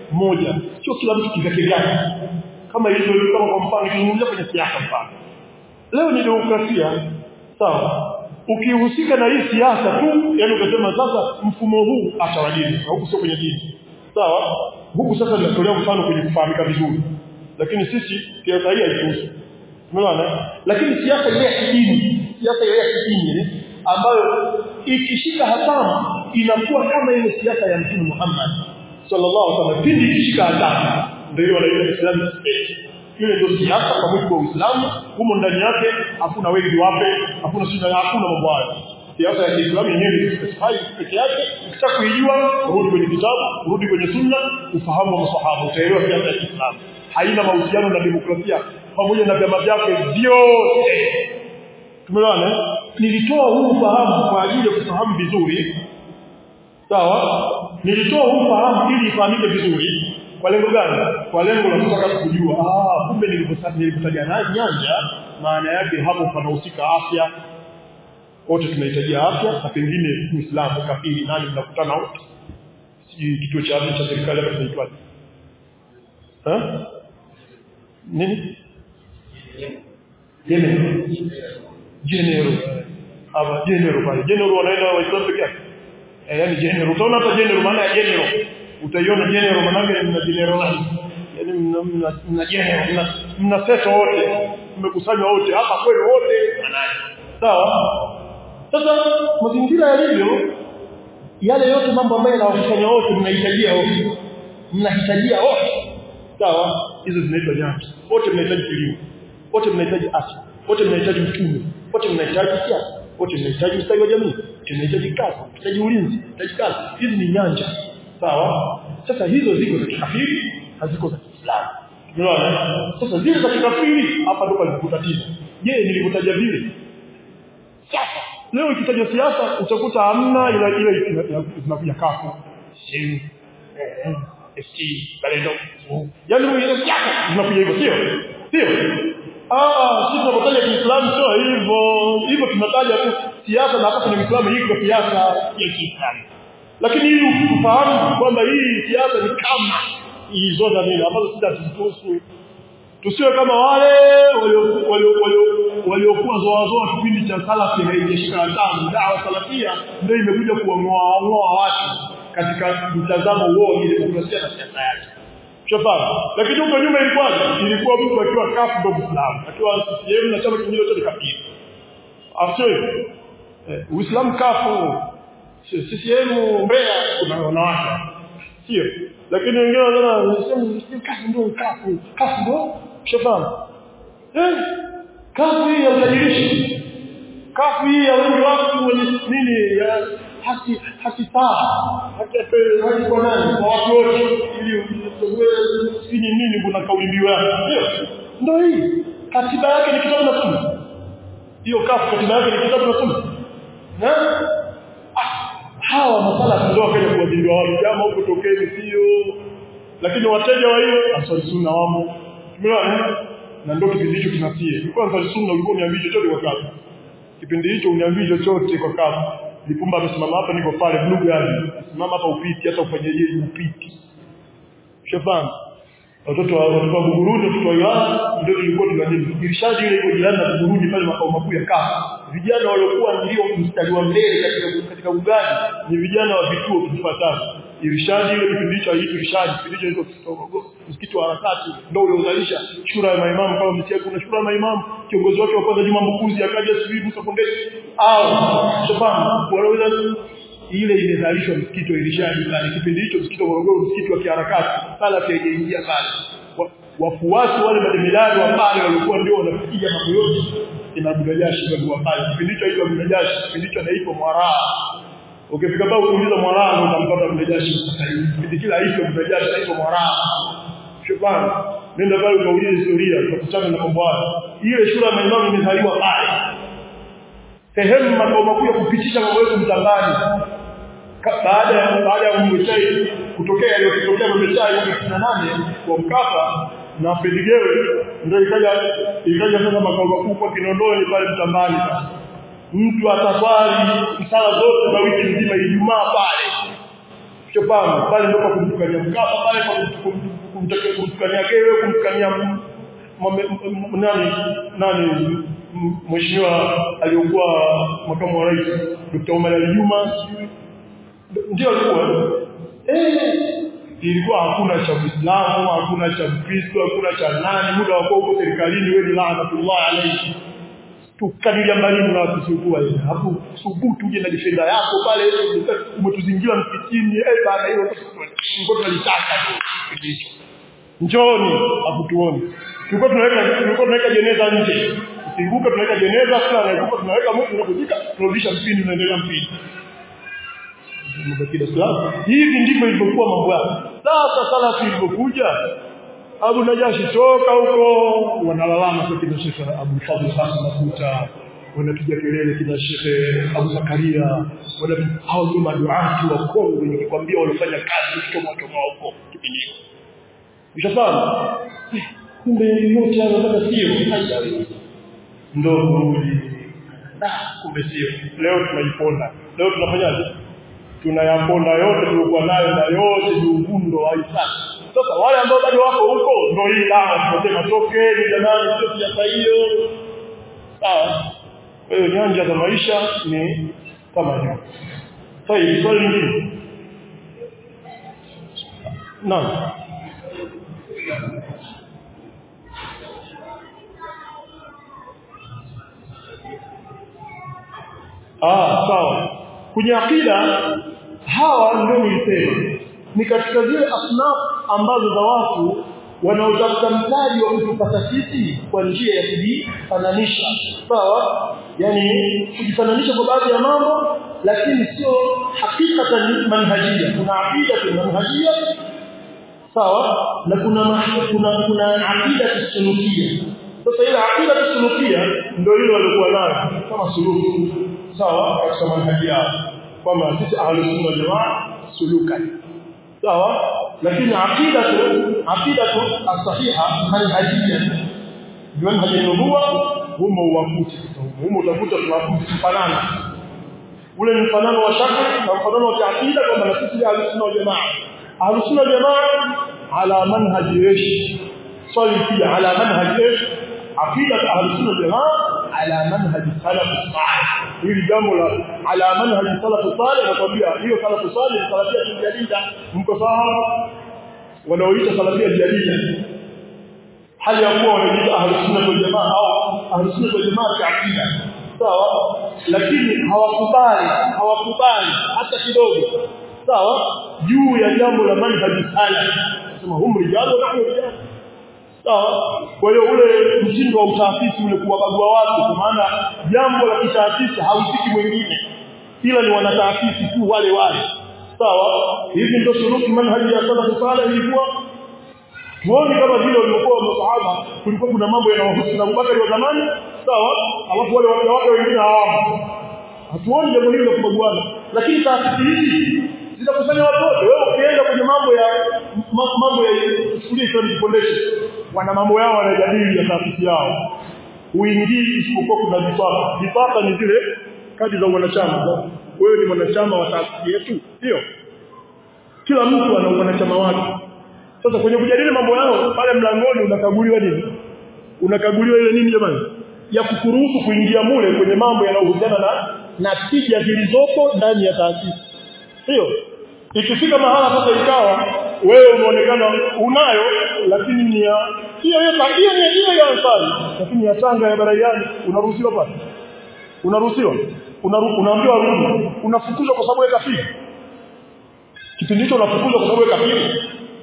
mmoja sio kila mtu kivyake vyake kama ilivyo kama kwa mfano kizungumzia kwenye siasa mfano leo ni demokrasia sawa ukihusika na hii siasa tu yani ukasema sasa mfumo huu acha wa dini huku sio kwenye dini sawa huku sasa tunatolea mfano kwenye kufahamika vizuri lakini sisi siasa hii haituhusu umeona lakini siasa ile ya kidini siasa ile ya kidini ambayo ikishika hatamu inakuwa kama ile siasa ya Mtume Muhammad sallallahu alaihi wasallam pindi ikishika hatamu ndio wanaita Islamic State ile ndio siasa kwa mujibu wa Uislamu humo ndani yake hakuna wengi wape hakuna shida hakuna mambo hayo siasa ya Kiislamu yenyewe ni specify peke yake ukitaka kuijua rudi kwenye kitabu rudi kwenye sunna ufahamu wa masahaba utaelewa siasa ya Kiislamu haina mahusiano na demokrasia pamoja na vyama vyake vyote tumeona nilitoa huu ufahamu kwa ajili ya kufahamu vizuri sawa nilitoa huu ufahamu ili ifahamike vizuri kwa lengo gani kwa lengo la kutaka kujua ah kumbe nilipotaja nyanja maana yake hapo panahusika afya wote tunahitaji afya na pengine Muislamu kafiri nani mnakutana wote sijui kituo cha afya cha serikali hapa kinaitwaje eh nini General General hapa General pale General wanaenda waislamu peke yake eh yani General utaona hapa General maana ya General utaiona General maana yake mna General nani yani mna mna, mna General mna, mna seto wote mmekusanywa wote hapa kweli wote sawa sasa mazingira yalivyo yale yote mambo ambayo yanawafanya wote mnahitajia wote mnahitajia wote sawa hizo zinaitwa nyanja wote mnahitaji kilimo wote mnahitaji afya wote mnahitaji uchumi wote mnahitaji siasa wote mnahitaji ustawi wa jamii tunahitaji kazi tunahitaji ulinzi tunahitaji kazi hizi ni nyanja sawa sasa hizo ziko za kikafiri haziko za Kiislamu unaona sasa zile za kikafiri hapa ndo palipotatiza je nilivyotaja vile siasa leo ikitaja siasa utakuta hamna ila ile zinakuja kafu shini FT balendo yaani ile siasa zinakuja hivyo sio sio ah sisi tunapotaja Kiislamu sio hivyo hivyo tunataja tu siasa na hapa kwenye Uislamu iko siasa ya Kiislamu lakini ili ufahamu kwamba hii siasa ni kama hizo za nini ambazo sisi hatuzihusu tusiwe kama wale waliokuwa zoazoa kipindi cha salafi haijashika hatamu dawa salafia ndio imekuja kuwang'oa ng'oa watu katika mtazamo huo wa demokrasia na siasa yake Shafahamu. Lakini huko nyuma ilikuwa ilikuwa mtu akiwa kafu ndo Muislamu, akiwa CCM na chama kingine chote kafiri. Afsio eh, Uislamu kafu. Sio CCM Mbeya kuna wanawake. Sio. Lakini wengine wanaona Uislamu kafu ndo kafu. Kafu ndo shafahamu. Eh, kafu hii ya utajirishi. Kafu hii ya wengi watu wenye nini ya haki haki sawa haki haki kwa nani kwa watu wote ili sini nini kuna kauli mbiu yake ndio ndio hii katiba yake ni kitabu na sunna hiyo kafu katiba yake ni kitabu na sunna na ah, hawa masala ndio wakaja kuwazindua watu jamaa huko tokeni sio lakini wateja wa hiyo asali sunna wamo tumeona na ndio kipindi hicho kinasie kwanza sunna ulikuwa uniambie chochote kwa kafu kipindi hicho uniambie chochote kwa kafu Lipumba amesimama hapa niko pale blue gari. Simama hapa upiti hata ufanyeje upiti. Shafahamu. Watoto wa watoto wa Buguruni, watoto wa Ilala ndio tulikuwa tunajini. Irshadi ile iko jirani na Buguruni pale makao makuu ya Kafa. Vijana waliokuwa ndio mstari wa mbele katika katika ugani ni vijana wa vituo vifuatavyo. Irshadi ile kipindi hicho haiitwi Irshadi, kipindi hicho hicho msikiti wa harakati ndio uliozalisha shura ya maimamu kama msikia kuna shura ya maimamu kiongozi wake wa kwanza Juma Mbukuzi akaja sijui Musa Kondesi au shafahamu wanaweza ile imezalishwa msikiti wa Irshadi pale kipindi hicho msikiti wa Morogoro msikiti wa kiharakati sala haijaingia pale wafuasi wale mademilani wa pale walikuwa ndio wanapiga mambo yote ina Budajashi ndio wa pale kipindi hicho hicho Budajashi kipindi hicho anaitwa Mwaraa ukifika pale kuuliza Mwaraa ndio utampata Budajashi kipindi kila hicho Budajashi anaitwa Mwaraa shukrani nenda pale ukaulize historia utakutana na mambo hayo ile shura ya maimamu imezaliwa pale sehemu makao makuu ya kupitisha mambo yetu mtangani baada ya baada ya umwechai kutokea aliyotokea umwechai mwaka 98 kwa Mkapa na Pedigere ndio ikaja ikaja sasa makao makuu kwa Kinondoni pale mtambani sasa mtu ataswali sala zote za wiki nzima Ijumaa pale chopana pale ndio kwa kumtukania Mkapa pale kwa kumtukania kumtukania Gewe kumtukania nani nani mheshimiwa aliyokuwa makamu wa rais Dr. Omar Ali Juma ndio alikuwa eh ilikuwa hakuna cha Uislamu hakuna cha Kristo hakuna cha nani muda wako huko serikalini wewe ni laanatullah alayhi tukadiria mbali na kusumbua ile hapo subutu uje na defender yako pale umetuzingira msikitini eh bana hiyo ngoto tunalitaka hicho njoni hakutuoni tulikuwa tunaweka tulikuwa tunaweka jeneza nje usivuka tunaweka jeneza kila anaivuka tunaweka mtu tunakujika tunarudisha mpini unaendelea mpini mbaki Islam hivi ndivyo ilivyokuwa mambo yake sasa salafi ilipokuja Abu Najashi toka huko wanalalama kwa kina Sheikh Abu Fadhl Hassan Makuta wanapiga kelele kina Sheikh Abu Zakaria wana hao ndio maduati wa Kongo nikikwambia wanafanya kazi kutoka kutoka huko kipindi hicho Ushafahamu kumbe yote anataka sio ndio kurudi kumbe sio leo tunaiponda leo tunafanyaje tunayaponda yote tulikuwa nayo na yote ni uvundo wa Islam sasa wale ambao bado wako huko ndio hii dawa tunasema tokeni jamani sio siasa hiyo sawa kwa hiyo nyanja za maisha ni kama hiyo sasa hivi swali lingine naam Ah sawa kwenye akida hawa ndio nilisema ni katika zile asnaf ambazo za watu wanaotafuta mtaji wa kutupata sisi kwa njia ya kujifananisha sawa yani kujifananisha kwa baadhi ya mambo lakini sio hakikatan manhajia kuna aqida manhajia sawa na kuna kuna kuna aqida sunukia sasa ile aqida sunukia ndio ile walikuwa nayo kama suluhu sawa katika manhaji yao kwamba sisi ahlus sunna jamaa sulukan sawa lakini aqidatu aqidatu as-sahiha manhajiyya manhaj an-nubuwa humo uwakuti humo utakuta tunafanana ule ni mfanano wa shaka na mfanano wa aqida kwamba na sisi ahlus sunna jamaa ahlus sunna jamaa ala manhaj ish swali pia ala manhaj ish aqida ahlus sunna jamaa ala manhaj salaf salih hili jambo la ala manhaj salaf salih nakwambia hiyo salaf salih salafia jadida mko sawa wanaoita salafia jadida hali ya kuwa wanajiita ahlus sunna wal jamaa au ahlus sunna wal jamaa fi aqida sawa lakini hawakubali hawakubali hata kidogo sawa juu ya jambo la manhaj salaf sema hum rijalu na rijal sawa kwa hiyo ule mtindo wa utaasisi ule kuwabagua watu kwa maana jambo la kitaasisi hausiki mwingine ila ni wanataasisi tu wale wale sawa hivi ndio shuruti manhaji ya salaf salih ilikuwa tuone kama vile walikuwa masahaba kulikuwa kuna mambo yanayohusu na Abubakar wa zamani sawa alafu wale watu wake wengine hawamo hatuoni jambo hilo la kubaguana lakini taasisi hizi zinakusanya watu wote wewe ukienda kwenye mambo ya mambo ya chukulia Islamic Foundation wana mambo yao wanajadili ya taasisi yao uingii isipokuwa kuna vifaa vifaa ni zile kadi za wanachama wewe ni mwanachama wa taasisi yetu sio kila mtu ana wanachama wake sasa kwenye kujadili mambo yao pale mlangoni unakaguliwa nini unakaguliwa ile nini jamani ya kukuruhusu kuingia mule kwenye mambo yanayohusiana na na tija zilizopo ndani ya taasisi sio ikifika mahala sasa ikawa wewe unaonekana unayo lakini ni ya hiyo hiyo hiyo ni hiyo ya ansari lakini ya Tanga ya Baraiani unaruhusiwa pale unaruhusiwa unaambiwa rudi unafukuzwa kwa sababu ya kafiri kipindi hicho unafukuzwa kwa sababu ya kafiri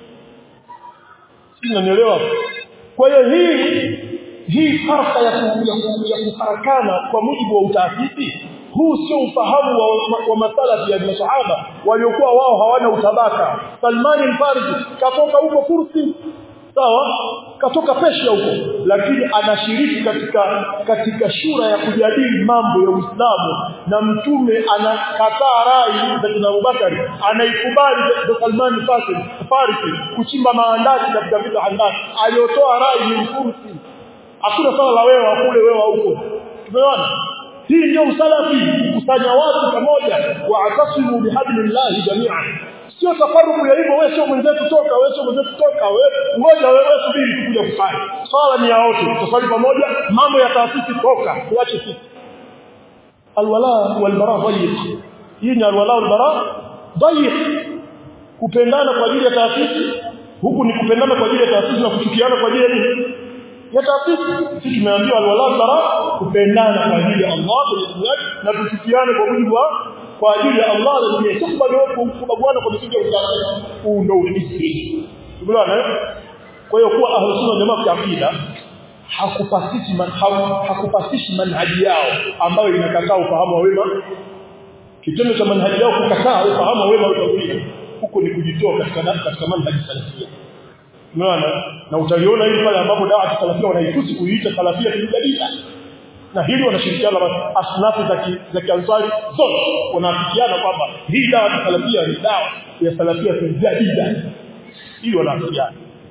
unanielewa kwa hiyo hii hii farsa ya ya kufarakana kwa mujibu wa utaasisi huu sio ufahamu wa, wa masalafi ya masahaba waliokuwa wao hawana utabaka Salman al-Farisi katoka huko Kursi sawa katoka Persia huko lakini anashiriki katika katika shura ya kujadili mambo ya Uislamu na mtume anakataa rai za kina Abubakar anaikubali za Salman al-Farisi kuchimba maandazi katika vita handaki aliotoa rai ni Kursi hakuna sala la wewe kule wewe huko tumeona hii ndio usalafi kusanya watu pamoja wa atasimu bihablillahi jami'an sio tafaruku ya hivyo wewe sio mwenzetu toka wewe sio mwenzetu toka wewe ngoja wewe subiri kuja kufanya swala ni ya wote tusali pamoja mambo ya taasisi toka tuache sisi alwala walbara dhayiq hii ni alwala walbara dhayiq kupendana kwa ajili ya taasisi huku ni kupendana kwa ajili ya taasisi na kuchukiana kwa ajili ya nini ya taasisi sisi tumeambiwa alwala walbara kupendana kwa ajili ya Allah na tuchukiane kwa mujibu wa kwa ajili ya Allah na dunia sio kubaguana kwa misingi ya usalama huu ndio ulisi umeona kwa hiyo kuwa ahlus sunna jamaa kwa akida hakupasishi man, hakupasishi manhaji yao ambayo inakataa ufahamu wa wema kitendo cha manhaji yao kukataa ufahamu wa wema utakuja huko ni kujitoa katika katika manhaji salafia umeona na utaliona hili pale ambapo dawa salafia wanaitusi kuiita salafia kijadida na hili wanashirikiana na asnafu za za kiansari zote wanaafikiana kwamba hii dawa ya salafia ni dawa ya salafia jadida ili wanaafikiana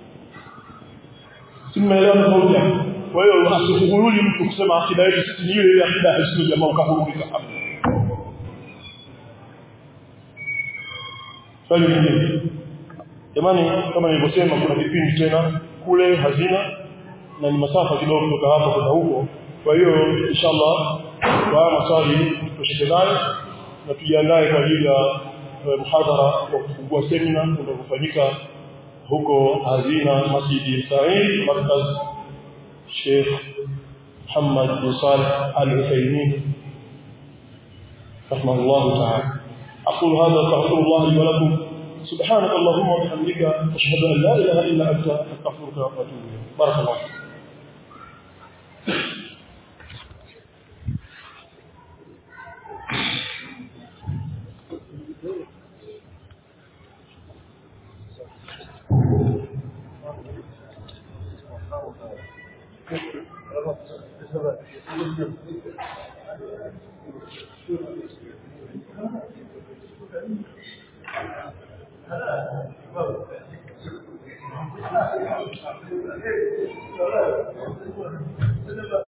simeelewa tofauti kwa hiyo asifungululi mtu kusema akida yetu sisi ni ile ile akida ya hisia jamaa ukahurumika hapo swali lingine jamani kama nilivyosema kuna kipindi tena kule hazina na ni masafa kidogo kutoka hapa kwenda huko kwa hiyo inshallah kwa maswali tutosheke nayo na tujiandae kwa ajili ya muhadhara wa kufungua semina utakofanyika huko hazina masjidi Said markaz Sheikh Muhammad bin Salih Al-Uthaymeen رحمه الله تعالى أقول هذا استغفر الله لي ولكم سبحانك اللهم وبحمدك أشهد أن لا إله إلا أنت أستغفرك وأتوب إليك بارك الله فيك Hello.